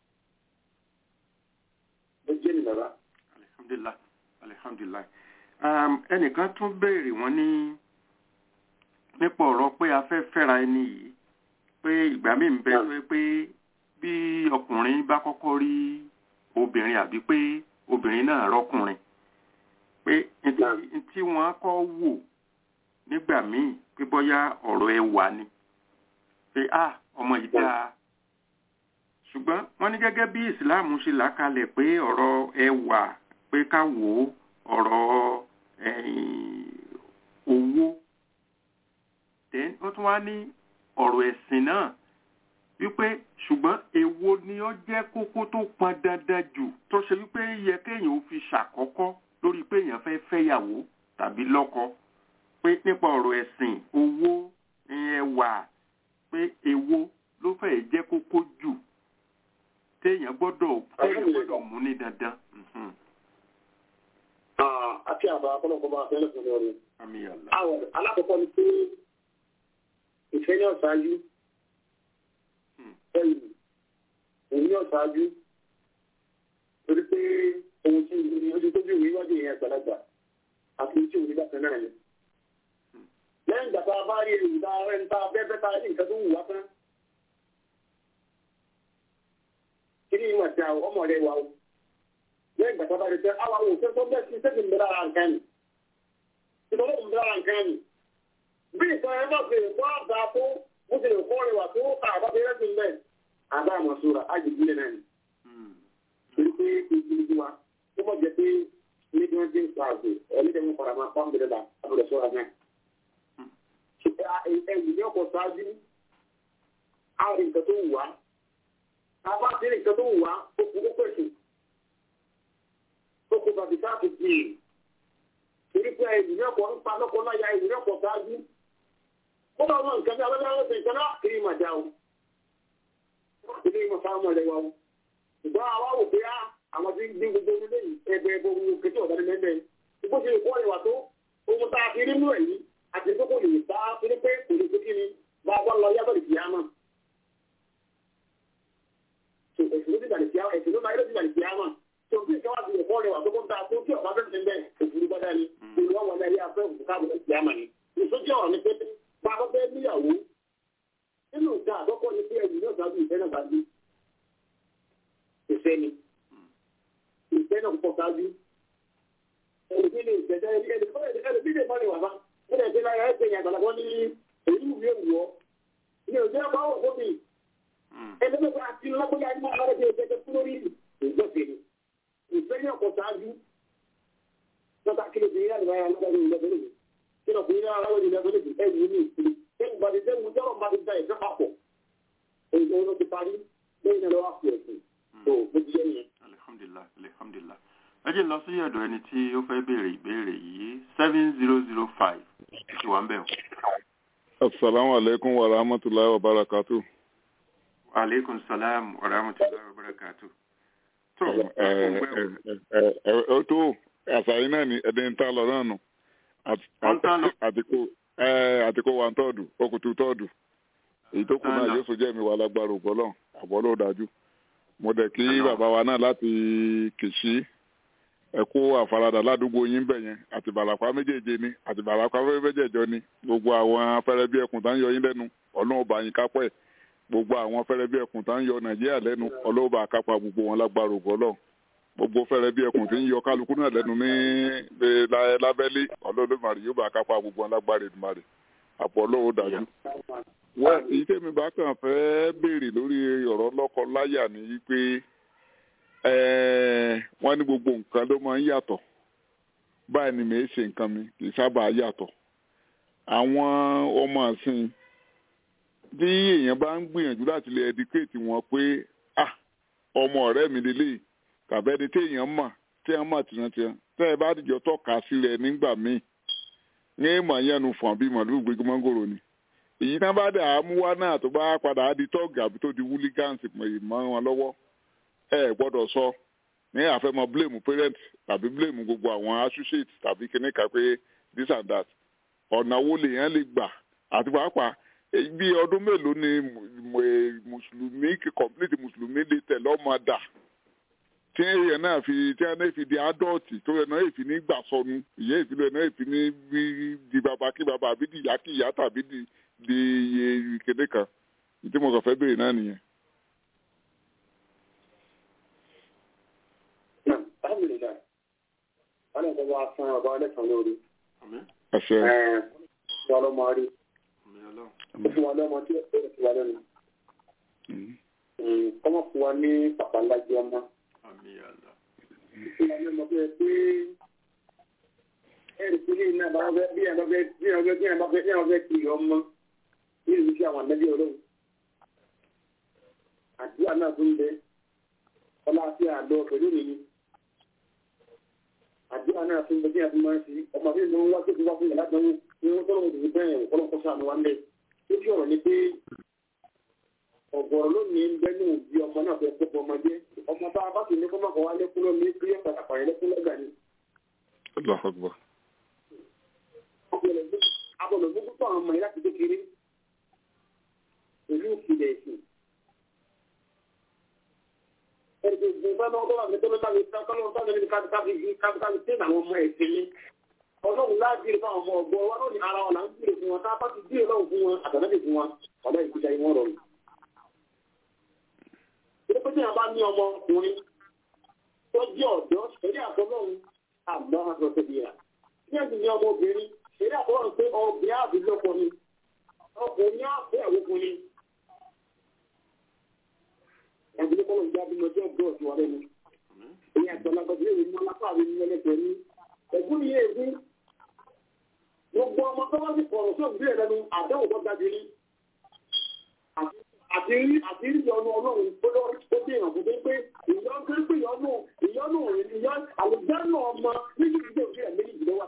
Speaker 6: un. ó jẹ́ ní bàbá.
Speaker 1: alihamdulilayi alihamdulilayi um, ẹnìkan tún béèrè wọn ní nípa ọ̀rọ̀ pé a fẹ́ fẹ́ra ẹni yìí pé ìgbà míì ń bẹ tó yẹ pé bí ọkùnrin bá kọ́kọ́ rí obìnrin àbí pé obìnrin náà rọ́kùnrin pé ntí ntí wọ́n kọ́ wò nígbà míì pé bóyá ọ̀rọ̀ ẹwà ni pé a ọmọ yìí dáa ṣùgbọ́n wọ́n ní gẹ́gẹ́ bí ìsìláàmù ṣe là kalẹ̀ pé ọ̀rọ̀ ẹwà pé ká wò ó ọ̀rọ̀ owó then ó tún wá ní ọ̀rọ̀ ẹ̀sìn náà wípé ṣùgbọ́n èwo ni ó jẹ́ kókó tó pọn dandan jù tó ṣe wípé yẹ kéèyàn ó fi ṣàkọ́kọ́ lórí pé èèyàn fẹ́ fẹ́yàwó tàbí lọ́kọ pé nípa ọ̀rọ̀ ẹ̀sìn owó ẹwà pé èwo ló fẹ́ jẹ́ kókó jù téèyàn gbọ́dọ̀ téèyàn gbọ́dọ̀ mú ní dandan.
Speaker 6: àti àbá akọ́nàkọ́ bá fẹ́lẹ̀ fún mi.
Speaker 1: àmì àlá.
Speaker 6: àwọn alákọ̀ọ́kọ́ ni pé ìfẹ́ ní ọ̀sáájú ẹ̀yìn òun ní ọ̀sáájú torí pé ohun tí ojú tó bí òun wájú ìyẹn àgbàlagbà àti tí òun bákan náà ni. lẹ́yìn ìgbà tá a bá rí èrò tá a rẹ̀ ń ta bẹ́ẹ̀ tá a rí nǹkan tó wù wá tán. kí ni ìwà tí a ọmọ rẹ̀ wà o lẹ́yìn ìgbà tá a bá rí pé àwa ò fẹ́ tó bẹ́ẹ̀ sí sẹ́kì ń bẹ lára nǹkan ni. ìtọ́jú ń bẹ lára nǹkan ni bí ìtàn ẹ bá fèrè fún àbá tó ó ti lè kọ́ ìwà tó àbá fi rẹ́sì ń bẹ̀ àbá àmọ̀sóra àjèjìlẹ̀ náà ni. torí pé ìdílé wa ó mọ̀ jẹ́ pé ní bí wọ́n ti ń pa àgbè ẹni tẹ́ wọ́n fara máa pa ń bẹ̀rẹ̀ la àbúrò sọ́ra náà. ẹ̀yìn ní ọkọ̀ ṣáájú àwọn nǹkan tó wù wá àbá ti rí nǹkan tó wù wá ó kú ó pèsè ó kú bàbí káàkiri tì í torí pé ẹ̀yìn ní ọkọ̀ ń pa lọ́kọ̀ láyà ẹ̀yìn ní ọkọ̀ ṣáájú ó bá wọn nǹkan bí abẹ́lẹ́ ọ̀sẹ̀ nǹkan náà kiri mà já o ilé ìmọ̀ fáwọn ọmọ ẹlẹ́wà o ṣùgbọ́n àwa wò pé àwọn tí ń dín gbogbo onílé yìí ẹgbẹ́ ẹgbẹ́ ohun kẹtí ọ̀dọ́ ní mẹ́mẹ́ ìbò ṣe ìkọ́ ìwà tó ohun tá a fi rí mú ẹ̀yìn àti tó kò lè bá torí pé kò lè fi kíni bá a bá lọ yàtọ̀ lè fi á mọ̀ ẹ̀sìn ló ti dàlẹ̀ fi á ẹ̀sìn ló máa yẹ ló ti dàlẹ̀ fi á mọ̀ tó bí ìkọ́ wà sí ìkọ́ ìwà tó kó ń ta tó kí ọ̀gá fẹ́ẹ́ bẹ́ẹ̀ òfurufú bá dání olùwà wọlé ayé afẹ́ òfurufú káàbọ̀ ẹ̀sìn á mọ̀ ni ìsójú ọ̀rọ̀ ni pé bá a bá fẹ́ níyàwó nínú ìta àkọ́kọ́ ni pé ẹ̀yìn náà sábà ìfẹ́ náà bá dé ìfẹ́ ni ìfẹ́ náà pọ̀ sáájú ẹ̀lùmí lè gbẹ̀dẹ̀ ẹ̀lùmí lè mọ́lẹ̀ wà bá ẹ̀lẹ̀ ìfẹ́ láyé ẹ̀sẹ̀ yẹn àgbàlagbọ́ ní èyí wù mí wù ọ́ ní òjò ẹ̀kọ́ àwọ̀ fún mi ẹ̀lùmí bá ti lọ́kọ́jà ní àwọn ọ̀rẹ́ ìfẹ́ fún lórí ìgbọ̀sẹ̀ ni ìfẹ́ náà pọ̀ sáájú lọ́ta kí ló fi yára ìwáyà lọ́dọ̀ ní ìlọ́bẹ̀rẹ̀ mi kí ló fi yára lọ́dọ̀ ní ìlọ́bẹ̀rẹ̀ mi ẹ̀yìn ní ìpínlẹ̀ ẹ̀yìn ìbàdí tẹ́wù tọ́rọ̀ bá ti da ìfẹ́ papọ̀ èyí ló ti parí lẹ́yìn náà lọ́wọ́ àpò ẹ̀sìn tó bó ti yẹ yẹn.
Speaker 1: alihamdulilah alihamdulilah ẹ jẹ́ lọ sí ọ̀dọ̀ ẹni tí ó fẹ́ béèrè ìbéèrè yìí seven zero zero five ti wà ń bẹ̀ wọ́n.
Speaker 8: asalaamu aleykum wa rahmatulahi wa barakatu.
Speaker 1: aleykum salaam wa rahmatulahi wa barakatu. tó
Speaker 8: ẹ ẹ ẹ tó àṣà yìí náà ni ẹni ń tán lọ náà nù Àti-
Speaker 1: Ó ń tán lọ.
Speaker 8: àtìkó ẹ, àtìkó wa ń tọ́ọ̀dù okùtù tọ́ọ̀dù èyí tó kù
Speaker 1: Tán
Speaker 8: náà
Speaker 1: lọ.
Speaker 8: yóò sojú ẹ̀mí wa lágbára ògbọ́lọ̀ àbọ̀ ló dájú mo dẹ̀ kí
Speaker 1: Tán lọ.
Speaker 8: bàbá wa náà láti kìsí ẹ̀kú àfaradà ládùúgbò yín bẹ̀ yẹn àti bàlàpá méjèèje ni àti bàlàpá méjèèjọ ni gbogbo àwọn afẹ́rẹ́ bí ẹkùn tá ń yọ yín lẹ́nu ọlọ́run bá yín kápẹ́ gbogbo àwọn afẹ́rẹ́ bí ẹkùn tá ń yọ nàìjíríà lẹ́nu ọlọ́run bá kápá gbogbo wọn lágbára ògbọ́lọ̀ gbogbo fẹ́rẹ́ bí ẹkùn tí ń yọ kálukú náà lẹ́nu ní ní lá- lábẹ́lé ọlọ́dúnmarì yóò bá kápá gbogbo wọn lágbára ìdùmarè àpọ̀ ọlọ́run dájú. wọ́n èyí tèmi bá kàn fẹ́ béèrè lórí ọ̀rọ̀ lọ́kọ láyà ni wípé ẹ̀ẹ́, wọ́n ní gbogbo nǹkan ló máa ń yàtọ̀ báyìí ni mèé ṣe nǹkan mi kì í sábà yàtọ̀ àwọn ọmọ àsìn bí èèyàn bá ń gbìyànjú láti lè educate wọn pé ah ọmọ ọ̀rẹ́ mi lélẹ́yìí tàbí ẹni tí èèyàn mọ̀ tí èèyàn mọ̀ tìrantìran tẹ́ ẹ bá dìjọ tọ́ka sílẹ̀ nígbà míì ní èèmọ̀ yẹnu fún àbí màlúù gbégbé mọ́ngòrò ni èyí tán bá dà á mú wá náà tó bá padà á di tọ́ọ̀gì àbí tó di wúlígáǹsì mọ́ wọn lọ́wọ́ ẹ gbọ́dọ̀ sọ ní àfẹ́mọ́ blame parent tàbí blame gbogbo àwọn associate tàbí kíní kan pé this and that ọ̀nà wo lèèyàn lè gbà àti pàápàá èyí bí ọdún mélòó ni mu- eh, mùsùlùmí complete mùsùlùmí lè tẹ̀ lọ́mọ dà tí èèyàn náà fi tí èèyàn náà fi di adọ́ọ̀tì tó yẹ náà èfi ní gbà sọnù ìyá ìfilẹ̀ náà èfi ní bí di bàbá kí bàbá àbí di ìyá kí ìyá tàbí di di iye kéde kan tí mo kàn fẹ́ béèrè náà nìyẹn.
Speaker 6: Náà, alhamdulillah. Wọ́n lè gbọ́ wá fún ọba ọlẹ́sàn lórí.
Speaker 1: Àmín.
Speaker 8: àṣẹ
Speaker 6: Ẹ̀ẹ́n, wọ́n ọlọ́mọ rí.
Speaker 1: Àmín Ọlọ́run.
Speaker 6: Ó fún wa lọ́mọ tí ó fún wa lẹ́nu.
Speaker 8: Mm.
Speaker 6: Mm, Kọ́mọ̀ fún wa ní pàpà ńlá jẹ́ ọmọ.
Speaker 1: Àmín Allah.
Speaker 6: Fún wa lọ́mọ tó yẹ pé ẹ̀rì sí ní iná bá fẹ́ bí ẹ̀rọ fẹ́ bí ẹ̀rọ fẹ́ bí ẹ̀rọ fẹ́ bí ẹ̀rọ fẹ́ kiri ọmọ. Bí ìlú sí àwọn àmẹ́bí ọlọ́run. Àdúrà náà tún bẹ. Ọlá àti àlọ́ pẹ̀lú nìyí. àdúrà náà fún bẹ́ẹ̀ àti máa ń fi ọmọ mi ló ń wá tó ti wá fún yàrá dánwò ní wọ́n tọ́lọ́ òdòdó bẹ́ẹ̀ wò kọ́lọ́ kọ́sọ́ àmì wa ń bẹ̀. ó fi ọ̀rọ̀ ni pé ọ̀gọ̀rọ̀ lónìí ń bẹ́ ní òbí ọmọ náà fẹ́ kópa ọmọ jẹ́ ọmọ bá a bá sì ní kó má kọ́ wá lẹ́kún lọ́ọ́ ní pé pàtàkì àyẹ̀ lẹ́kún lọ́gà ni.
Speaker 8: Allahu Akbar.
Speaker 6: abọ̀lọ̀ gbogbo tó àwọn ọmọ yìí láti kékeré pẹ̀lú ìpìlẹ̀ ẹ̀sìn. ẹ̀ẹ́dẹ̀gbọ̀n bá náà bọ́lá mi tó lọ́ta mi ká kọ́lọ́ tó lọ́ta mi ká ká fi ká ká fi tẹ́ àwọn ọmọ ẹ̀sìn mi. ọlọ́run láàbìrì fún àwọn ọmọ ọgbọ́n wa lónìí ara wọn là ń bìrì fún wọn tá a bá ti bìrì lọ́wọ́ fún wọn àtàlẹ́bì fún wọn ọ̀dọ́ ìgbésí ayé wọn rọrùn. ilé pé tí a bá ní ọmọ ọkùnrin tó jẹ́ ọ̀dọ́ ẹ̀rí àtọ́lọ́run àgbà àtọ́tọ́ bìíra. ní ẹ̀sìn ní ọmọ obìnrin ẹ̀rí àtọ́lọ́run pé ọbẹ̀ àbílọ́pọ̀ ni ọkùnrin àfẹ́ àwòkùnrin ẹgbẹ́ kọ́lọ̀ ń jáde lọ́jọ́ ọ̀dọ́ ọ̀tún wa lẹ́nu. Èyí àgbàlagbà tí èyí mọ́ lápá mi ní ẹlẹ́gbẹ̀ẹ́ ní. Ẹ̀gbọ́n mi yé egun. Gbogbo ọmọ tó bá ti kọ̀rọ̀ sí òbí rẹ̀ lẹ́nu àdéhùn tó ga jìrì. Àti rí àti rí ìyọnu ọlọ́run tó lọ ó dé ìràn fún pé ìyọnu tó ń pè ìyọnu ìyọnu ìyọnu àlùjẹ́nu ọmọ méjì ìdílé òbí rẹ̀ méjì ìdílé wa.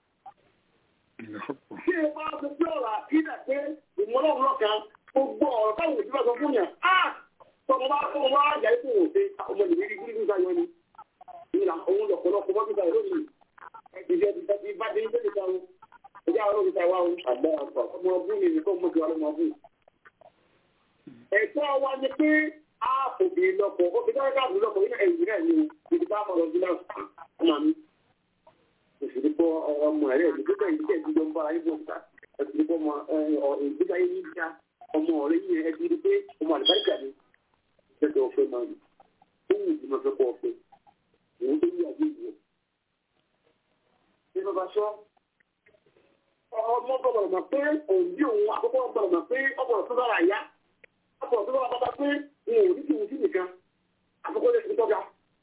Speaker 6: Ṣé ẹ bá ti pé ọ̀rọ̀ àkídà pé ìmọ̀lọ́run lọ́kàn gbogbo ọ̀rọ̀ táwọn òbí bá sọ fún yàn tọmọ bá tọmọ bá yà ikú wò pé ọmọ ìwé rí gúrí gúúsá yọ ni ìlà òun lọ́pọ̀lọpọ̀ bọ́ síta lónìí ìdíje ti tẹ́tí bá dé nítorí ta o ìjà àwọn olùta wa o àgbà ọ̀pọ̀ ọmọ ọdún mi nìkan mọ̀ jù wà lọ́mọ ọdún. ẹ̀tọ́ wa ni pé a kò bí lọ́pọ̀ ó fi dáná káàbù lọ́pọ̀ nínú ẹ̀yìn náà ni ibi tá a mọ̀ lọ́dún náà ọmọ mi. òṣèlú kọ ọmọ rẹ̀ ẹ̀dùn tó bẹ̀rẹ̀ ìdíje ìdíjọ ń bá ayé bọ̀ síta ẹ̀dùn kọ ọmọ ìgbésí ayé yìí já ọmọ ọ̀rẹ́ yìí ẹ̀dùn pé ọmọ àlùbáríkà ni tẹ́tẹ́ ọ̀fẹ́ máa lò ó wù ú máa fẹ́ kọ́ ọ̀fẹ́ òun tó yí àgbé ìwọ̀. Ṣé bàbá sọ? Ọmọ gbọ́dọ̀ mọ̀ pé òun bí òun àkọ́kọ́ gbọ́dọ̀ mọ̀ pé ọgbọ̀dọ̀ tó dára yá. Ọgbọ̀dọ̀ tó dára bàbá pé òun ò ní kí òun sí nìkan. Àkọ́kọ́ lè fi tọ́jà.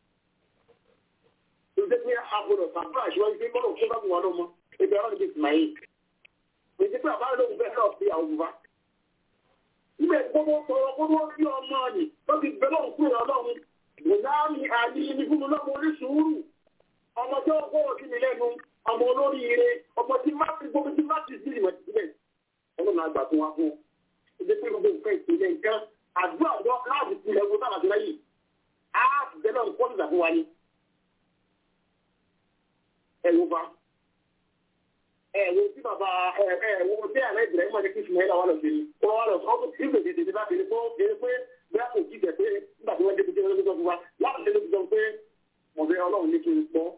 Speaker 6: Ṣé ṣe pé agbọ̀dọ̀ sàbúrà ìṣúwájú pé kọ́dọ̀ tó bá bù wá lọ́mọ? Ebi ọlọ́run ti tì máa yé. Ṣé pé àbá lóhùn bẹ́ẹ̀ náà fi àwọn òbúba? Ibẹ̀ gbogbo sọ̀rọ̀ gbogbo bí ọmọ ni tó ti bẹ̀rẹ̀ òkú rẹ̀ ọlọ́run. Bùnáàmì àní ní fún mi lọ́mọ oníṣùúrù. Ọmọ tí ó gbọ́rọ̀ sí mi lẹ́nu, ọmọ olórí ire, ọmọ tí má ti gbogbo tí má ti sí ìmọ̀ sílẹ̀. Ọlọ́run àgbà tó wá fún. Ìdí pé gbogbo nǹkan ìpìlẹ̀ nǹkan àdúrà ọ̀dọ́ láàbù tilẹ̀ wo sábà tó lẹ́yìn. Á bẹ̀rẹ̀ nǹkan ìgbà fún wa ni. ẹ̀wò bá ẹ̀wò tí bàbá ẹ̀wò tí àlẹ́ ìbìrẹ̀ ìmọ̀ ní kí ìsìnmọ̀ wà lọ sí ni wọ́n wà lọ sọ ọ́ sí ìgbèdè tètè bá tètè fún eré pé bí a kò jí tẹ̀ pé nígbà tí wọ́n dé kúté lọ́dún tó fún wa láti dé lọ́dún tó pé ọ̀bẹ ọlọ́run ní kí n pọ́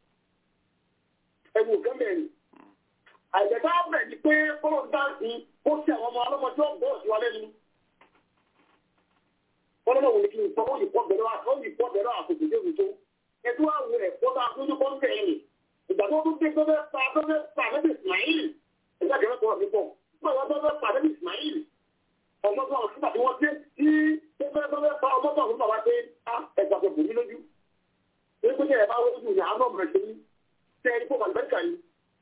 Speaker 6: ẹ̀wò gẹ́gẹ́ ni àìjẹ̀ká bẹ̀ ni pé kọ́lọ̀ dáǹsì ó sì àwọn ọmọ ọlọ́mọ tí ó gbọ́ sí wa lẹ́nu ọlọ́mọ ní kí n pọ́ ó yìí pọ́ bẹ̀rẹ̀ àkókò tó tó ẹ̀dú àwọn ẹ̀kọ́ tá a tún ní kọ́ńtẹ̀ yìí ìgbà tó tún dé tó fẹ́ pa tó fẹ́ pa lẹ́bi Ismail ẹ̀dá kẹfẹ́ kọ́ ọ̀sìn pọ̀ fún àwọn tó fẹ́ pa lẹ́bi Ismail ọmọ tó àwọn sígbà tí wọ́n dé tí tó fẹ́ tó fẹ́ pa ọmọ tó àwọn bàbá dé á ẹ̀gbà tó bùnmí lójú èyí tó jẹ́ ẹ̀ bá wọ́n ní àwọn ọmọ rẹ̀ ṣe ní tẹ́ ẹni kó kàlùbẹ́ríkà yìí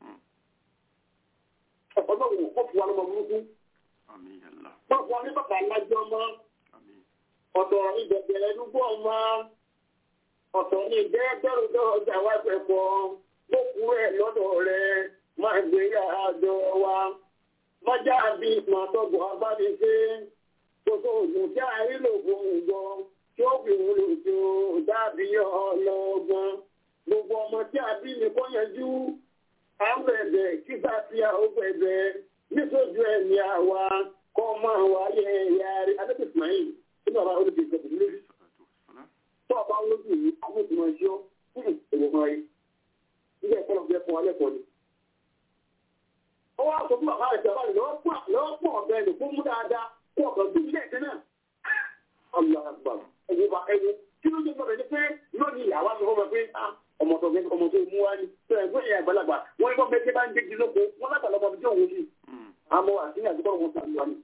Speaker 6: ọlọ́run kó fún wa lọ́mọ burúkú kó fún wa ní bàbá alájọ ọmọ ọ̀dọ̀ ìbẹ̀bẹ̀rẹ̀ dúgbò ọmọ ọ̀tọ̀ ní ìdẹ́gbẹ̀rún ọjà wa pẹ̀pọ̀ lókun rẹ̀ lọ́dọ̀ rẹ̀ máa gbé àjọ wa mọ́jà bí màtọ́gbọ̀ abánisé gbogbo ògùn tí a rí lògùn ìgbọ́ tí ó fi wúlò tó dàbí ọlọ́gbọ́n gbogbo ọmọ tí a bí ní kó yanjú à ń bẹ̀bẹ̀ kíkà tí a ó bẹ̀bẹ̀ nítorí ẹ̀mí àwa kọ́ máa wáyé ẹ̀yà rẹ̀ adébísmáyì nínú àwọn olùdíje ìjọba lórí tó ọba olójú yìí àwọn ìgbìmọ̀ ẹ̀ṣọ́ fún èrò kan yìí ilé ẹ̀kọ́ lọ́gbẹ́ fún alẹ́ kan ni. ó wá sọ fún bàbá rẹ̀ tí bàbá rẹ̀ lọ́wọ́ pọ̀ ọ̀bẹ rẹ̀ fún mú dáadáa kó ọ̀kan bí ilé ẹ̀kẹ́ náà. ọ̀là àgbà ẹ̀wọ̀ bá ẹ̀wọ̀ kí ló dé gbọ́dọ̀ ní pé lónìí ìyàwó àti ọmọ pé ọmọ tó ọmọ tó mú wá ní tó ẹ̀gbọ́n ìyá àgbàlagbà wọ́n ní bọ́ọ̀bẹ tí bá ń gbégi lóko wọ́n lágbàlá ọmọ tí òun yìí àmọ́ àti ní àdúgbò wọn sàn wá ní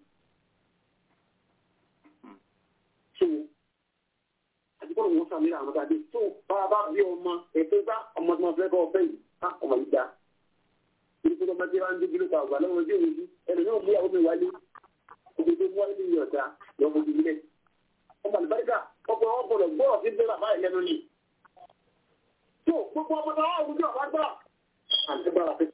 Speaker 6: àdúgbò wọn sàn ní àwọn ọ̀dàdé tó bá a bá bí ọmọ ètò ìgbà ọmọ tí wọn fẹ́ kọ́ ọ̀fẹ́ yìí á ọmọ yìí dá ibi tó ọmọ tí wọn ń dé gílò kan àgbà lọ́wọ́ ojú òun ẹni náà mú ìyàwó mi wálé ojú tó mú wálé ní ọ̀dà lọ́wọ́ ojú ilé ọmọ àlùbáríkà ọkọ̀ wọn gbọdọ̀ gbọ́ ọ̀sìn bẹ́ẹ̀ bàbá ẹ̀ lẹ́nu ni tó gbogbo ọmọ náà wà wúlò ọ̀bá gbà àti gbára fẹ́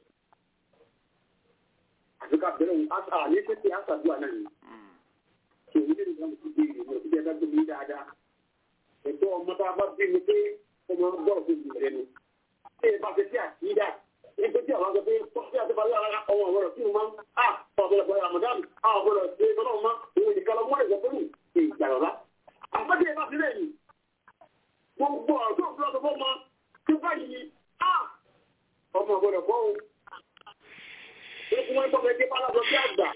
Speaker 6: àti ká bẹ̀rẹ̀ àní títí àṣàdúrà náà ni tòun ní ìgbà tó dé ìrìn òsì bí ẹ bá gbé mi dáadáa ẹ̀tọ́ ọmọ tá a bá bí mi pé ọmọ gbọ́dọ̀ tó jù rẹ ni ṣé ẹ bá fi sí àkídà ẹgbẹ́ tí àwọn akẹ́kọ̀ọ́ tó ṣe àti balẹ̀ ara ọmọ ọ̀gbọ́dọ̀ tí mo máa ń à ọ̀gbọ́dọ̀ bọ̀ Ramadan à ọ̀gbọ́dọ̀ ṣe ìfọ̀nà ọmọ òun nìkan lọ mọ́ ẹ̀gbọ́n fún mi ṣe ìgbàlọ́lá. àpẹẹrẹ ẹ bá fi lẹ́yìn gbogbo ọ̀dọ́ òbúrọ̀ tó fọ́ mọ tí báyìí ni à ọmọ ọ̀gbọ́dọ̀ bọ́ o. ó fún wọn gbọ́dọ̀ ẹgbẹ́ pálábọ̀ bí àgbà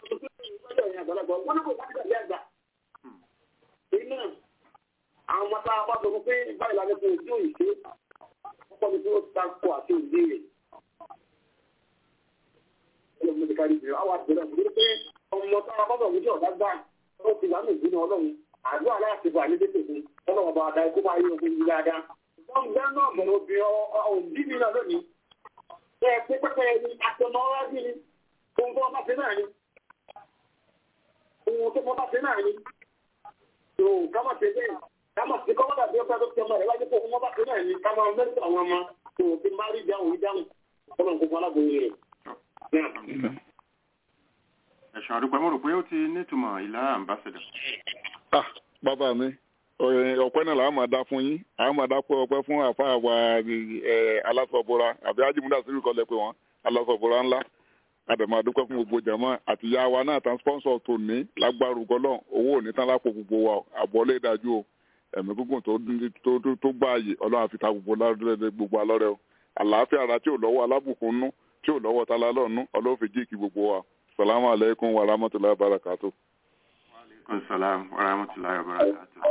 Speaker 6: àwọn ọmọ tá a bá sọ fún pé báyìí la lẹ́kọ̀ọ́ ojú ìṣe ọkọ̀ mi tí ó ta kọ àti ìbéèrè. ọlọ́run mi kárí ìbéèrè àwọn àgbẹ̀rẹ̀ mi pé ọmọ tá a bá sọ fún ọ̀dá gbà ó ti wà ní ìdúná ọlọ́run àdúrà láti bọ̀ àní tètè fún ọlọ́run bá da ikú bá yé ogun yìí dáadáa. wọ́n gbẹ́ náà bẹ̀rẹ̀ obìnrin òbí mi náà lónìí. bẹ́ẹ̀ pé pẹ́pẹ́ ni àtẹnà ọ̀rá bí ni ohun tó bá ṣe náà ni. ohun tó bá ṣe náà ni. tó ká má ṣe bẹ́ẹ̀ kama ti kọ́ bàbá bí ọba tó tẹ́ ọmọ rẹ̀ wájú kó ọmọ bá tó náà ní kama mẹ́rin àwọn ọmọ tó o ti máa rí dáhùn ìdáhùn ọlọ́run kó fún aláboyè rẹ̀.
Speaker 1: ẹ̀sùn àdúpẹ́ mo rò pé ó ti nítumọ̀ ìlà ambassador.
Speaker 8: ah bàbá mi ọpẹ́ náà làá máa dá fún yín àá máa dá pé ọpẹ́ fún àfa àwa alásọ̀bọ̀ra àbí ajímúdà sírí kọ́lẹ̀ pé wọ́n alásọ̀bọ̀ra ńlá àdàmà àdúpẹ́ fún gbogbo jàmọ́ àti ìyá wa náà tán sponsor tó ní lágbárù gọ́lọ́ owó òní tán lápò gbogbo wa àbọ̀lé dájú o ẹ̀mí gúngùn tó tó gbáàyè ọlọ́run àfi ta gbogbo lọ́rẹ́ gbogbo alọ́rẹ́ o àlàáfíà ara tí ò lọ́wọ́ alábùkún nú tí ò lọ́wọ́ tala lọ́ọ̀nú ọlọ́run fi jíìkì gbogbo wa salamu aleykum wa rahmatulahi wa barakatu.
Speaker 1: aleykum salaam wa rahmatulahi wa barakatu.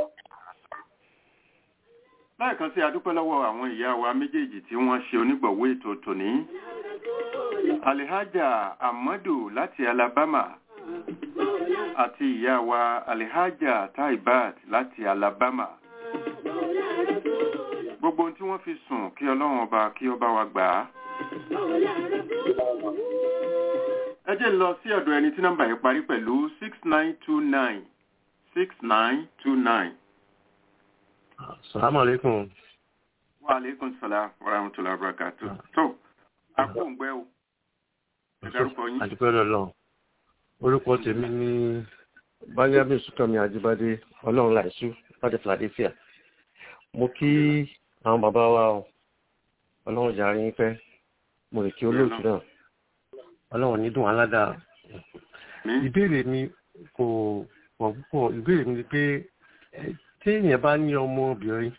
Speaker 1: láìkan sí adúpẹ́ lọ́wọ́ àwọn ìyá wa méjèèjì tí wọ́n ṣe onígbọ̀wọ́ ètò tòní alihaja amadu láti alabama àti ìyá wa alihaja taibat láti alabama gbogbo ohun tí wọ́n fi sùn kí ọlọ́run ọba kí ọba wa gbà á ẹ jẹ́ lọ sí ọ̀dọ̀ ẹni tí nọ́mbà yẹn parí pẹ̀lú six nine two nine six nine two nine.
Speaker 9: salamu aleykum.
Speaker 1: wa aleykum salaam wa rahmatulah barakatu. tó akóǹgbẹ́ o ẹ dárúkọ yín.
Speaker 9: àdúpẹ́ lọ́lọ́ orúkọ tèmi ní báyábí sùkànmí àjíbádé ọlọ́run láìsú láti philadelphia mo kí àwọn bàbá wa o ọlọ́run jàre yín pẹ́ mo lè kí olóòtú náà ọlọ́run ní dùn aládàá ìbéèrè mi kò pọ̀ púpọ̀ ìbéèrè mi ni pé ẹ, tí èèyàn bá ní ọmọbìnrin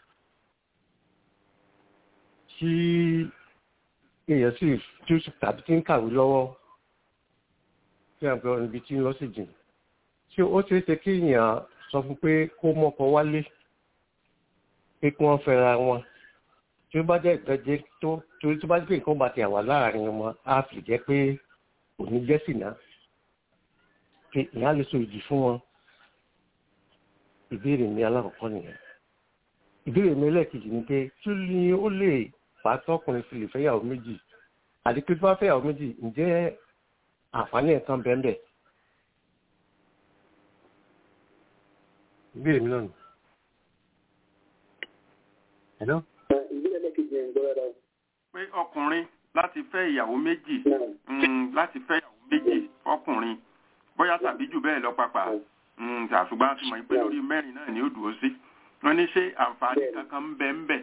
Speaker 9: tí èèyàn sì tí ó sì tàbí tí ń kàwé lọ́wọ́ tí à ń pẹ́ ibi tí ń lọ sí jìn ṣé ó ṣeé ṣe kí èèyàn sọ fún pé kó mọ́kọ wálé pé kí wọ́n fẹ́ra wọn tí ó bá jẹ́ ìtọ́jẹ́ tó torí tó bá jẹ́ pé nǹkan bá ti àwà láàrin wọn á fi jẹ́ pé kò ní jẹ́ sìnà pé ìyá lè so ìdí fún wọn ìbéèrè mi alákọ̀ọ́kọ́ nìyẹn ìbéèrè mi ẹlẹ́ẹ̀kejì ni pé kí ni ó lè fà á tọkùnrin fi lè fẹ́yàwó méjì àti pé tó bá fẹ́yàwó méjì ǹjẹ́ àǹfààní ẹ̀kan bẹ́ẹ̀ bẹ́ẹ̀ ìbéèrè mi náà nù. Hello?
Speaker 6: ìbílẹ̀ lẹ́kẹ̀jì ẹ̀ ń gbọ́ dáadáa.
Speaker 1: pé ọkùnrin láti fẹ́ ìyàwó méjì mm, láti fẹ́ ìyàwó méjì ọkùnrin bóyá tàbí jù bẹ́ẹ̀ lọ pàpà mm, ṣùgbọ́n a ti mọ̀ pé lórí mẹ́rin náà ni ó dúró sí wọ́n ní ṣé àǹfààní kankan ń bẹ ń bẹ.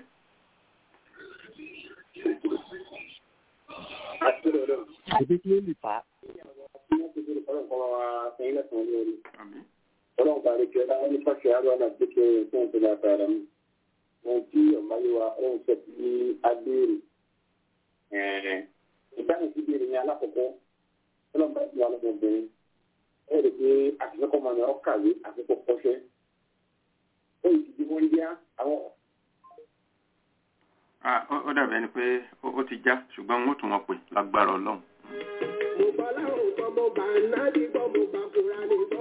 Speaker 6: àti lọ́dọ̀
Speaker 9: Ìbí kí ló lè fà á?
Speaker 6: wọ́n ti fi ọlọ́run kọ́ wa sẹ́yìn lẹ́sàn-án ní orí.
Speaker 1: Àmín.
Speaker 6: ọlọ́run bá rí kí ọlá wọn ní fàṣẹ àrùn àná gbẹ́kẹ̀ fún ìpínlẹ̀ àtàrà mi. ohun tí ọ̀máyéwa ọ̀hún sọ sí agbèrè. ìdáhùn sí ìbéèrè yẹn alákọ̀ọ́kọ́ ọlọ́run bá ti wà lọ́mọbìnrin. ẹ rẹ̀ pé àtìsọ́kọ̀ máa ń ọ kàwé àfikọ́ kọ́ṣẹ́. ó yìí ti di wọ́n yá àwọn
Speaker 1: Ah, ó ó dàbí ẹni pé ó ó ti já ṣùgbọ́n wọ́n tún wọn pè lágbára ọlọ́run.
Speaker 4: mo gbọ́ láwọn gbọ́ mo gbà nábì gbọ́ mo gbà kúra ní gbọ́.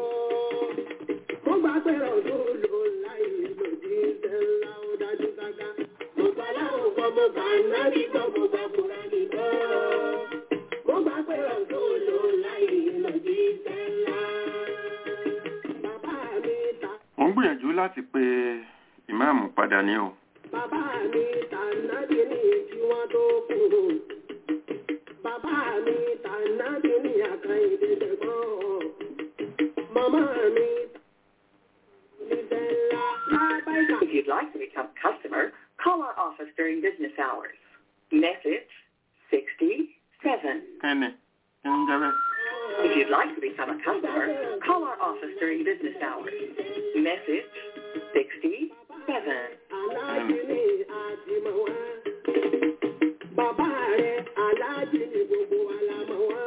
Speaker 4: mo gbà pé ọdún ló láì lòdì iṣẹ́ ńlá ó dájú gágá. mo gbọ́ láwọn gbọ́ mo gbà nábì gbọ́ mo gbà kúra ní gbọ́. mo gbà pé ọdún ló láì lòdì iṣẹ́ ńlá. bàbá mi ta
Speaker 1: mo ń gbìyànjú láti pe ìmáàmù padà ní o.
Speaker 4: bàbá mi ta nábì ní kí wọ́n tó kú. Bàbá mi ta nábì ní àkàìdé tẹ̀gbọ́n. Màmá mi ní sẹ́ńlá lábáìkà.
Speaker 10: If you'd like to become a customer, call our office during business hours. Message 67.
Speaker 1: kẹ́ni kí ń jẹ́ bẹ́ẹ̀.
Speaker 10: If you'd like to become a customer, call our office during business hours. Message 67.
Speaker 4: Aláàjì ni àjìmọ̀ wá. Bàbá rẹ̀ aláàjì ni gbogbo wa la mọ̀ wá.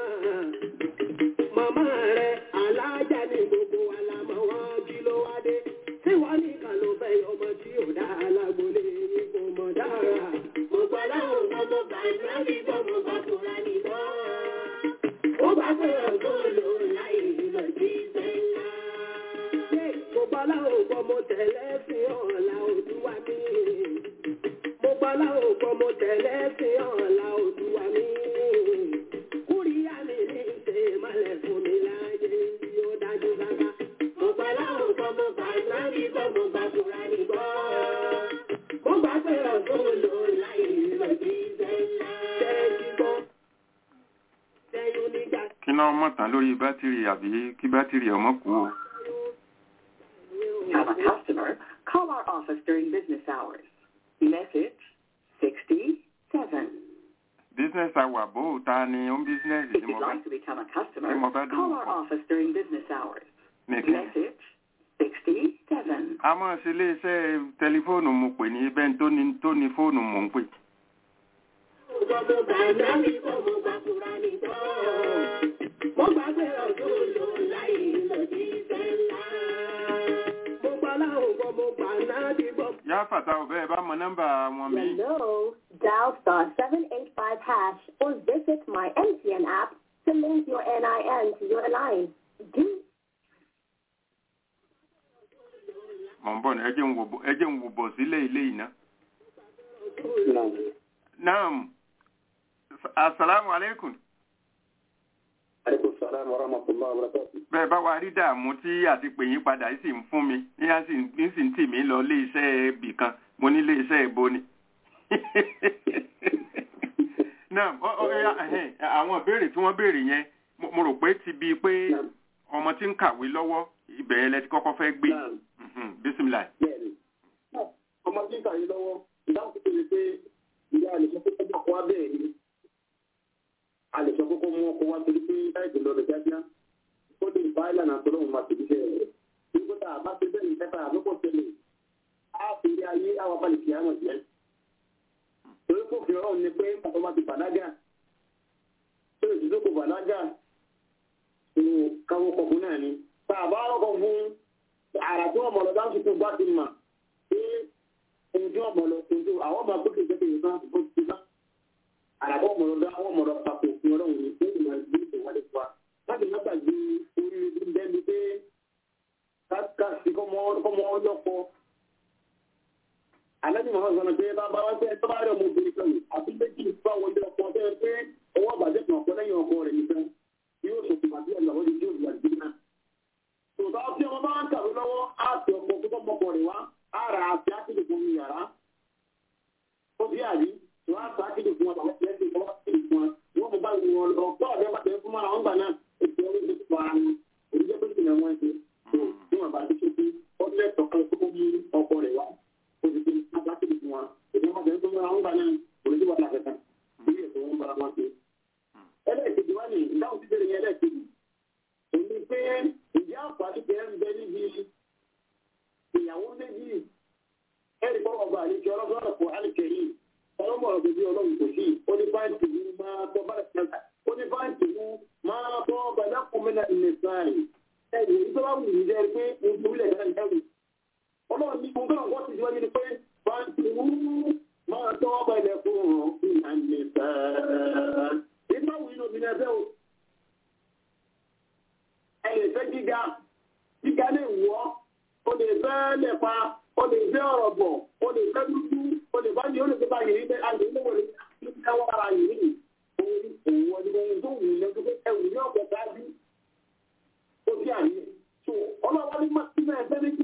Speaker 4: Màmá rẹ̀ aláàjà ni gbogbo wa la mọ̀ wá. Kí ló wá dé? Tí wọ́n nìkan ló fẹ́ ọmọ tí ò dá alágbólé yìí kò mọ̀ dára. Mo gbọ́ láwọn ọmọ bá ìsáàbí gbọ́ mo bá kúra nìbọn. Ó bá pé ọ̀gbọ́n lò láì lọ jí sẹ́ńlá. Mo gbọ́ láwọn ọgbọ́n mo tẹ̀lé sí ọ̀la òdúwà mi. Mo gbọ́ láwọn ọgbọ́n mo tẹ̀lé sí ọ̀la òdúwà mi. Kúríyá mi ní ṣe mọ́lẹ̀ fún mi láyé tí ó dájú gágá. Mo gbọ́ láwọn ọgbọ́n mo gbà láyé gbọ́ mo gbà kúra ní gbọ́. Mo gbà pé ọ̀gbọ́n lò láì lọ sí sẹ́ńlá. Tẹ́jú gbọ́. Tẹ́yún nígbà
Speaker 1: kí náà mọ̀ tán lórí bátìrì àbí kí bátìrì ọmọ kú o.
Speaker 10: Become a customer, call our office during business hours. Message 67.
Speaker 1: business hour bó o ta ni ó ń business
Speaker 10: If
Speaker 1: tí mo
Speaker 10: you'd
Speaker 1: bá
Speaker 10: like to become a customer,
Speaker 1: Hey, Mother,
Speaker 10: call
Speaker 1: do-
Speaker 10: our office during business hours.
Speaker 1: nìkan.
Speaker 10: Message 67.
Speaker 1: a máa ṣe iléeṣẹ́ tẹlifóònù mo pè ní ibẹ̀ tó ní tó ní fóònù mò ń pè. yá fàtà ọ̀bẹ ẹ bá mọ nọ́mbà wọn mi.
Speaker 11: Hello, dial star 785 hash or visit my MTN app to link your NIN to your line. Do
Speaker 1: mọ̀ ń bọ̀ ní ẹ jẹ́ ń wò bọ̀- ẹ jẹ́ ń wò bọ̀ sílé ilé yìí náà. naam asalaamu aleykum.
Speaker 6: aleykum salaam wa rahmatulah wa barakatuh.
Speaker 1: bẹ́ẹ̀ bá wa rí dààmú tí àti pè yín padà yìí sì ń fún mi ní á sì ń ní sì ń tì mí lọ ilé iṣẹ́ ibì kan mo ní ilé iṣẹ́ ìbo ni. náà ọ- ọ- ẹ- ẹhẹ́n, àwọn ìbéèrè tí wọ́n béèrè yẹn mo- mo rò pé ti bíi pé ọmọ tí ń kàwé lọ́wọ́ ibẹ̀ yẹn lẹ ti kọ́kọ́ fẹ́ gbé Mhm, bísímìlà.
Speaker 6: bẹ́ẹ̀ni ọmọ tí ń kàwé lọ́wọ́ ìdáhùn tó tẹ̀lé pé ìyá rẹ̀ sọ pé ọjọ́ kan wá bẹ́ẹ̀ ni a lè sọ kókó mú ọkọ̀ wá torí pé láìpẹ́ lọ́dọ̀ kíákíá ó lè bá ìlànà àtọ́lọ́hún máa tẹ̀lé iṣẹ́ rẹ̀ nígbà tá a bá ṣe bẹ́ẹ̀ ní kẹta àlọ́kọ̀ tẹ̀lé á fi rí ayé àwọn abalẹ̀ kìí àmọ̀ jẹ́ torí kò fi ọlọ́run ni pé pàtó bá ti bàlágà tó lè dúdú kò bàlágà nínú káwọ́ kọ̀ọ̀kún náà ni tá a bá rọ́kọ̀ fún àrà tí wọ́n mọ̀ lọ dáhùn tuntun bá ti mà pé ohun tí wọ́n mọ̀ lọ tuntun àwọn ọmọ akókè jẹ́ kéde náà tó ti ná àrà tí wọ́n mọ̀ lọ dá wọ́n mọ̀ lọ papò fún ọlọ́run ni pé ìmọ̀ ìgbé ìwádìí fún wa láti má gbàgbé orí bẹ́ẹ̀ni pé ká sí kọ́mọ ọlọ́pọ̀ alẹ́bí mọ̀ sọ̀rọ̀ pé bàbá wa fẹ́ tó bá rẹ̀ ọmọbìnrin kan àbí méjì fún àwọn ọjọ́ ọkọ̀ tẹ́ pé ọwọ́ àbàjẹ́ kan ọ̀pọ̀ lẹ́yìn ọkọ rẹ̀ nìkan yóò sọ fún àbí ẹ̀lọ́wọ́ ní yóò gbà gbé náà. tòótọ́ tí ọmọ bá ń kàwé lọ́wọ́ á ti ọkọ̀ tó tọ́ mọ́kọ rẹ̀ wá á ra àti ákìlì fún mi yàrá. ó bí àbí tó á sọ ákìlì fún wọn tàbí ẹ̀ ti fọwọ́ ákìlì fún wọn wọ́n mú bá wọn lọ kọ́ ọ̀dẹ́ bá tẹ̀ fún mọ́ra wọn gbà náà ètò orí ti pa ara wọn èyí jẹ́ pé kí ni wọ́n ṣe tó tí wọ́n bá ti ṣe sí ọdún ẹ̀tọ́ kan tó mú ọkọ rẹ̀ wá òṣìṣẹ́ agbákejì fún wa èdè wọn bẹ̀rẹ̀ tó ń bára wọn gbà náà òṣìṣẹ́ wà láfẹ̀ẹ́ lórí ètò wọn bára wọn ṣe. ẹlẹ́ẹ̀kejì wá ní ìdáhùn sí bẹ̀rẹ̀ yẹn ẹlẹ́ẹ̀kejì èmi pé ìdí àǹfààní kẹ́ ń bẹ níbi ìyàwó méjì ẹ̀rí kọ́ ọba àlejò ọlọ́gbọ́n ọ̀pọ̀ àlìkẹ́yìn ọlọ́mọ ọ̀gbẹ́ bí ọlọ́run kò sí ó ní báńkì mú máa tọ́ bá ó ní báńkì mú máa tọ́ bàdákùnmínà ìnẹ̀sáì ẹ̀rù ìjọba wù mí lẹ́rìí pé ojú ilẹ̀ náà ẹ̀rù ọlọ́run ní gbogbo àwọn wọ́n ti di wáyé ni pé báńkì mú máa tọ́ bá ilẹ̀ fún ìnà ìnẹ̀sáì nígbà wù inú mi lẹ́fẹ́ o ẹ lè fẹ́ gíga gíga lè wọ́ o lè fẹ́ lẹ́pa o lè fẹ́ ọ̀rọ̀ bọ̀ o lè fẹ́ dúdú o lè bá yìí o lè fẹ́ bá yìí bẹ́ a lè ní wọlé ní káwọ́ ara yìí ní òun òun ọdún ohun tó wù ní ẹgbẹ́ pé ẹwù ní ọ̀pọ̀ dájú ó bí àyè so ọlọ́wọ́ ní mọ́tínà ẹgbẹ́ méjì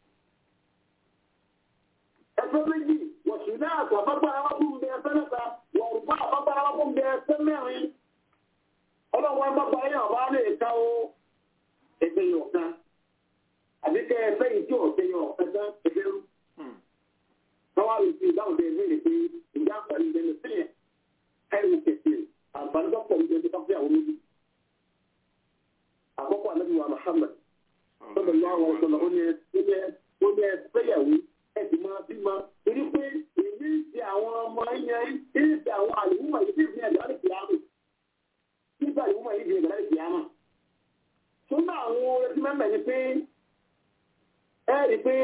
Speaker 6: ẹgbẹ́ méjì wọ̀sùn náà àtọ̀ àbábára wá fún bẹ ẹgbẹ́ mẹ́ta wọ̀rùbá àbábára wá fún bẹ ẹgbẹ́ mẹ́rin ọlọ́wọ́ ẹgbẹ́ ayé ọ̀bá lè ká ó ẹgbẹ́ yọ̀ọ̀kan àbíkẹ́ ẹgbẹ́ yìí tí ọ̀tẹ́ yọ̀ọ̀kan tán ẹgbẹ́ rú káwá lè fi ìdáhùn tẹ ìbéèrè pé ìjà àǹfààní ìdẹ́nu sílẹ̀ ẹ̀rù kẹ̀kẹ́ àǹfààní tó pọ̀ nígbà tó fẹ́ àwọn méjì. àkọ́kọ́ ànábì wa Muhammad sọ́dọ̀ lọ́wọ́ àwọn ọ̀sọ̀lọ̀ ó ní ẹ fẹ́yàwó ẹ sì máa bí ma torí pé èmi ti àwọn ọmọ yẹn èmi ti àwọn àlùmọ̀ yìí ti fi ẹ̀dá lè fi àmì nígbà àlùmọ̀ yìí fi ẹ̀dá lè fi àmì. sọ́dọ̀ àwọn ẹtí mẹ́mẹ́ ni pé ẹ rí pé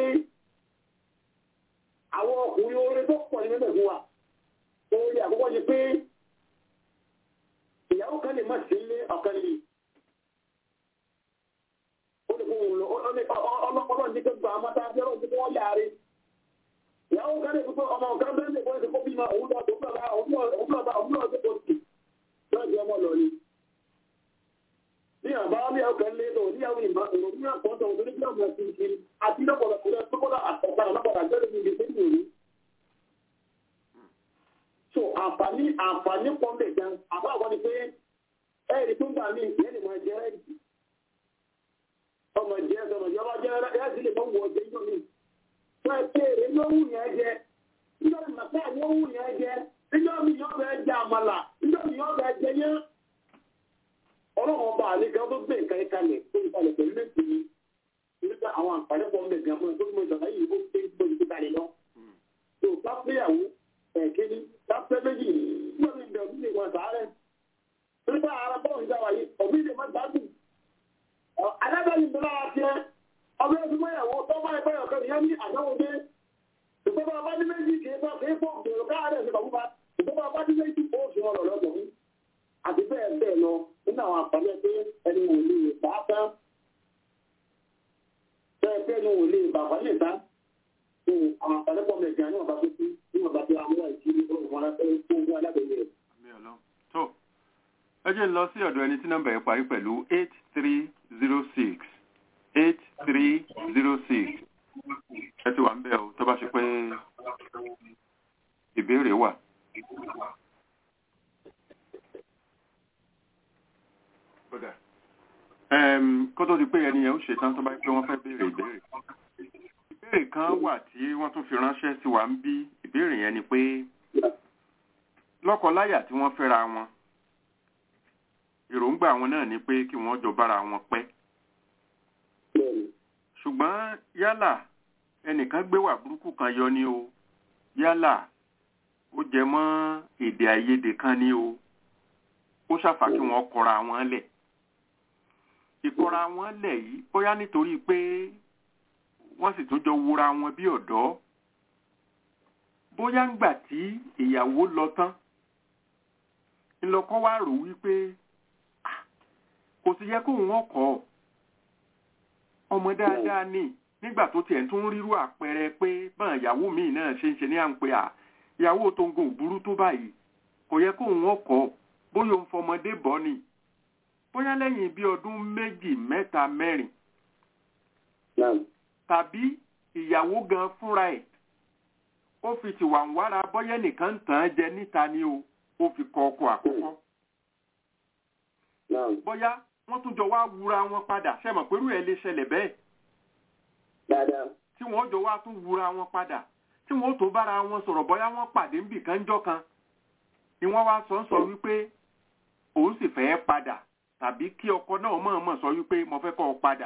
Speaker 6: àwọn ọkùnrin oore tó pọ̀ ní mẹ́bẹ̀ fún wa oore àkọ́kọ́ ni pé ìyàwó kan lè má sí ilé ọ̀kan lè ó lè fún òun lọ ọlọ́pọ̀lọ́ ní tó gba amátá bí ọlọ́run tó wọ́n yáre ìyàwó kan lè fún ọmọ ọ̀kan bẹ́ẹ̀ lè fún ẹ̀sìn kó bímọ òun lọ tó gbà òun lọ òun lọ tó kò sí lọ́ọ̀dì ọmọ lọ ni ní àbá ní ọkàn lé lọ ní àwọn ìmọ̀ òun ní àpọ̀tọ̀ òun ní bí ọmọ ẹ̀sìn kiri àti lọ́pọ̀lọpọ̀ lọ́pọ̀lọpọ̀ àtọ̀kọ̀ lọ́pọ̀lọpọ̀ àjẹ́rẹ́ ní ìgbésẹ̀ ìròyìn so àǹfààní àǹfààní pọ̀ lè gan àbá àwọn ni pé ẹ̀rí tó ń gbà mí ìyẹn lè máa jẹ́ ẹ̀jì ọmọ ìjẹ́ ọmọ ìjẹ́ ọmọ jẹ́ ẹ̀jì lè mọ́ wọ ọjẹ́ yóò ní wọ́n ẹ̀ pé èrè ló wù yẹn jẹ níjọ́ mi màtá ni ó wù yẹn jẹ níjọ́ mi yóò bẹ́ẹ̀ jẹ àmàlà níjọ́ mi yóò bẹ́ẹ̀ jẹ yẹn ọlọ́run ọba àlejò tó gbé nǹkan ìkalẹ̀ tó ìkalẹ̀ pẹ̀lú lẹ́sìn ni nígbà àwọn àǹfààní pọ̀ ń bẹ̀ gan fún ẹ tó ń mọ ìjọba yìí ó gbé gbé ìkalẹ̀ lọ tó bá péyàwó ẹ̀kíní lápẹ́ méjì nígbà tí ìbẹ̀rù lè wọ sàárẹ̀ nígbà ara bọ́ọ̀lù ìjà wáyé ọ̀bí lè má gbádùn alábẹ́ni tó lára tiẹ̀ ọmọ ẹbí mọ́yàwó tó bá ẹgbẹ́ ọ̀kẹ́ ìyẹn ní àdáwò dé ìgbọ́n bá ní méjì kì í bá kì í fọ́ gbèrò káàárẹ̀ ní bàbúbá ìgbọ́n bá ní méjì ó sì wọn lọ́dọ̀ ọ̀hún àti bẹ́ẹ̀ bẹ́ẹ̀ lọ nínú àwọn àǹfààní ẹgbẹ́ ẹni wò lè bá tán bẹ́ẹ̀ bẹ́ẹ̀ ni wò lè bàbá lè tán àwọn àǹfààní pọ̀ mẹ́jọ ní ọ̀bá tó kú ní ọ̀bá tó àwọn ìṣírí ọ̀gbọ̀n alábẹ́rẹ́ tó ń gbọ́ alábẹ́rẹ́ rẹ̀.
Speaker 1: tó ẹ jẹ́ ń lọ sí ọ̀dọ̀ ẹni tí nọ́mbà yẹn parí pẹ̀lú eight three zero six eight three zero six ẹ ti wà ń bẹ̀ o tó bá ṣe pé ìbéèrè wà. kó tó di pé ẹni yẹn ó ṣetán tó bá pé wọ́n fẹ́ béèrè ìbéèrè ìbéèrè kan wà tí wọ́n tún fi ránṣẹ́ sí wa ń bí ìbéèrè yẹn ni pé lọ́kọláyà tí wọ́n fẹ́ra wọn èròǹgbà wọn náà ni pé kí wọ́n jọ bára wọn pẹ́ ṣùgbọ́n yálà ẹnìkan gbé wà burúkú kan yọ ni o yálà ó jẹ mọ́ èdè àìyedè kan ni o ó ṣàfà kí wọ́n kọra wọn lẹ̀ ìkọra wọn lẹ̀ yìí bóyá nítorí pé wọ́n sì tún jọ wúra wọn bí ọ̀dọ́ bóyá ńgbà tí ìyàwó lọ tán ńlọkọ wá rò wípé "Ah, kò sì yẹ kóun wọn kọ́ ọ ọmọ dáadáa ní nígbà tó tiẹ̀ tún rírú àpẹẹrẹ pé báwọn ìyàwó míì náà ṣe ń ṣe ní à ń pe à ìyàwó tó ń gun òbúrú tó báyìí kò yẹ kóun wọn kọ́ ọ bóyá òun fọmọdé bọ́ ni bóyá lẹ́yìn bí ọdún méjì mẹ́ta mẹ́rin tàbí ìyàwó gan fúnra ẹ̀ ó fi tìwà ń wára bọ́yẹ́ nìkan tàn án jẹ níta ni o ó fi kọ ọkọ àkọ́kọ́ bóyá wọ́n tún jọ wá wúra wọn padà ṣẹ́mọ̀ pẹ̀lú ẹ̀ lè ṣẹlẹ̀ bẹ́ẹ̀ tí wọ́n jọ wá tún wúra wọn padà tí wọ́n tó bára wọn sọ̀rọ̀ bóyá wọ́n pàdé ń bì kan jọ́ kan ni wọ́n wá sọ ń sọ wípé òun sì fẹ́ padà tàbí kí ọkọ náà mọ̀ọ́mọ̀ sọ wípé mo fẹ́ kọ́ ọ padà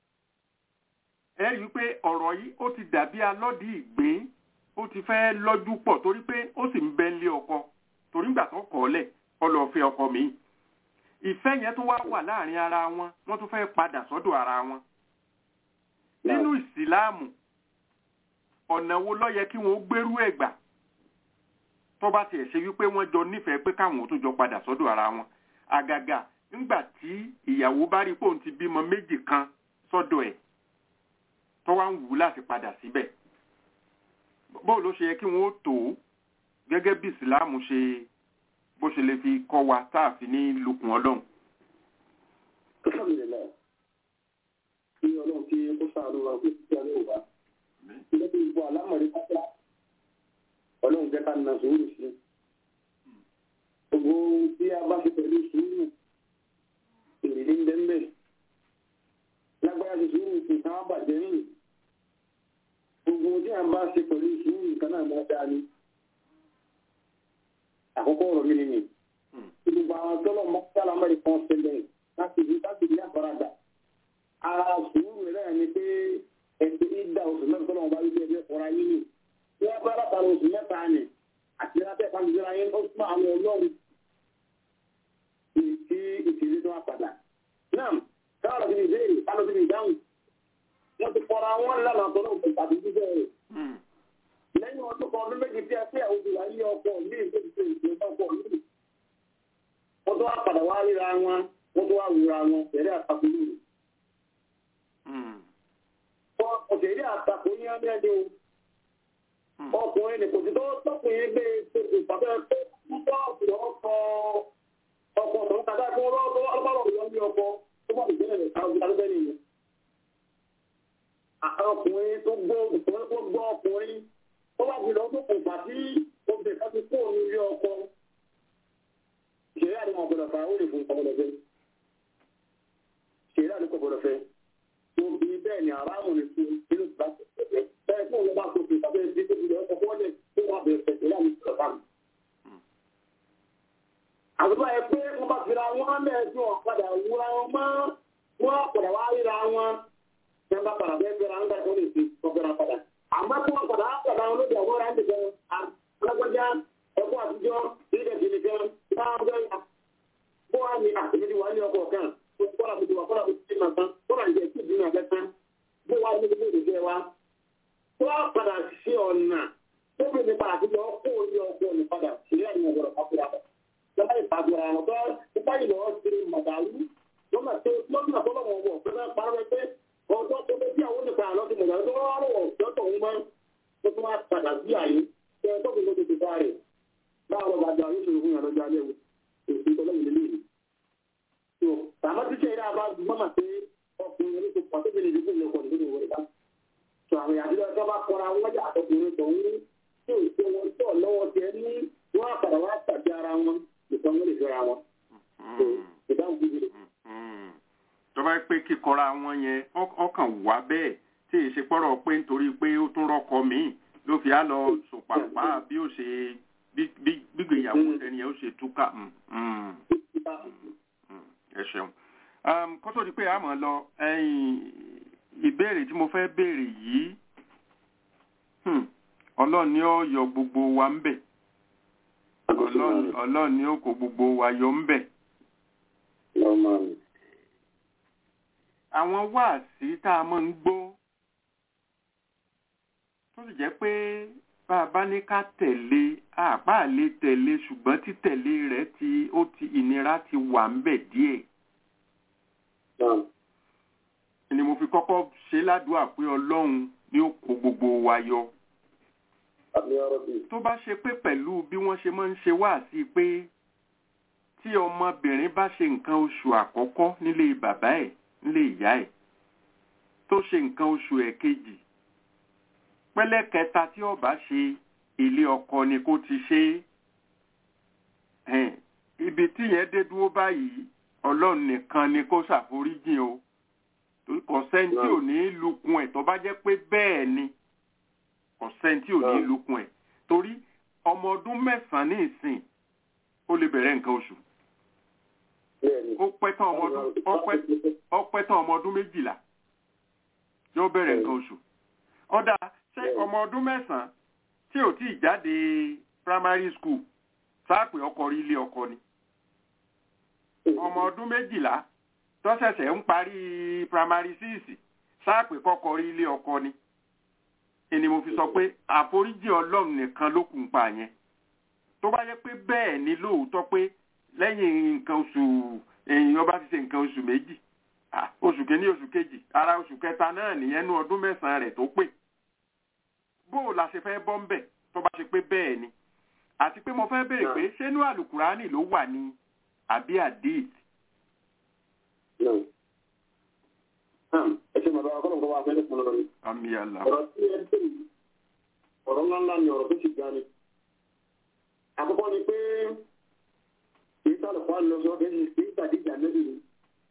Speaker 1: ẹ rí i pé ọ̀rọ̀ yìí ó ti dàbí alọ́dì ìgbín ó ti fẹ́ lọ́jú pọ̀ torí pé ó sì ń bẹ ń lé ọkọ torí ìgbà tó kọ̀ ọ́ lẹ̀ ọ lọ fẹ́ ọkọ mi ìfẹ́ yẹn tó wá wà láàrin ara wọn wọ́n tún fẹ́ padà sọ́dọ̀ ara wọn nínú ìsìláàmù ọ̀nà wo ló yẹ kí wọ́n gbérú ẹ̀ gbà tó bá tiẹ̀ ṣe wípé wọ́n jọ nífẹ̀ẹ́ pé káwọn ò tún jọ padà sọ́dọ̀ ara wọn àgàgà ńgbà tí ìyàwó bá rí pòun ti bímọ méjì kan sọ́dọ̀ ẹ̀ tó wá ń wù ú láti padà síbẹ̀ bóò ló ṣe yẹ kí wọ́n ó tó gẹ́gẹ́ bí ìsìláàmù ṣe bó ṣe lè fi kọ́ wa táàfin ní lukùn ọlọ́run.
Speaker 6: alhamdulilayi kí ọlọ́run kí ó ṣàánú wa kó sì ṣe ọlọ́run wa ilé tó gbọ́ alámọ̀rí pátá ọlọ́run jẹ́ ká na sùúrù sí gbogbo tí a bá ṣe pẹ̀lú sùúrù ìrírí ń bẹ́ẹ̀ lágbára ṣe sùúrù kì í ká wá bàjẹ́ rìn gbogbo tí a bá ṣe pẹ̀lú sùúrù nǹkan náà máa dáa ni àkọ́kọ́ ọ̀rọ̀ mi nìyí gbogbo àwọn tọ́lọ̀ mọ́tàlá mẹ́rin kan ṣẹlẹ̀ láti rí láti rí àfaradà ara sùúrù rẹ̀ ni pé ẹ̀sìn ìdá oṣù mẹ́rin tọ́lọ̀ wọn bá rí bí ẹgbẹ́ fọ́ra yín ni wọ́n bá látara oṣù mẹ́ta ni àti lábẹ́ ìfàmìlera yín ó súnmọ́ àwọn ọlọ́run tí ìṣèlú tó wá padà. náà káwọn ọ̀sìn ìbéèrè káwọn ọ̀sìn ìdáhùn wọ́n ti fọ́ra wọn lánàá tọ́lọ̀ tàbí jíjẹ́ rẹ̀ lẹ́yìn ọdún kan ọdún méjì tí a fẹ́ àwọn òbí wa yí ọkọ̀ ní ìgbésẹ̀ ìgbésẹ̀ ọkọ̀ yìí wọ́n tó wá padà wá ríra wọn wọ́n tó wá wúra wọn tẹ̀lé àtakò lóru. ọ̀tẹ̀lé àtakò ní ọdún ẹni o ọkùnrin ní kò sí tó tọkùnrin gbé ìpàdé púpọ̀ ọ̀pọ̀ ọkọ̀ ọkọ̀ tó ń kàdá fún ọlọ́pàá ní ọkọ̀ tó bá ìgbésẹ̀ rẹ̀ ká ọdún alẹ́ nìyẹn. ọkùnrin tó gbọ́ ọkùnrin tó bá ti lọ tó kò fà sí obìnrin kan ti kó òun ilé ọkọ ṣeré àdúgbò ọgbọdọ fà ó lè fún ọgbọdọ fẹ ṣeré àdúgbò ọgbọdọ fẹ tó bí bẹ́ẹ̀ ni aráàmù lè fún nínú ìgbà bẹ́ẹ̀ fún òun bá tó fi sábẹ́ ẹbí tó fi lọ ọkọ wọlé tó wà bẹ́ẹ̀ fẹ ṣeré àdúgbò ọgbọdọ fà mí. àdúgbò ẹ pé wọn bá fira wọn mẹ́ẹ̀ẹ́dún ọ̀padà wúra wọn mọ́ wọn padà wá ríra wọn ẹ bá padà bẹ́ẹ̀ fẹ́ra ń gbà tó lè fi ọgbẹ́ra padà àmọ́ tí wọ́n padà padà wọn lóde àwọn ọ̀rẹ́ àti alágbájá ẹ̀kọ́ àtijọ́ ilẹ̀ ìdílé gan náà ń gbẹ́yà bó wà ní àtẹ̀lẹ́dì wà ní ọkọ̀ kan kọ́lá mi ti wà kọ́lá mi ti máa tán kọ́lá mi ti dín náà lẹ́tàn bó wà ní ilé ìdílé wa tó wà padà sí ọ̀nà tó fi mi padà sílẹ̀ ọkọ̀ orí ọkọ̀ mi padà sílẹ̀ àti ọ̀gọ̀rọ̀ pàkúrà lọ́wọ́ ìpàgọ́ra wọn tó nípa ìlọ sí màdàlú lọ́nà tó lọ́nà tó lọ́wọ́ wọ̀ pé fẹ́ parọ́ pé ọjọ́ tó fẹ́ bí àwọn onípa àlọ́ ti mọ̀dàlú tó wá rọ̀ lọ́tọ̀ ń mọ́ tó tún wá padà sí àyè tẹ tó fi lóde ti bá rẹ̀ báwo bá da oníṣòro fún yàrá lọ́jọ́ alẹ́ o èsì tó lẹ́yìn lélẹ́yìn. tó tàbá tí sẹ́yìn náà bá mọ́mà pé ọkùnrin orí tó pàṣẹ bí nìyí fún mi ọkọ̀ nínú ìwé rẹ̀ tó àwọn ìyá àdúrà tó bá kọra wọn jà àtọkùnrin tó ń tó ìṣe wọn tó lọ́wọ́ tẹ ní wọn àpàdà wá tàbí ara wọn nìkan wọn lè fẹ́ra wọn. ìdáhùn bíbí rẹ̀.
Speaker 1: tó bá pé kíkọra wọn yẹn ọkàn wá bẹ́ẹ̀ tí èsì pọ́rọ̀ pé nítorí pé ó tún rọ́kọ míì ló fi á lọ sòpàpá bí ó ṣe gbígbéyàwó ẹni ẹ ó ṣe túkà. ẹ ṣeun um, kó tó di pé a mọ̀ lọ ẹ̀yìn ìbéèrè tí mo fẹ́ béèrè yìí hmm, ọlọ́run ni ó yọ gbogbo wa ń bẹ̀ ọlọ́run ọlọ́run ni ó kó gbogbo wa yọ ń bẹ̀ àwọn wáàsí tá a máa ń gbọ́ tó sì jẹ́ pé bá a bá ní ká tẹ̀lé àbá lè tẹ̀lé ṣùgbọ́n títẹ̀lé rẹ̀ ti ó ti ìnira ti wà ń bẹ̀ díẹ̀ ni mo fi kọ́kọ́ ṣe ládùúgbà pé ọlọ́run ni ó kó gbogbo wa yọ tó bá ṣe pé pẹ̀lú bí wọ́n ṣe máa ń ṣe wáàsí pé tí ọmọbìnrin bá ṣe nǹkan oṣù àkọ́kọ́ nílé bàbá ẹ̀ nílé ìyá ẹ̀ tó ṣe nǹkan oṣù ẹ̀kejì pẹ́lẹ́ kẹta tí ó bá ṣe ilé ọkọ ni kó ti ṣe é ibi tí yẹn dé dúró báyìí ọlọ́run nìkan ni kó ṣàforíjìn o torí kò sẹ́ni tí ò ní lukun ẹ̀ tó bá jẹ́ pé bẹ́ẹ̀ ni kò sẹ́ni tí ò ní lukun ẹ̀ torí ọmọ ọdún mẹ́sàn-án ní ìsìn ó lè bẹ̀rẹ̀ nǹkan oṣù ó pẹ́ tán ọmọ ọdún ó pẹ́ tán ọmọ ọdún méjìlá yóò bẹ̀rẹ̀ nǹkan oṣù ọ̀dà ṣé ọmọ ọdún mẹ́sàn-án tí ò tí ì jáde primary school sáàpè ọkọ rí ilé ọkọ ni ọmọ ọdún méjìlá tó ṣẹ̀ṣẹ̀ ń parí primary six sáàpè kọ́kọ́ rí ilé ọkọ ni ẹni mo fi sọ pé àforíjì ọlọ́run nìkan ló kùn pa yẹn tó bá yẹ pé bẹ́ẹ̀ ni lóòótọ́ pé lẹ́yìn nǹkan oṣù èèyàn bá ti ṣe nǹkan oṣù méjì oṣù kìíní oṣù kejì ara oṣù kẹta náà nìyẹn ní ọdún mẹ́sàn-án rẹ̀ tó pé bóò la ṣe fẹ́ bọ́ ń bẹ̀ tó bá ṣe pé bẹ́ẹ̀ ni àti pé mo fẹ́ béèrè pé ṣé inú àlùkùránì ló wà ní àbí àdéhìí.
Speaker 6: ẹ ṣe màdà ọkọ nǹkan wà fẹ́lẹ́ fún lọ́rọ̀
Speaker 1: àmì àlà.
Speaker 6: ọ̀rọ̀ tí ẹ dé yìí ọ̀rọ̀ ńlá ńlá ni ọ̀rọ̀ tó sì ga ni. àkọ́kọ́ ni pé kì í sálọ̀ fún àlọ́ sọ kì í sàdíjà nẹ́bí ni.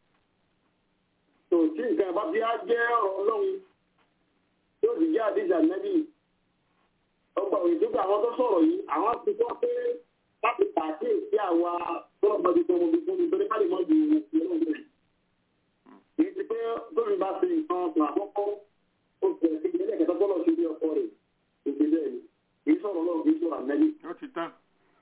Speaker 6: tó tí nǹkan bá bí á jẹ́ ọ̀rọ̀ ọlọ́run yóò sì jẹ́ àdíjà nẹ́bí. ọgbà òyìnbó àwọn tó sọ̀rọ̀ yìí àwọn ti sọ pé láti pàkíyèsí àwa tó ọgbọ́dún tó ọmọdé fún mi torí ká lè mọ́ ju ìrọ̀lẹ́ kìí ti pé gómìnà bá fi nǹkan ọ̀sán àkọ́kọ́ ó ti ẹ̀sìn ìdílé kẹta tọ́lọ̀ sí ilé ọkọ rẹ̀ èdè bẹ́ẹ̀ ni kìí sọ̀rọ̀ lọ́wọ́ kìí sọ̀rọ̀ àmẹ́lí.
Speaker 1: ó ti tán.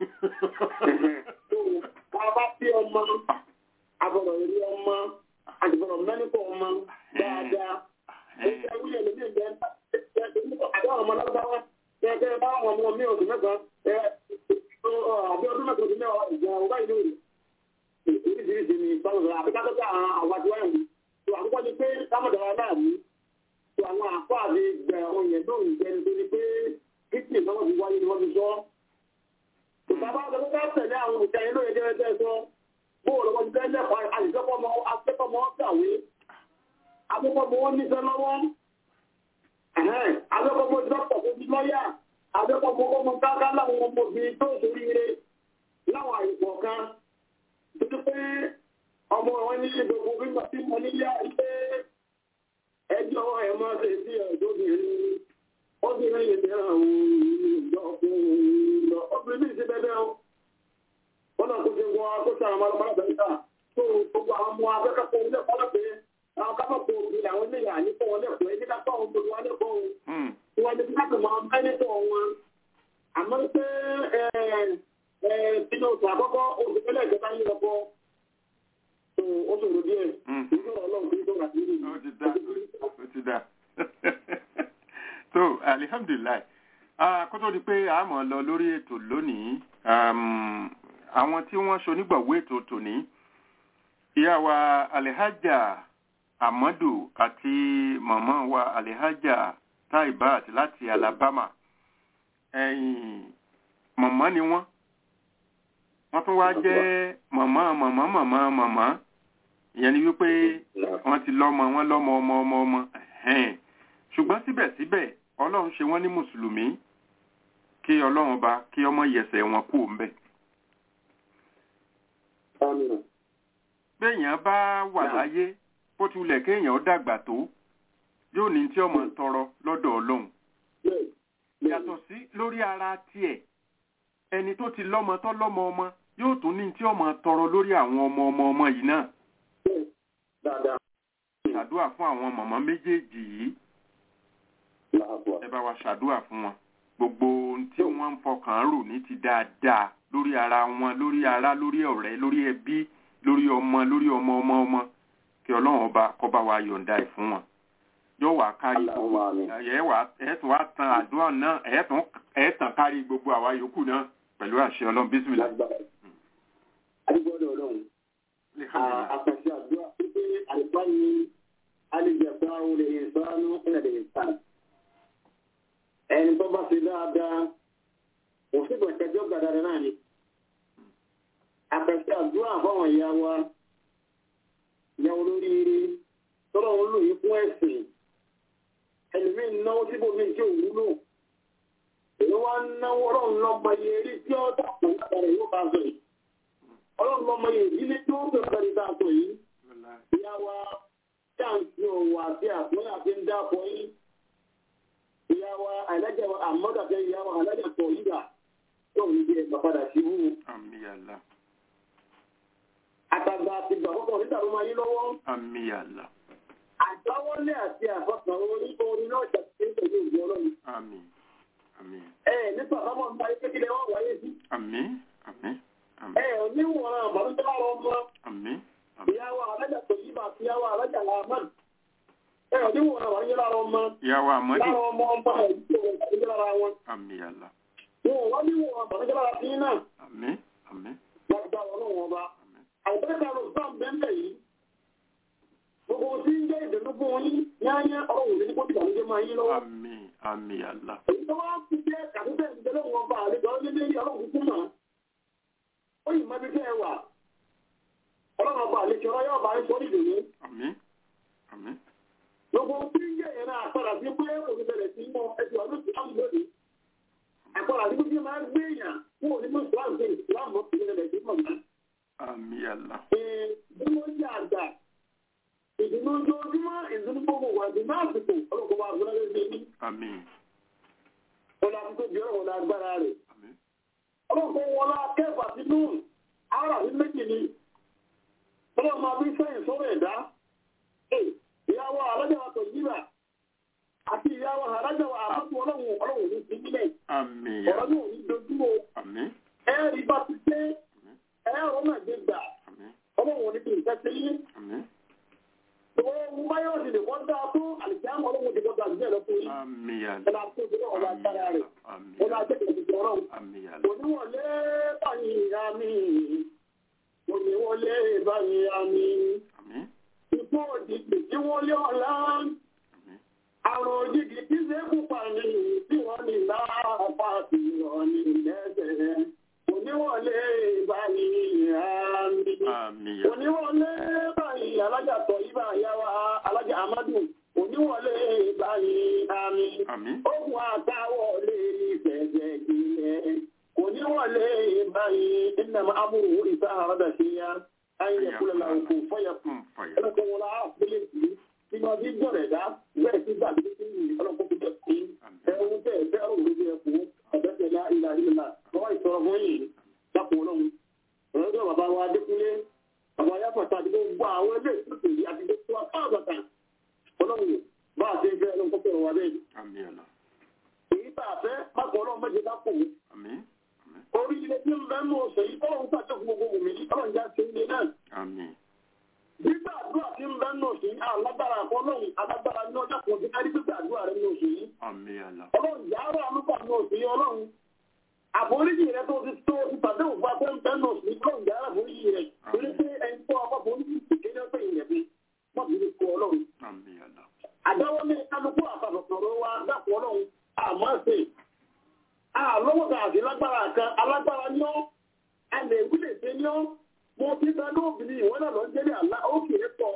Speaker 6: ká bá bí ọmọ agbọ̀dọ̀ rí ọmọ àgbọ̀dọ̀ mẹ́nìkọ̀ ọmọ dáadáa ó ṣe wíyẹn lórí ìgbẹ́ àbẹ́ ọmọ lọ́gbàwá gẹ́gẹ́ bá àwọn ọmọ mi oṣù mẹ́sàn-án àbí ọdún mẹ́sàn-án ọdún mẹ́wàá ìgbà ọba ìlú rẹ̀ oríṣiríṣi ni sọ́dọ̀ àbíkájọ́ àwọn àwàjọ ẹ̀rù tó àkọ́kọ́ ni pé sámọ̀dára náà mú tó àwọn àpá àti gbẹ oyè náà ń jẹ nítorí pé kíkì náà ti wáyé ni wọ́n ti sọ. Bàbá ọ̀dọ́ bá tẹ̀lé àwọn òkè ayé lóye jẹ́ sọ bóò lọ́wọ́ ti tẹ́lẹ̀ pa àìsẹ́kọ̀ọ́mọ akẹ́kọ̀ọ́mọ kàwé akẹ́kọ̀ọ́mọ wọn níṣẹ́ lọ́wọ́ akẹ́kọ̀ọ́mọ dọ́kítọ̀ tó ti lọ́yà akẹ́kọ̀ọ́mọ ọmọ káká láwọn ọmọbìnrin tó ṣoríire láwọn àyè kan títí pé ọmọ wọn ní gbogbo gbígbà tí mo ní yá ilé ẹjọ́ ẹ̀ máa ṣe sí ẹ̀dọ́bìnrin obìnrin yìí tẹ́ àwọn ìjọ ọkùnrin lọ obìnrin ní ìṣẹ́ bẹ́ẹ̀ o wọn náà kó ṣe wọ akóṣe àwọn ọmọ ọmọ bẹ́ẹ̀ ta tó gbogbo àwọn ọmọ akẹ́kọ̀ọ́ ilé ẹ̀kọ́ lọ́pẹ́ àwọn kápẹ́kọ̀ òbí làwọn ilé yà ní fún wọn lẹ́kọ̀ọ́ ẹni ká fáwọn gbogbo wọn lẹ́kọ̀ọ́ o wọn ní kápẹ́ máa ń bẹ́ nítọ̀ wọn àmọ́ pé nínú oṣù àkọ́kọ́ oṣù tẹ́lẹ̀ ìjọba yìí lọ́kọ́ ó ṣòro díẹ̀ ìṣòro ọlọ́run kì í sọ̀rọ̀ àti ìrìn.
Speaker 1: ó ti dá ó ti dá so alihamdulilayi kó tó di pé a mọ̀ lọ lórí ètò lónìí àwọn tí wọ́n ṣonígbàwó ètò tòní ìyá wa alihaja amadu àti màmá wa alihaja taibat láti alabama ẹ̀yìn màmá ni wọ́n wọ́n tún wá jẹ́ màmá màmá màmá màmá ìyẹn ni wípé wọ́n ti lọ́mọ wọ́n lọ́mọ ọmọ ọmọ ọmọ ṣùgbọ́n síbẹ̀síbẹ̀ ọlọ́run ṣe wọ́n ní mùsùlùmí kí ọlọ́run bá kí ọmọ yẹsẹ̀ wọn kú òǹbẹ̀. béèyàn bá wà láyé bó tilẹ̀ kéèyàn dàgbà tó yóò ní tí ọmọ tọrọ lọ́dọ̀ ọlọ́run yàtọ̀ sí lórí ara tiẹ̀ ẹni tó ti lọ́mọ tó lọ́mọ ọmọ yóò tún ní tí ọmọ tọrọ lórí àwọn ọmọ ọmọ ọmọ yìí náà
Speaker 6: dáadáa.
Speaker 1: ṣàdúrà fún àwọn mọ̀mọ́ méjèèjì yìí
Speaker 6: láàbọ̀.
Speaker 1: ẹ bá wa ṣàdúrà fún wọn gbogbo ohun tí wọ́n ń fọkàn rò ní ti dáadáa lórí ara wọn lórí ara lórí ọ̀rẹ́ lórí ẹbí lórí ọmọ lórí ọmọ ọmọ ọmọ kí ọlọ́run ọba kó bá wa yọ̀ǹda ẹ̀ fún wọn yóò wá kárí gbogbo ẹ̀ wá ẹ̀ tún wá tan àdúrà náà ẹ̀ tún ẹ̀ tàn kárí gbogbo àwa yòókù náà pẹ̀lú àṣẹ ọlọ́run bísímìlà.
Speaker 6: adigbọ́dọ̀ ọlọ́run àkàṣe àdúrà pípé àlùfáà ní alìjẹ̀fà olè ìsánú ẹ̀rẹ̀ ìsán ẹni tó bá ṣe dáadáa òṣìbọ̀ ìtẹ́jọ́ gbàdára náà ni àkàṣe àdúrà fáwọn ìyá wa ìyá olóríire tọ́lọ́ ń lò yí fún ẹ̀sìn ẹlòmí náwó síbòmí tí ò wúlò èyí wá ń náwó ọlọ́run lọ́mọ iye eré tí ó dàpọ̀ látara yóò bá sọ yìí ọlọ́run lọ́mọ iye ìdílé tí ó bẹ̀rẹ̀ pẹ̀lú dáàbò yìí ìyá wa táǹkì òwò àti àpọ́nlé àti ń dáàbò yìí ìyá wa àìlájà wa àmọ́dàfẹ́ ìyá wa àìlájà tọ̀ yíyà tó ń gbé ẹgbà padà sí wú.
Speaker 1: àmìyàlá
Speaker 6: àtàgbà àti ìgbàkọ́kọ́ nígbà tó máa yí lọ́wọ́.
Speaker 1: àmìyàlá
Speaker 6: àdáwọ́lé àti àfọ̀sàn orí orin náà jà sí pẹ̀lú ìwé ọlọ́run.
Speaker 1: àmì àmì
Speaker 6: ẹ nípa àbámọ̀ nípa ayé kékeré wọn wáyé sí.
Speaker 1: àmì àmì àmì
Speaker 6: ẹ oníwọ̀n àbálùjẹ́ lára ọmọ
Speaker 1: àmì
Speaker 6: ìyàwó alájà tó yí bá àti ìyàwó alájà làmán. ẹ oníwọ̀n àbálùjẹ́ lára ọmọ
Speaker 1: ìyàwó àmọ́dù
Speaker 6: lára ọmọ ọmọ ẹ̀ tó wọ̀ àbálùjẹ́ lára wọn.
Speaker 1: àmìyàlá
Speaker 6: wọn wọ́n níwọ̀n àbálùjẹ́ lára sí náà
Speaker 1: àmì àmì
Speaker 6: lágbà ọlọ́run ọba. àìbẹ́ẹ̀ká ló sá bẹ́ẹ̀ yìí. gbogbo tí ń jẹ́ ìdùnnú fún yín yáyá ọ̀rọ̀ òní kó tìgbà lóde máa yín lọ́wọ́.
Speaker 1: àmì àmìyàlá
Speaker 6: èyí tó wá ti jẹ́ kàtúntẹ̀ ìdílé wọn bá àlejò ọdún ní ọlọ́run kúkú mọ́. ó yìí mọ́bí tẹ́ ẹ wà. ọlọ́run ọba àlejò ọlọ́ yóò bá ń sọ ìdùnnú.
Speaker 1: àmì àmì
Speaker 6: gbogbo tí ń jẹ́ ìyẹn náà àpàdà sí pé òní bẹ̀rẹ̀ sí mọ́ ẹ̀sìn ọdún tí wọ́n lòdì. àpàdà sí pé máa gbé èèyàn fún òní mọ́ ìsìlámù sí ìsìlámù mọ́ ìpínlẹ̀ sí mọ̀ náà.
Speaker 1: àmìyàlá
Speaker 6: ìdúró ń jẹ́ àgbà ìdùnnú ojoojúmọ́ ìdùnnú gbogbo wà ìdùnnú àsìkò ọlọ́kọ̀ wa àgbọ̀nà lóde ní.
Speaker 1: àmì
Speaker 6: ọlọ́ àti tóbi ọ̀rọ̀ wọn agbára rẹ̀.
Speaker 1: àmì
Speaker 6: ọlọ́kọ̀ wọn la kẹfà sí nù ara sí méjì ni. ọlọ́kọ̀ máa bí sẹ́yìn sọ́rọ̀ ẹ̀dá. ìyàwó alájà wa tọ̀ yíra àti ìyàwó alájà wa àmọ́tò ọlọ́run ọlọ́run ní ìpínlẹ̀ ọ̀rọ̀
Speaker 1: àmìyàlá
Speaker 6: náà ní dojúmọ́
Speaker 1: àmì
Speaker 6: ẹ̀rí bá ti dé ẹ̀rọ náà dé gbà
Speaker 1: àmì
Speaker 6: ọlọ́run ní kí n tẹ́tẹ́ yín.
Speaker 1: àmì
Speaker 6: Òun báyọ̀ ti lè wọ́n dáa tó àlìjáàmù ọlọ́run ti gbọ́dọ̀ àgbẹ̀ lọ fún yín.
Speaker 1: àmìyàlá
Speaker 6: Ọlá tó ti lọ́wọ́ ọlá agbára rẹ̀. Ọlá
Speaker 1: àmìyàlá
Speaker 6: jẹ́ kìí ọlọ́run.
Speaker 1: àmìyàlá
Speaker 6: Oníwọlé báyìí ìyá mi. Oníwọlé báyìí ìyá mi.
Speaker 1: àmì
Speaker 6: Ikú òjijì tí wọ́n lé ọ̀la.
Speaker 1: àmì
Speaker 6: Àrùn òjijì tí ṣe kú pa ni tí wọ́n ní láàpá sí ọ̀nì lẹ́sẹ̀. Oníwọlé báyìí ìyá mi.
Speaker 1: àmìyàlá
Speaker 6: Oníwọlé báyìí alájà tọ̀ yí bá yá wa alájà Amadu. Oníwọlé báyìí àmì.
Speaker 1: àmì
Speaker 6: Ohun àtàwọlé ìfẹ̀jẹ̀ ìlẹ̀. Oníwọlé báyìí ìnàmà amúrù ìta àrọ́dà sí ya. Ayé kúlẹ̀ làwọn kò fọyà kù.
Speaker 1: fún fàyà
Speaker 6: Ọlọ́kọ̀ wọn la àpẹẹlẹ sí. Bí wọ́n ti jọ̀rẹ̀ dá, bẹ́ẹ̀ sí gbàgbé sí ìlú ọlọ́kọ̀ tó jẹ sí. Ẹ̀rù bẹ́ẹ̀ bẹ́ẹ̀ òun ló yẹ kú. Ọ̀bẹ́sẹ̀ lá ìlà ìlà. Bọ́wá ìsọ̀rọ̀ fún yìí. Dákun ọlọ́run. Ọ̀rọ̀dọ̀ bàbá wa Adékúnlé. Bàbá Yáfọ̀tà àti gbogbo àwọn ilé ìtúsùn yìí àti gbogbo wa káàbàtà. Ọlọ́run bá a ṣe fẹ́ ọlọ́run kọ́kọ́ wa bẹ́ẹ̀
Speaker 1: àmìyàlá
Speaker 6: èyí tá a fẹ́ mákò ọlọ́run méje lápò
Speaker 1: àmì àmì
Speaker 6: orí ilé tí ń bẹ́ mú ọ̀sẹ̀ yìí ọlọ́run pàṣẹ fún gbogbo òmìn yìí ọlọ́run já sí ilé náà
Speaker 1: àmì
Speaker 6: gbígbà àdúrà tí ń bẹ́ mú ọ̀sẹ̀ yìí alágbára àkọ́ ọlọ́run alágbára ní ọjà kan ti kárí gbígbà àdúrà rẹ ní ọ̀sẹ̀ yìí
Speaker 1: àmìyàlá
Speaker 6: ọlọ́run yà á rà lúgbà ní ọ̀sẹ̀ yìí ọlọ́run àforíjì rẹ tó ti tó ti pàdé òfin afẹ́ ń bẹ́ mú ọ̀sẹ̀ yìí ọlọ́run yà á rà àforíjì rẹ torí pé ẹni tó ọkọ̀ foríjì kéde ọ̀sẹ̀ yìí rẹ̀ bí wọ́n ti ní kó ọlọ́run
Speaker 1: àmìyàlá
Speaker 6: àdáwọ́ ní kálukú àfàbọ̀sọ̀rọ̀ wa dápọ̀ ọlọ́run àmọ́ ṣe àlọ́wọ́ta àti lágbára kan alágbára ní ọ́ ẹnlẹ̀ ìwúlẹ̀ ṣe ní ọ́ mo ti bẹ lóbìnrin ìwọ́n náà lọ jẹ́lẹ̀ àlá òkè pọ̀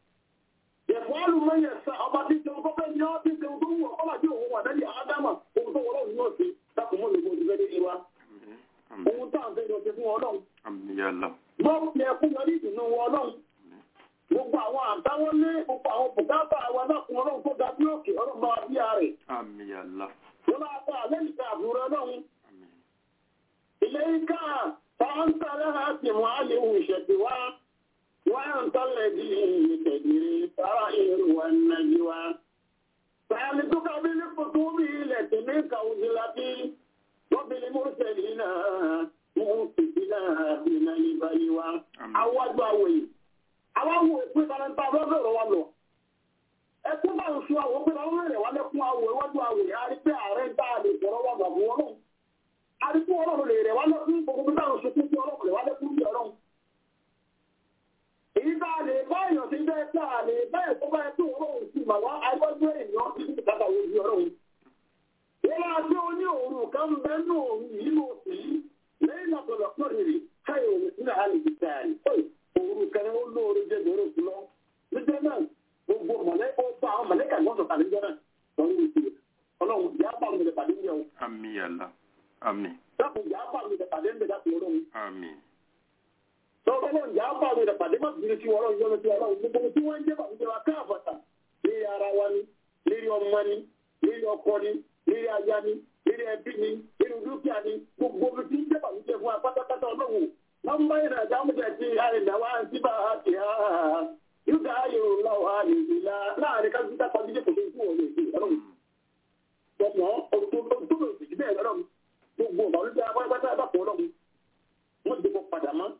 Speaker 6: ẹ̀fọ́ alùmọ́yẹ̀ sá ọba tí ṣe ọkọ́ fẹ́ ní ọ́ tí ṣe tó wù ọkọ́ àti òun wà lẹ́yìn ádámà ohun tó wọ́n náà ṣe dákun mọ́ lóko ti fẹ́ dé wa
Speaker 1: àmì
Speaker 6: ohun tá à ń fẹ́ lọ ṣe fún ọlọ́run
Speaker 1: àmìyàlá
Speaker 6: wọ́n fi ẹkún lọ ní ìdùnnú wọn ọlọ́run gbogbo àwọn àdáwọlé gbogbo àwọn bùkátà wa dákun ọlọ́run tó ga bí òkè ọlọ́run bá wa bí ààrẹ
Speaker 1: àmìyàlá
Speaker 6: wọ́n máa bá àlẹ́ ìta àbúrò ọlọ́run
Speaker 1: àmì
Speaker 6: إليك فأنت لها سمع لوشة وانت أنت الذي تدري سرائر والنجوى سألتك بالكتب التي منك أنزلت وبالمرسلين مؤسسنا من البلوى أود أوي àwọn wo ìpín talenta lọ́bẹ̀rẹ̀ wa lọ ẹkún bá ń sọ àwọn òpin àwọn èrè wa lẹ́kún àwọ̀ iwájú àwẹ̀ a rí pé ààrẹ ń dá àlè ìfọ̀rọ̀ wà gbà fún ọlọ́run a rí pé ọlọ́run lè rẹ̀ wá lẹ́kún gbogbo bí táwọn sunkún sí ọlọ́run lè wá lẹ́kún sí ọlọ́run èyí tá a lè bá èèyàn ti jẹ́ pé a lè bá ẹ̀kọ́ bá ẹ̀kọ́ ọlọ́run sí màwá àìwájú èèyàn sí ìtàkà ojú ọlọ́run wọ́n máa gbé oní òru kan bẹ́ẹ̀ ní òru yìí ló sì lẹ́yìn náà tọ̀lọ̀ pọ̀rìrì káyọ̀ òun sílẹ̀ àlè ìtàlẹ̀ òru kan ó lóore jẹ́ ìdòrò sí lọ níjẹ́ náà gbogbo mọ̀lẹ́kọ̀ bá àwọn mọ̀lẹ́kà ìwọ́n sọ̀tà níjẹ́ náà lọ́rùn ìṣe ọlọ́run ìyá bá mi lè pàdé ní ẹ̀wọ̀n.
Speaker 1: àmì yàrá àmì.
Speaker 6: dákun ìyá bá mi lè pàdé ń bẹ dákun ọlọ́run.
Speaker 1: àmì.
Speaker 6: lọ́wọ́ ọlọ́run ìyá bá mi lè pàdé má bìrì sí ọlọ́run yọ́nú sí ọlọ́run gbogbo tí wọ́n ń jẹ́ bàbá wa káàbàtà lérí ara wa ni lérí ọmọ ni lérí ọkọ ni lérí aya ni lérí ẹbí ni lérí dúkìá ni gbogbo tí ń jẹ́ bàbá fún wa pátápátá ọlọ́run wọ́n bá yẹn àjà mú jẹ́ ti àìdáwà síbà àti ha yóò ayò lọ́wọ́ àlèzìlá láàrin kájúta pàdé kò tó kú ọ̀rọ̀ èdè ọlọ́run tọmọ ọdún tó lè sì bẹ́ẹ̀ lọ́rọ̀ gbogbo ọ̀bà olùdíje apárápátá àbàpọ̀ ọlọ́run wọ́n ti bọ́ padà mọ́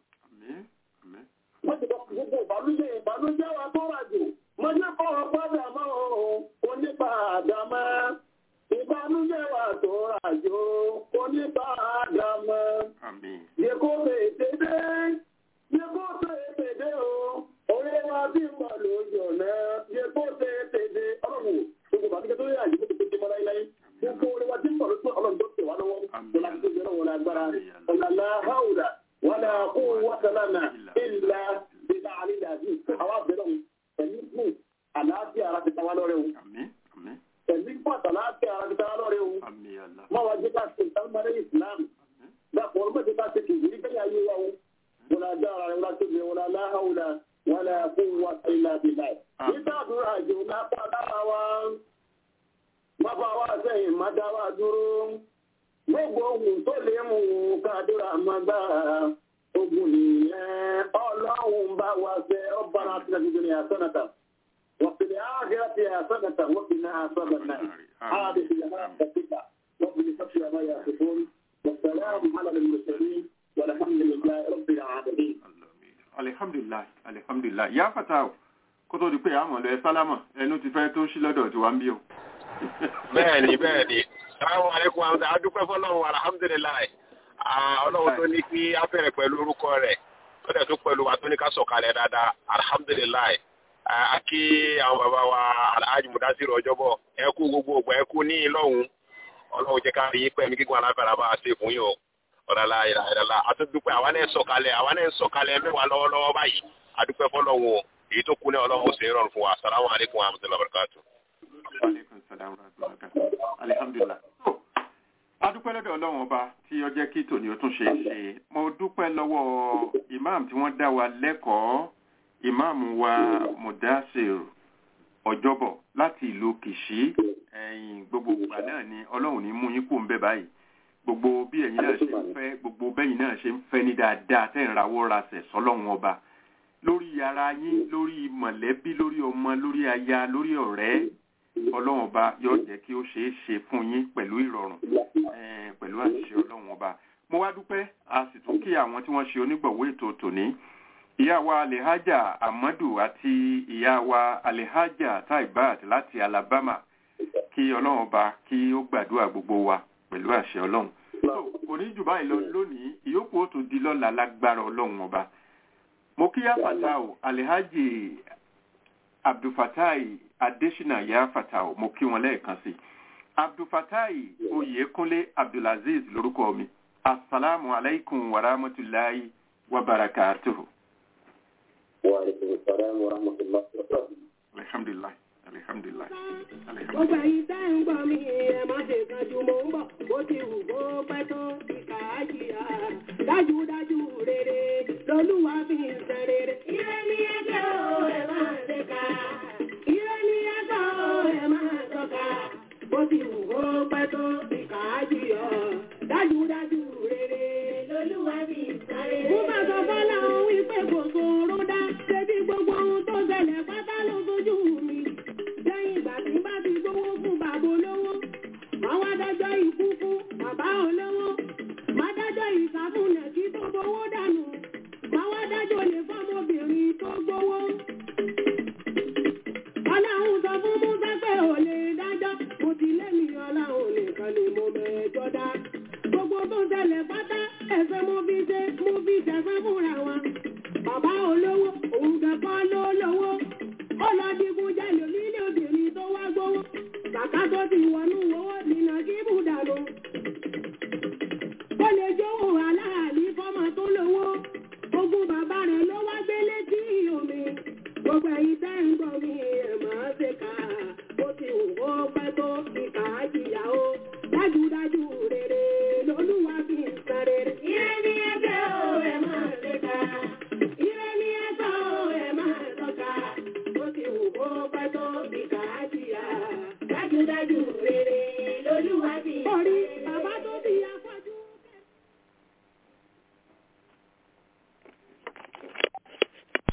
Speaker 6: wọ́n ti bọ́ gbogbo ọ̀bà olùdíje ìbànújẹ́ wa tó rà jù mọ́jẹ́ kọ́ ọ padà mọ́ onípadà mọ́ ìbànújẹ́ wa tó rà jù onípadà mọ́ yẹ́kọ́ tètè dé yẹ́kọ́ tètè dé o orí wa bí mọ̀ lójú ọ̀nà yẹ́kọ́ tètè dé ọlọ́run gbogbo bàbá tó yà yìí tó ti mọ́ láíláí gbogbo orí wa bí mọ̀ lójú ọlọ́run tó tẹ̀ wá lọ́wọ́ ọlá tó yẹ lọ́wọ́ lágbára ọ̀làlá haúdà wàlà kó wàsálàmà ìlà bíbá àlílà àbí àwọn abẹ́rẹ́ wọn pẹ̀lú fún àlàáfíà ara ti ta wá lọ́rẹ́ o pẹ̀lú fún àtàlàáfíà ara ti ta wá lọ́rẹ́ o máa wá jẹ́ ká ṣe ìtàlùmọ́lẹ́ ìsìlámù dàpọ̀ ọlọ́mọdé bá ti kì í rí bẹ́ẹ̀ ayé wa o wọlé agbára rẹ wọlé tóbi wọlé aláhàwùlà wọlé àfọwọ́ ilà bìlà. nígbà àdúrà àjò lápá lára wa má bá wa sẹ́yìn má dá wa dúró gbogbo ohun tó lè mú kádúrà má gbà ogun nìyẹn ọlọ́run bá wa fẹ́ ọba náà ti nàìjíríà ní àsọ̀nàtà وفي الآخرة حسنة وقنا عذاب النار هذه هي ربك رب الفتح ما يصفون والسلام على المرسلين والحمد لله رب العالمين
Speaker 1: alihamdulilayi alihamdulilayi ya fata o kó tó di pé àmọ̀ lọ ẹ sálámọ̀ ẹnu ti fẹ́ tó ń ṣí lọ́dọ̀ tí wà ń bí o.
Speaker 5: bẹ́ẹ̀ni bẹ́ẹ̀ni salamu aleykum amsa adúpẹ́ fọ́lọ́run alhamdulilayi ọlọ́run tó ní kí á bẹ̀rẹ̀ pẹ̀lú orúkọ rẹ̀ ó dẹ̀ tún pẹ̀lú wa tó ní ká sọ̀kalẹ̀ dáadáa alhamdulilayi a kí àwọn bàbá wa alhaji mudasiru ọjọ́bọ̀ ẹ kú gbogbo ògbà ẹ kú ní ìlọ́hun ọlọ́run jẹ́ ká rí yín pẹ̀lú gígùn alágbára bá a ṣe fún yín o ọ̀rọ̀lá ìrànlá àtúndúpẹ́ àwọn náà sọ̀kalẹ̀ àwọn náà sọ̀kalẹ̀ mẹ́wàá lọ́wọ́lọ́wọ́ báyìí adúpẹ́ fọlọ́run o èyí tó kú ní ọlọ́run ṣe rọrùn fún wa salamu alaykum wa rahmatulahi wa barakatu.
Speaker 1: alihamdulilayi. adúpẹ́ lọ́dọ̀ ọlọ́run ọba tí ó jẹ́ kí tòní ó tún ṣe é ṣe mo dúpẹ́ lọ́wọ́ imam tí wọ́n dá wa lẹ́kọ̀ọ́ imam wa mudasir ọjọ́bọ̀ láti ìlú kìṣí ẹ̀yìn gbogbo ìgbà náà ni ọlọ́run ní mú yín kó ń bẹ báyìí gbogbo bí ẹ̀yin náà ṣe ń fẹ́ gbogbo bẹ́yìn náà ṣe ń fẹ́ ní dáadáa tẹ́ ń rawọ́ rasẹ̀ sọ́lọ́run ọba lórí ara yín lórí mọ̀lẹ́bí lórí ọmọ lórí aya lórí ọ̀rẹ́ ọlọ́run ọba yóò jẹ́ kí ó ṣeé ṣe fún yín pẹ̀lú ìrọ̀rùn pẹ̀lú àṣìṣe ọlọ́run ọba mo wá dúpẹ́ a sì tún kí àwọn tí wọ́n ṣe onígbọ̀wọ́ ètò tòní ìyá wa alehaja amadu àti ìyá wa alehaja taibat láti alabama kí ọlọ́run ọba kí ó gbàdúrà gbogbo wa pẹ̀lú àṣẹ ọlọ́run kò ní jù báyìí lọ lónìí ìyókù ó tún di lọ́la lágbára ọlọ́run ọba mo kí yá fatao alhaji abdulfatai adesina yá fatao mo kí wọn lẹ́ẹ̀kan sí abdulfatai oyèkúnlé abdulaziz lórúkọ mi asalaamu alaykum wa rahmatulahi wa barakatuhu.
Speaker 6: wa aleykum salaam wa rahmatulah.
Speaker 1: alhamdulilayi alhamdulilayi
Speaker 4: Gbogbo ẹ̀yin tẹ́ ń gbọ́ mi ẹ má ṣe kanjú mo ń bọ̀ bó ti wù kó pẹ́ tó ti kà á jìyà. Dájúdájú rere lolúwa fi ń ṣe rere. Ire ni ẹjọ́ o ẹ máa ṣe ká. Ire ni ẹjọ́ o ẹ máa ṣọ́ka. Bó ti wù kó pẹ́ tó ti kà á jìyà. Dájúdájú rere lolúwa fi ń ṣe rere. Mo bá sọ fọ́lá òun wípé kò sóró dá. Ṣé bí gbogbo nìkan ni mo mẹ́jọ dá. Gbogbo tó ń ṣẹlẹ̀ pátá ẹ̀fẹ́ mo fi ṣe mo fi ṣẹ̀fẹ́ fúnra wa. Bàbá olówó òun kẹ́kọ́ ló lówó. Ó lọ digun jalè nílé obìnrin tó wá gbówó. Kàkà tó ti wọnú owó nínà kí bùdànù. Ó lè jówó aláàlí fọ́mọ tó lówó. Ogún bàbá rẹ̀ ló wá gbé létí omi. Gbogbo ẹ̀yin tẹ́ ń gbọ́ mi ẹ̀ máa ṣe kà á. Ó ti wù ó pẹ́ tó ìkà á jìyà ó. Dájúdájú rere lolúwa fi ń san rere. Ire ni ẹgbẹ́ o, ẹ máa ṣe kà á. Ire ni ẹgbẹ́ o, ẹ máa tọ́ka. Ó ti wù ó pẹ́ tó ìkà á jìyà. Dájúdájú